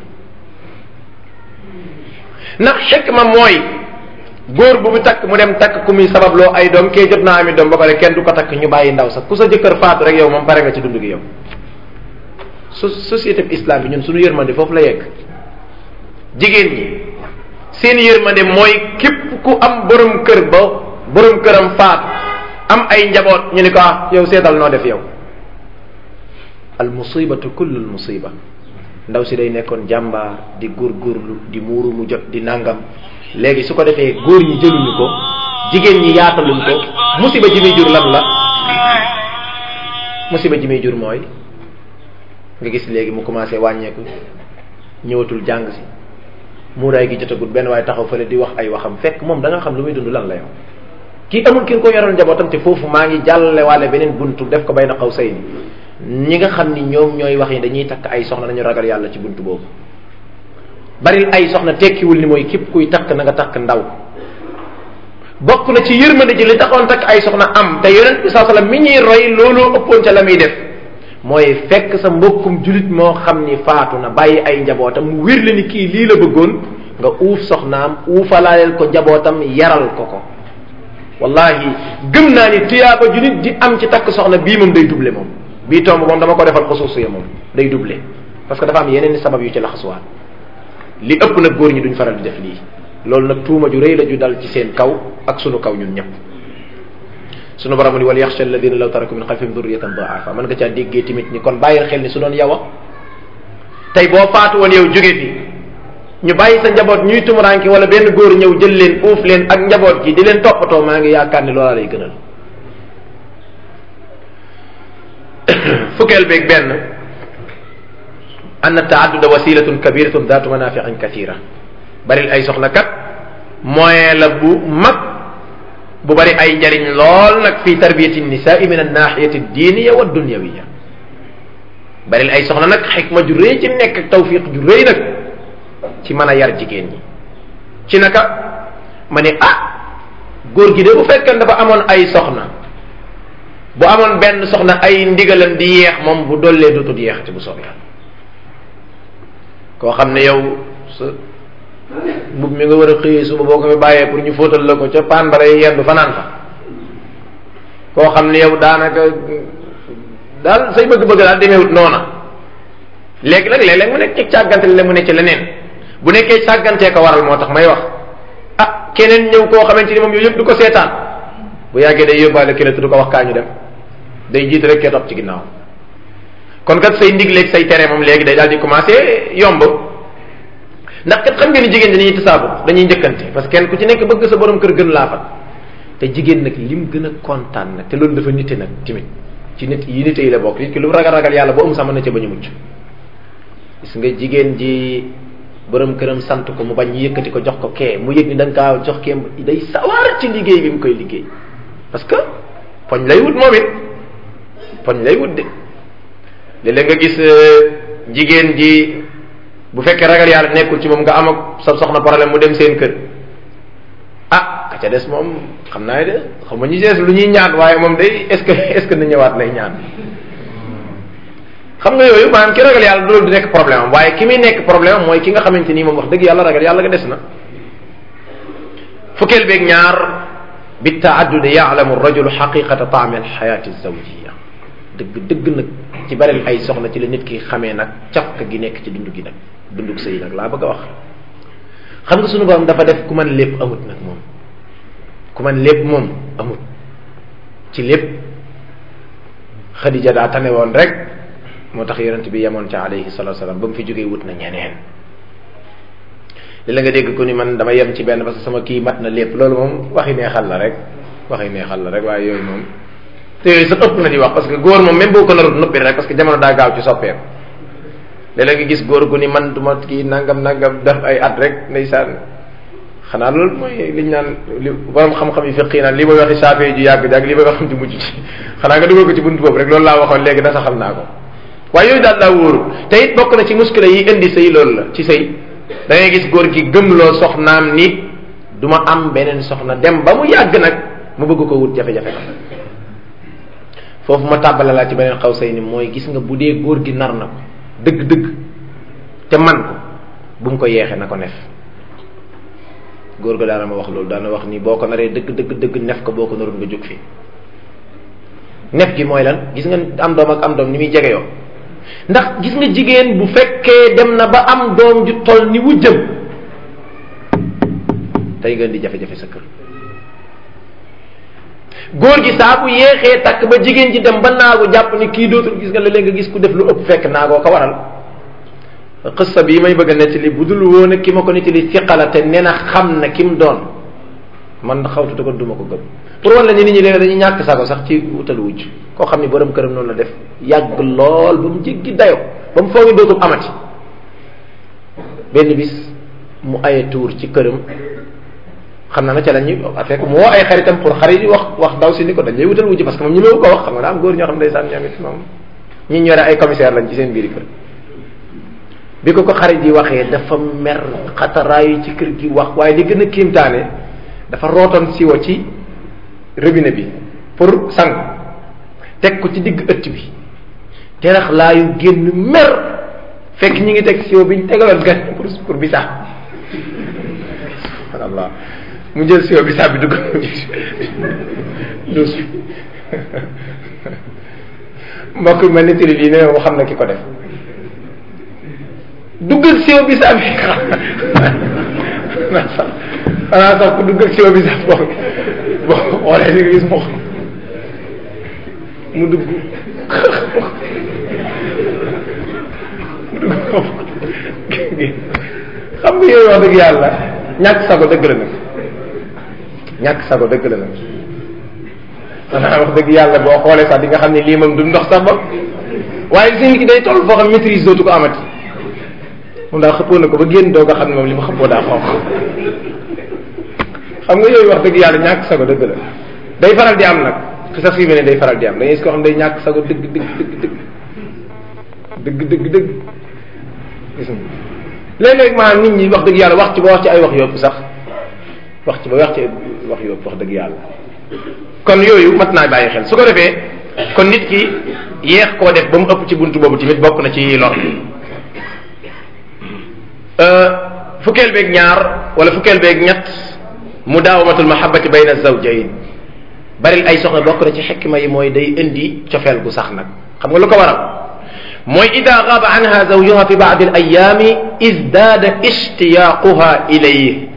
ndax xikma mooy góor bu mu takk mu dem takk ku muy sababloo ay doom kee jot naa ami doom ba pare kenn du ko takk ñu bàyyi ndaw sax ku sa jëkkër faatu rek yow moom pare nga ci dund gi yow so société bi islam bi ñun suñu yërmande foofu la yegg jigéen ñi seen yërmande mooy képp ku am borom kër ba borom këram faatu am ay njaboot ñu ni ko ah yow seetal noo def yow al musibatu kullu al musiba ndaw si day nekkoon jàmbaar di góorgóorlu di muuru mu jot di nangam léegi su ko defee góor ñi jëluñu ko jigéen ñi yaataluñ ko musiba ji muy jur lan la musiba ji muy jur mooy nga gis léegi mu commencé wàññeeku ñëwatul jàng si muuraay gi jotagul benn waaye taxaw fële di wax ay waxam fekk moom da nga xam lu muy dund lan la yow kii amul ki ko yoral njabootam te foofu maa ngi jàllale waale beneen buntu def ko bay na xaw say ni ñi nga xam ni ñoom ñooy wax ni dañuy takk ay soxna nañu ragal yàlla ci buntu boobu baril ay soxna tekkiwul ni mooy képp kuy takk na nga takk ndaw bokk na ci yërmande ji li taxoon takk ay soxna am te yonent bi saa sallam mi ñuy roy looloo ëppoon ca la muy def mooy fekk sa mbokkum julit moo xam ni faatu na bàyyi ay njabootam mu wér la ni kii lii la bëggoon nga uuf soxnaam uufalaaleel ko njabootam yaral ko ko wallahi gëm naa ni tuyaaba julit di am ci takk soxna bii moom day doublé moom bii tomb moom dama ko defal xusuusiya moom day doublé parce que dafa am yeneen i sabab yu ci laxasuwaat li ëpp nag góor ñi duñ faral di def lii loolu nag tuuma ju rëy la ju dal ci seen kaw ak sunu kaw ñun ñëpp sunu borom ni wal yaxsha alladina law taraku min xalfihim durriyatan daafa mën nga caa déggee tamit ni kon bàyyil xel ni su doon yow a tey boo faatu woon yow jóge fi ñu bàyyi sa njaboot ñuy tumuranki wala benn góor ñëw jël leen uuf leen ak njaboot gi di leen toppatoo maa ngi yaakaar ni loola lay gënal fukkeel beeg benn anna taadduda wasilatun kabiratun daatu manafiin kathira baril ay soxna kat moyen la bu mag bu bari ay njariñ lool nag fi tarbiyati nisaai min annahiyati diiniya wa dunyawiya baril ay soxna nag xikma ju rëy ci nekk ak tawfiq ju rëy nag ci mën a yar jigéen ñi ci naka ma ne ah góor gi de bu fekkee dafa amoon ay soxna bu amoon benn soxna ay ndigalam di yeex moom bu dollee dootul yeexati bu soobee yàlla koo xam ne yow sa mbub mi nga war a xëyee suba boo ko fi bàyyee pour ñu fóotal la ko ca paan bara yi yendu fanaan fa koo xam ne yow daanaka daal say bëgg-bëgg daal demeewut noona léegi nag léeg-léeg mu nekk ci càggante la mu nekk ci leneen bu nekkee càggantee ko waral moo tax may wax ah keneen ñëw koo xamante ni moom yooyu yëpp du ko seetaan bu yàggee day yóbbaale keneen te du ko wax kaa ñu dem day jiit rek kee topp ci ginnaaw kon kat say ndigleeg say tere moom léegi day daal di commencé yomb ndax kat xam ngeen ni jigéen dañuy tasaabu dañuy njëkkante parce que kenn ku ci nekk bëgg sa borom kër gën laa fat te jigéen nag lim gën a kontaan nag te loolu dafa nite nag timit ci nit yi nite yi la bokk nit ki lu ragal ragal yàlla boo am sax mën na ca bañ a mucc gis nga jigéen ji borom këram sant ko mu bañ ñu yëkkati ko jox ko kee mu yëg ni da nga kaa jox kee day sawar ci liggéey bi mu koy liggéey parce que poñ lay wut moom it poñ lay wut de léeg-léeg nga gis jigéen ji bu fekkee ragal yàlla nekkul ci moom nga am ak sa soxna problème mu dem seen kër ah ka ca des moom xam naa de xam nga ñu des lu ñuy ñaan waaye moom day est-ce que est-ce que na ñëwaat lay ñaan xam nga yooyu maanaam ki ragal yàlla loolu du nekk problème am waaye ki muy nekk problème am mooy ki nga xamante nii moom wax dëgg yàlla ragal yàlla nga des na fukkeel beeg ñaar bi taaddud yaalamu rajulu xaqiqata taami alxayaati zawjiya dëgg dëgg nag ci baril ay soxna ci la nit ki xamee nag cafka gi nekk ci dund gi nag dundug sëy nag laa bëgg a wax xam nga sunu borom dafa def ku man lépp amut nag moom ku man lépp moom amut ci lépp xadija daa tane woon rek moo tax yonent bi yemoon ca alayhi salatu wasalam ba mu fi jógee wut na ñeneen li la nga dégg ko ni man dama yem ci benn parce que sama kii mat na lépp loolu moom waxi neexal la rek waxi neexal la rek waaye yooyu moom te yooyu sax ëpp na di wax parce que góor moom même boo ko narut noppi rek parce que jamono daa gaaw ci soppeeku léeg-léeg nga gis góor gu ni man duma kii nangam nangam def ay at rek ndeysaan xanaa loolu mooy liñ naan li borom xam-xam yi fiqi naan li may waxi saafee ju yàgg ak li may waxam ju mujj ci xanaa nga dugal ko ci buntu boobu rek loolu laa waxoon léegi na saxal naa ko waaye yooyu daal daa wóoru te it bokk na ci muskila yi indi sëy loolu la ci sëy da ngay gis góor gi gëmloo soxnaam ni du ma am beneen soxna dem ba mu yàgg nag mu bëgg ko wut jafe-jafe foofu ma tàbbale laa ci beneen xaw say ni mooy gis nga bu dee góor gi nar na ko dëgg-dëgg te man ko bu mu ko yeexee na ko nef góor ga daana ma wax loolu daana wax ni boo ko naree dëgg dëgg dëgg nef ko boo ko naroon nga jóg fi nef gi mooy lan gis nga am doom ak am doom ni muy jege yoo ndax gis nga jigéen bu fekkee dem na ba am doom ju toll ni wu jëm tey ngeen di jafe-jafe sa kër góor gi saa bu yéexee takk ba jigéen ji dem ba naagu jàpp ni kii dootul gis nga léeg nga gis ku def lu ëpp fekk naagoo ko waral xissa bi may bëgg a nettali bu dul woon ki ma ko nettali siqala te nee na xam na ki mu doon man xawtuta ko duma ko gëm pour wan la ni nit ñi léegi dañuy ñàkk sago sax ci wutal wujj koo xam ni borom këram noonu la def yàgg lool ba mu jéggi dayo ba mu foogee dootul amati benn bis mu aye tuur ci këram xam naa na ca la ñuy fekk mu woo ay xaritam pour xarit yi wax wax daw si ni ko dañ lay wutal wujj parce que moom ñu meewu ko wax xam nga daa am góor ñoo xam ne ndeysaan ñoom it moom ñi ñore ay commissaire lañ ci seen biir kër bi ko ko xarit yi waxee dafa mer xataraayu ci kër gi wax waaye li gën a kiimtaane dafa rootoon siwo ci robinet bi pour sang teg ko ci digg ëtt bi terax laayu génn mer fekk ñi ngi teg siwo bi ñu tegaloon gan pour pour bisaab subhanallah mu jël siwo bisaab bi dugg dus mbokk ma nettali lii ne mu xam na ki ko def duggal siwo bisaab bi xanaa sax ku duggal siwo bisaab boo boo xoolee di nga gis moo mu dugg xam nga yooyu wax dëgg yàlla ñàkk sago dëgg la nag ñàkk sago dëgg la nag xanaa wax dëgg yàlla boo xoolee sax di nga xam ne lii moom du ndox sax ba waaye si nit ki day toll foo xam maîtrise dootu ko amati moom daal xëppoo na ko ba génn doo nga xam ne moom li mu xëppoo daa xonq xam nga yooyu wax dëgg yàlla ñàkk sago dëgg la day faral di am nag xisa fii ne day faral di am da ngay gis koo xam day ñàkk sago dëgg dëgg dëgg dëgg dëgg dëgg dëgg gis nga léeg-léeg maanaam nit ñi wax dëgg yàlla wax ci ba wax ci ay wax yóbbu sax wax ci ba wax ci wax yóbbu wax dëgg yàlla kon yooyu mat naa bàyyi xel su ko defee kon nit ki yeex koo def ba mu ëpp ci buntu boobu tamit bokk na ci lor fukkeel beeg ñaar wala fukkeel beeg ñett mudaawamatul mahabbati bayna zawjayn baril ay soxna bokk na ci xikma yi mooy day indi cofeel gu sax nag xam nga lu ko waral mooy ida gaaba anha zawjuha fi baadi al ayaami izdaada ishtiyaaquha ilayhi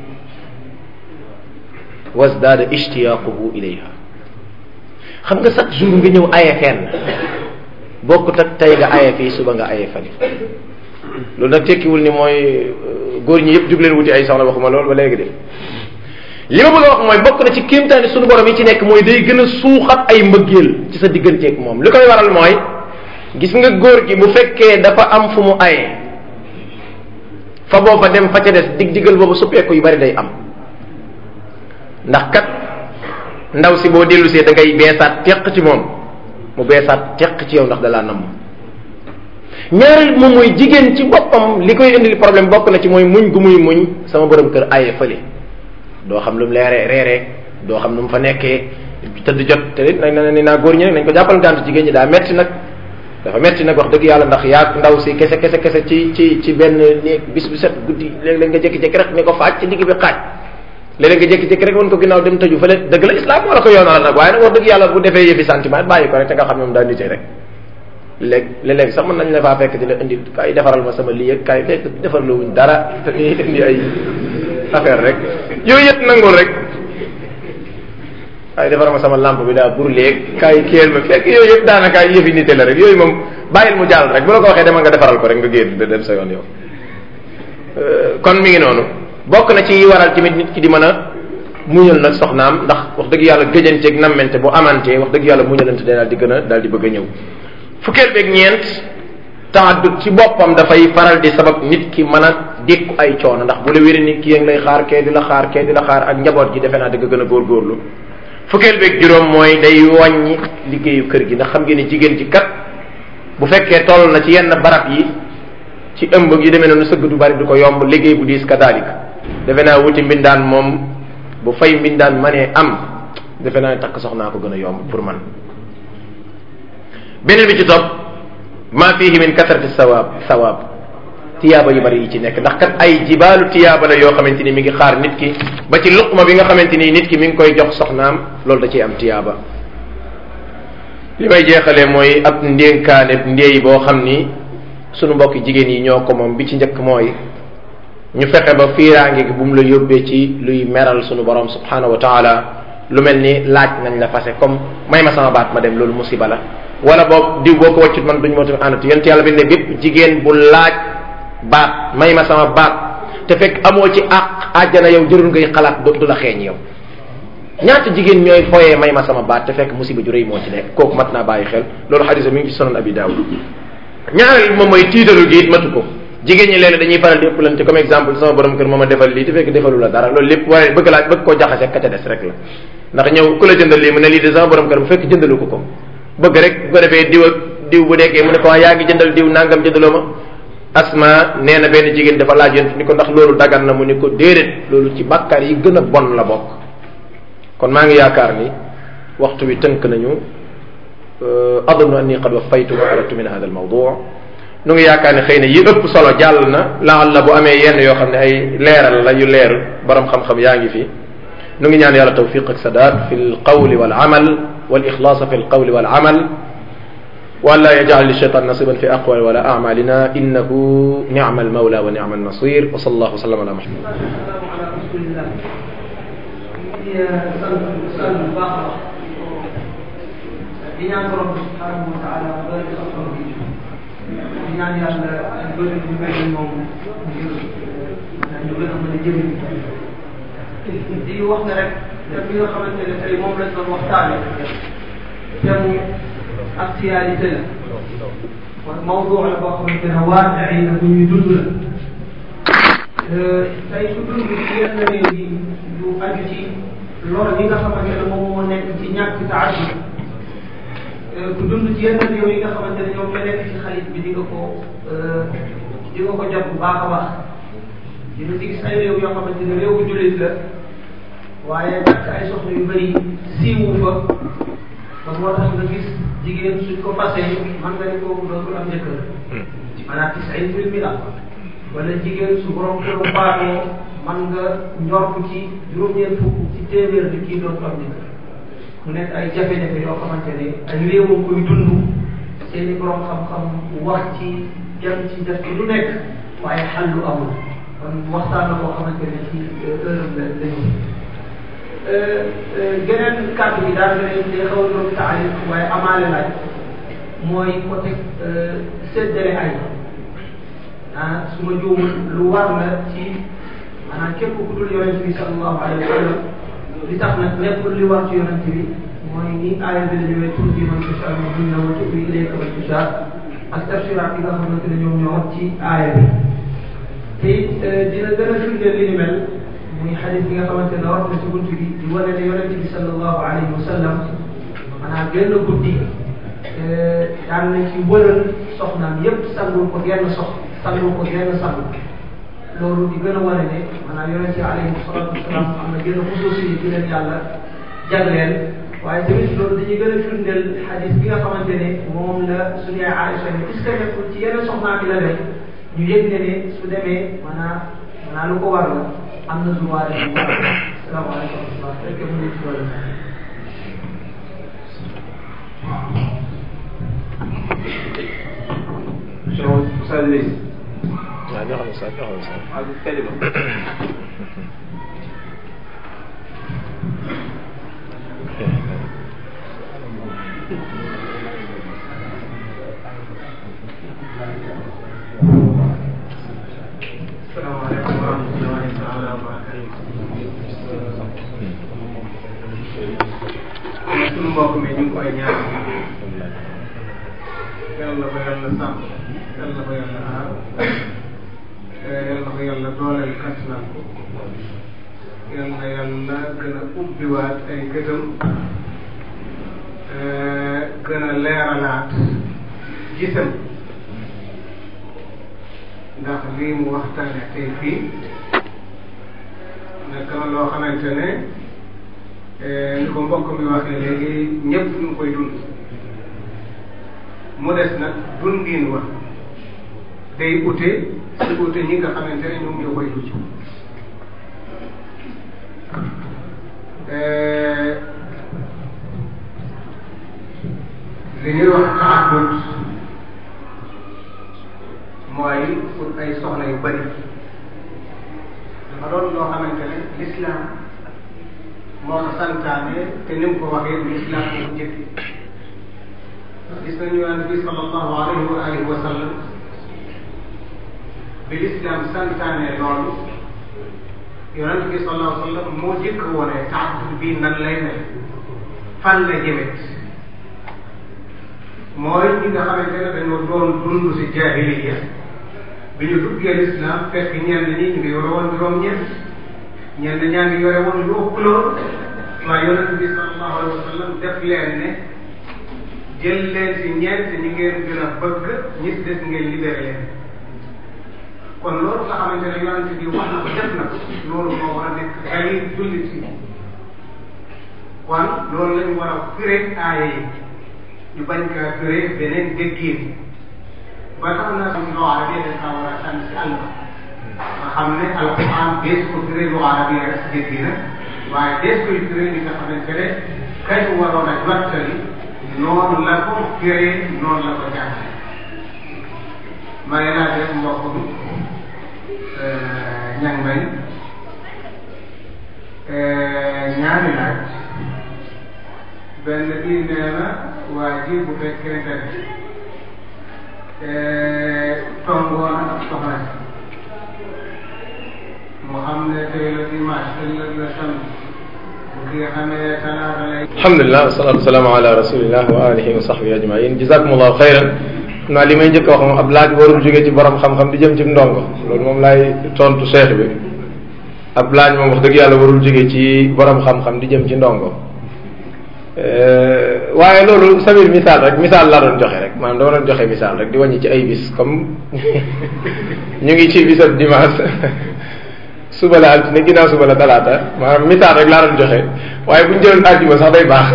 wasdaada ishtiyaaquhu ilayha xam nga chaque jour nga ñëw aye fenn bokkut ak tey nga aye fii suba nga aye fali loolu nag tekkiwul ni mooy góor ñi yëpp jug leen wuti ay soxna waxuma loolu ba léegi de li ma bëgg a wax mooy bokk na ci kéemtaani suñu borom yi ci nekk mooy day gën a suuxat ay mbëggeel ci sa digganteeg moom li koy waral mooy gis nga góor gi bu fekkee dafa am fu mu aye fa booba dem fa ca des dig digal boobu suppeeku yu bari day am ndax kat ndaw si boo dellusee da ngay beesaat teq ci moom mu beesaat teq ci yow ndax dalaa namm ñaareel moom mooy jigéen ci boppam li koy indil problème bokk na ci mooy muñ gu muy muñ sama borom kër aye fële doo xam lu mu leeree reeree doo xam nu mu fa nekkee tëdd jot te it nag ni naa góor ñi nag nañ ko jàppal gàntu jigéen ñi daa metti nag dafa metti nag wax dëgg yàlla ndax yaa ndaw si kese kese kese ci ci ci benn néeg bis bu set guddi léeg-léeg nga jékki-jékki rek ni ko faaj ci digg bi xaaj léeg-léeg nga jékki-jékki rek woon ko ginnaaw dem tëju fële dëgg la islam moo la ko yoonal nag waaye nag wax dëgg yàlla bu defee yëfi sentiment bàyyi ko rek te nga xam ne moom daa nitee rek léeg léeg-léeg sax mën nañ la faa fekk di la indi kay defaral ma sama lii ak kay fekk defar la wuñ dara te ni indi ay affaire rek yooyu yëpp nangul rek kay defaral ma sama lampe bi daa burleeg kay kéel ma fekk yooyu yëpp daanaka yëfi nite la rek yooyu moom bàyyil mu jàll rek bu la ko waxee demal nga defaral ko rek nga génn da dem sa yoon yow kon mi ngi noonu bokk na ci waral tamit nit ki di mën a muñal nag soxnaam ndax wax dëgg yàlla gëjanteeg nammente bu amantee wax dëgg yàlla muñalante daal di gën a daal di bëgg a ñëw fukkeel beeg ñeent taaddut ci boppam dafay faral di sabab nit ki mën a dékku ay coono ndax bu la wéri nit ki yéen lay xaar kee di la xaar kee di la xaar ak njaboot gi defe naa dëgg gën a góorgóorlu fukkeel beeg juróom mooy day wàññi liggéeyu kër gi ndax xam ngeen ni jigéen ji kat bu fekkee toll na ci yenn barab yi ci ëmb yi demee noonu sëgg du bari du ko yomb liggéey bu diis kadaalika defe naa wuti mbindaan moom bu fay mbindaan manee am defe naa takk soxnaa ko gën a yomb pour man beneen bi ci topp maa fihi min kasrati sawaab sawaab tiyaaba yu bari yi ci nekk ndax kat ay jibaalu tiyaaba la yoo xamante ni mi ngi xaar nit ki ba ci luqma bi nga xamante ni nit ki mi ngi koy jox soxnaam loolu da ciy am tiyaaba li may jeexalee mooy ab ndénkaane ndéey boo xam ni sunu mbokki jigéen yi ñoo ko moom bi ci njëkk mooy ñu fexe ba fiiraange gi bu mu la yóbbee ci luy meral sunu borom subhanahu wa taala lu mel ni laaj nañ la fase comme may ma sama baat ma dem loolu musiba la wala boog diw boo ko waccut man duñ moo tamit àndatu yent yàlla bi ne bépp jigéen bu laaj baat may ma sama baat te fekk amoo ci àq àjjana yow jërul ngay xalaat du la xeeñ yow ñaata jigéen ñooy foyee may ma sama baat te fekk musiba ju rëy moo ci nekk kooku mat naa bàyyi xel loolu xadisa mi ngi ci sonon abi daawud ñaareel moom mooy tiitaru gi it matu ko jigéen ñi léeg dañuy faral di ëppalante comme exemple sama borom kër moom a defal lii te fekk defalu la dara loolu lépp waaye bëgg laa bëgg koo jaxase ka ca des rek la ndax ñëw ku la jëndal lii mu ne lii de sama borom kër bu fekk jëndalu ko ko bëgg rek bu ko defee diw ak diw bu dekkee mu ne ko waa yaa ngi jëndal diw nangam jëndaloo ma asma nee na benn jigéen dafa laaj yonent ni ko ndax loolu dagan na mu ni ko déedéet loolu ci bàkkaar yi gën a bon la bokk kon maa ngi yaakaar ni waxtu wi tënk nañu adunnu anni qad waffaytu wa aradtu min hada al mawdu nu ngi yaakaar ne xëy na yi ëpp solo jàll na laal la bu amee yenn yoo xam ne ay leeral la yu leer borom xam-xam yaa ngi fi nu ngi ñaan yàlla tawfiq ak sadaat fi l qawli wal amal wal ixlaasa fi l qawli wal amal وألا يجعل للشيطان نصيبا في أقوال ولا أعمالنا إنه نعم المولى ونعم النصير وصلى الله وسلم على محمد السلام على رسول الله هي سلم الباقرة di ñaan borom bi subhanahu wa taala doole ci xam-xam bi di ñaan yàlla doole bi mel ni moom ngir ñu gën a mën a jëriñ di wax ne rek thème bi nga xamante ne tey moom lañ doon waxtaane thème actualité la kon mawdu la boo xamante ne waaqi la bu ñuy dund la tey su dund ci yenn réew yi yu aju ci lor yi nga xamante ne moom moo nekk ci ñàkk taaddu ku dund ci yenn réew yi nga xamante ne ñoom ñoo nekk ci xalit bi di nga ko di nga ko jot bu baax a baax di nga ci gis ay réew yoo xamante ne réewu jullit la waaye takk ay soxna yu bëri siiwu fa ba moo tax nga gis jigéen suñ ko fasee man nga ni kooku dootul am jëkkër maanaam tisain fil mila wala jigéen su borom këru faatoo man nga njortu ci juróom-ñeent fukk ci téeméer bi kii dootul am jëkkër mu nekk ay jafe-jafe yoo xamante ne ay réewam koy dund seen i borom xam-xam wax ci jëm ci def ci lu nekk waaye xal lu amul kon waxtaan la boo xamante ne ci heure la la ñu geneen kàddu bi daal day day xaw a doon taarif waaye amaale laaj mooy côté séddale ay ah su ma juumul lu war la ci maanaam képp ku dul yonent bi sallallahu alayhi wa sallam li tax nag nekkul li war ci yonent bi mooy ni aaya bi la ñëwee tur bi man tashaa minhunna wa tu'wi ilayka man tashaa ak tafsiraat yi nga xamante ne ñoom ñoo ci aaya bi te it dina gën a firndeel li ni mel muy xadis bi nga xamante ne wax na ci bunt bi di wane ne yonente bi sallallahu alayhi wa sallam maanaam benn guddi daan na ci wëral soxnaam yépp sangul ko genn sox sangul ko genn sang loolu di gën a wane ne maanaam yonente yi alayhi salatu wasalaam am na genn xusuusi yi di leen yàlla jagleel waaye tamit loolu dañuy gën a firndeel xadis bi nga xamante ne moom la suñu Aïcha ne est ce que nekkul ci yenn soxnaam bi la rek ñu yëg ne ne su demee maanaam maanaam lu ko war la am na droit de bu baax salaamaaleykum wa rahmatulah fekkee mu ngi ci wàllu شو أستاذ ليس waaw joxal ma sax joxal ma sax هذه الكلمة السلام عليكم ورحمة الله تعالى وبركاته sunu mbokk mi ñu ngi koy ñaan yàlla ko yàlla sàmm yàlla ko yàlla aar yàlla ko yàlla dooleel kattanal ko yàlla yàlla gën a ubbiwaat ay gëtam gën a leeralaat gisam ndax lii mu waxtaane tey fii nekk na loo xamante ne ni ko mbokk mi waxee léegi ñëpp ñu koy dund mu des nag dundin wa day ute si ute ñi nga xamante ne ñoom ñoo koy dund li ñuy wax taxadut mooy pour ay soxna yu bari dafa doon loo xamante ne l'islam moo ko santaane te ni mu ko waxee l'islam moo ko jëkk gis nañu yonent bi sallallahu alayhi wa alihi wa sallam bi l'islam santaane loolu yonent bi sallallahu alayhi wa sallam moo jëkk wone taxadut bii nan lay mel fan la jëmet mooy ñi nga xamante ne dañoo doon dund si jaahiliya bi ñu duggee lislaam fekk ñenn ñi ñu ngi yore woon juróom-ñeent ñenn ñaa ngi yore woon lu ëpp loolu waaye yonent bi sallallahu alayhi wa sallam def leen ne jël leen si ñeent ñi ngeen gën a bëgg ñi si des ngeen libéré leen kon loolu nga xamante ne yonent bi wax na ko def na ko loolu moo war a nekk dalil jullit si kon loolu lañu war a firee aaya yi ñu bañ kaa firee beneen déggiin ba tax na suñ loo arabi dañ kaa war a sànni si àll nga xam ne alquran dees ko firee loo arabi rek si déggi na waaye dees koy firee li nga xamante ne kañ waroon a jottali noonu la ko firee noonu la ko jàngale ma ne naa def mbokk bi ñang may ñaari laaj benn bii nee na waa ji bu fekkente ne tongoon ak soxna mu xam ne tey la dimanche ëllëg la samedi bu kii xamee talaata lay alhamdulilah wasalaatu wasalaamu ala rasulillah wa alihi wa sahbihi ajmain jazakumullahu xayran xam naa li may njëkk a wax moom ab laaj warul jógee ci borom xam-xam di jëm ci ndongo loolu moom laay tontu cheikh bi ab laaj moom wax dëgg yàlla warul jógee ci borom xam-xam di jëm ci ndongo waaye loolu sabir misaal rek misaal laa doon joxe rek maanaam dama doon joxe misaal rek di wàññi ci ay bis comme ñu ngi ci bisab dimanche suba la altine ginnaaw suba la talaata maanaam misaal rek laa doon joxe waaye bu ñu jëloon àjjuma sax day baax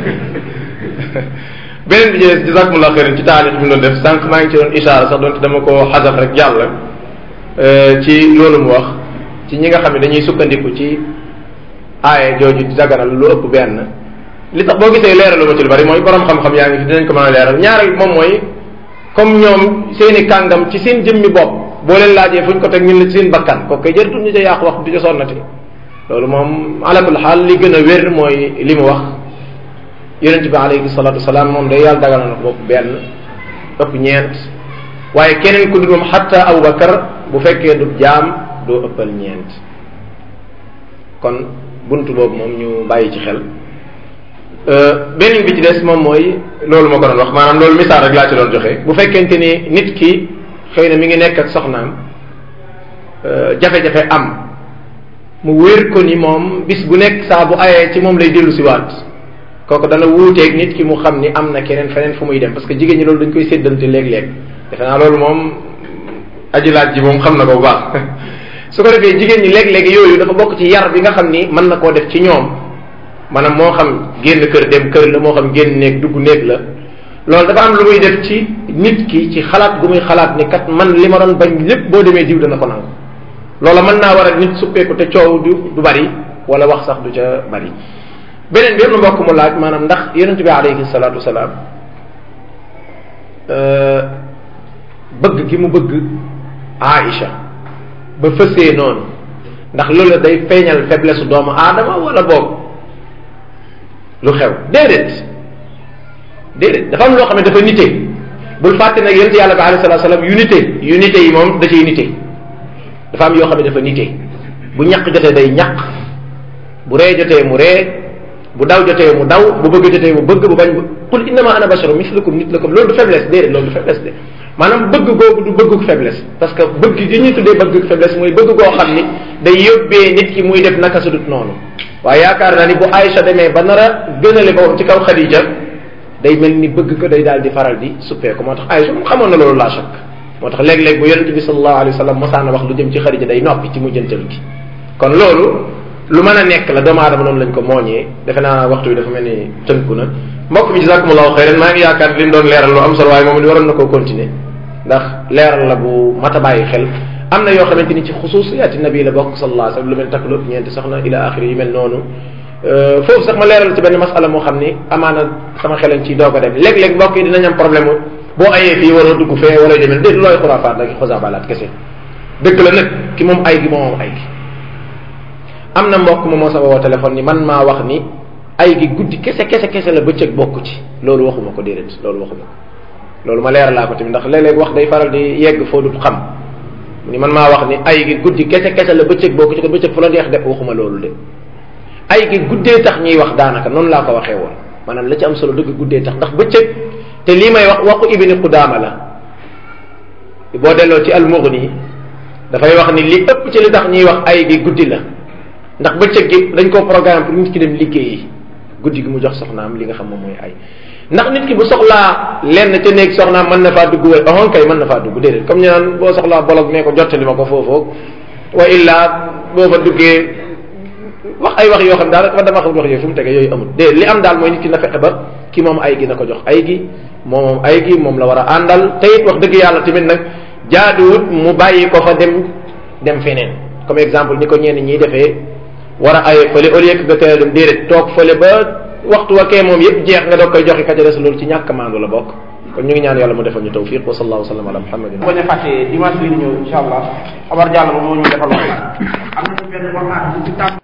beneen bi jëlee jazakumullah xeyran ci taalix bi mu doon def sànq maa ngi ci doon ishaara sax doonte dama ko xasaf rek jàll ci loolu mu wax ci ñi nga xam ne dañuy sukkandiku ci aaye jooju di daganal lu ëpp benn li tax boo gisee leeralu ma ci lu bari mooy borom xam-xam yaa ngi fi dinañ ko mën a leeral ñaareel moom mooy comme ñoom seeni kàngam ci seen jëmmi bopp boo leen laajee fuñ ko teg ñun la ci seen bakkan kooku koy jërëtul ñu ca yàq wax di ca sonnati loolu moom alakul xaal li gën a wér mooy li mu wax yonente bi alayhi salatu wasalaam moom day yàlla dagal na ko bopp benn ëpp ñeent waaye keneen ku dul moom xatta Abubakar bu fekkee du jaam doo ëppal ñeent kon buntu boobu moom ñu bàyyi ci xel beneen bi ci des moom mooy loolu ma ko doon wax maanaam loolu misaal rek laa ci doon joxe bu fekkente ni nit ki xëy na mi ngi nekk ak soxnaam jafe-jafe am mu wér ko ni moom bis bu nekk saa bu ayee ci moom lay dellu si waat kooku dana wuuteeg nit ki mu xam ni am na keneen feneen fu muy dem parce que jigéen ñi loolu dañ koy séddante léeg-léeg defe naa loolu moom aji laaj ji moom xam na ko bu baax su ko defee jigéen ñi léeg-léeg yooyu dafa bokk ci yar bi nga xam ni mën na koo def ci ñoom maanaam moo xam génn kër dem kër la moo xam génn néeg dugg néeg la loolu dafa am lu muy def ci nit ki ci xalaat gu muy xalaat ni kat man li ma doon bañ lépp boo demee diw dana ko nangu loola mën naa war a nit suppeeku te coow du du bari wala wax sax du ca bari beneen bi am na mbokk mu laaj maanaam ndax yonent bi alayhi salaatu wasalaam bëgg gi mu bëgg Aïcha ba fësee noonu ndax loolu day feeñal faiblesse doomu aadama wala boog lu xew déedéet déedéet dafa am loo xam ne dafa nite bul fàtte nag yonent yàlla bi alayhi salaatu wasalaam yu nite yu nite yi moom da ciy nite dafa am yoo xam ne dafa nite bu ñaq jotee day ñaq bu ree jotee mu ree bu daw jotee mu daw bu bëgg jotee mu bëgg bu bañ qul innama ana basharu mislukum mitlukum loolu du faiblesse déedéet loolu du faiblesse de maanaam bëgg googu du bëgguk faiblesse parce que bëgg gi ñuy tuddee bëgguk faiblesse mooy bëgg goo xam ni day yóbbee nit ki muy def naka su dut noonu waaye yaakaar naa ni bu Aïcha demee ba nar a gënale boppam ci kaw Khadija day mel ni bëgg ko day daal di faral di suppeeku moo tax Aïcha moom xamoon na loolu laa chak moo tax léeg-léeg bu yonente bi sallallahu alayhi wa sallam mosaan wax lu jëm ci Khadija day noppi ci mujjantal gi kon loolu lu mën a nekk la doomu aadama noonu lañ ko mooñee defe naa waxtu bi dafa mel ni tënku na mbokk mi jazakumullahu xayran maa ngi yaakaar li mu doon leeral lu am solo waaye moom it waroon na koo continuer ndax leeral la bu mat a bàyyi xel am na yoo xamante ni ci xususiyaati nabi la bokk sallallahu alayhi wasallam lu mel takk lu ëpp ñeenti soxna ila axiri yu mel noonu foofu sax ma leeral ci benn masala moo xam ni amaana sama xelan ci doog a dem léeg-léeg mbokk yi dinañ am problème boo ayee fii war a dugg fee wala demel déet looy xuraafaat la ki xosabalaat kese dëgg la nag ki moom ay gi moom ay gi am na mbokk ma moo sama woo téléphone ni man maa wax ni ay gi guddi kese kese kese la bëccëg bokku ci loolu waxuma ko déedéet loolu waxuma ko loolu ma leeral laa ko tamit ndax léeg-léeg wax day faral di yegg foo dut xam ni man maa wax ni ay gi guddi kese kese la bëccëg bokku ci ko bëccëg fu la neex de waxuma loolu de ay gi guddee tax ñuy wax daanaka noonu laa ko waxee woon maanaam la ci am solo dëgg guddee tax ndax bëccëg te lii may wax waxu ibni Qudaama la boo delloo ci al-Mughni dafay wax ni li ëpp ci li tax ñuy wax ay gi guddi la ndax bëccëg gi dañ koo programme pour nit ki dem liggéeyi guddi gi mu jox soxnaam li nga xam moom mooy ay ndax nit ki bu soxlaa lenn ca néeg soxnaam mën na faa dugg wala ohon kay mën na faa dugg déedéet comme ñu naan boo soxlaa bolog nee ko jottali ma ko foofoog wa illa boo fa duggee wax ay wax yoo xam daal dafa dama xam wax yooyu fu mu tege yooyu amul déedéet li am daal mooy nit ki na fexe ba ki moom ay gi na ko jox ay gi moom moom ay gi moom la war a àndal te it wax dëgg yàlla tamit nag jaaduwut mu bàyyi ko fa dem dem feneen comme exemple ni ko ñenn ñiy defee war a aye fële au lieu que nga teel dem déedéet toog fële ba waxtu wa kee moom yëpp jeex nga doog koy joxe ka ca des loolu ci ñàkk maandu la bokk kon ñu ngi ñaan yàlla mu defal ñu tawfiq wa sallallahu sallam ala muhammadin bañ a fàtte dimanche bi di ñëw incha allah Omar Diallo moom moo ñu defal wax am na benn waxtaan bu ci tàmm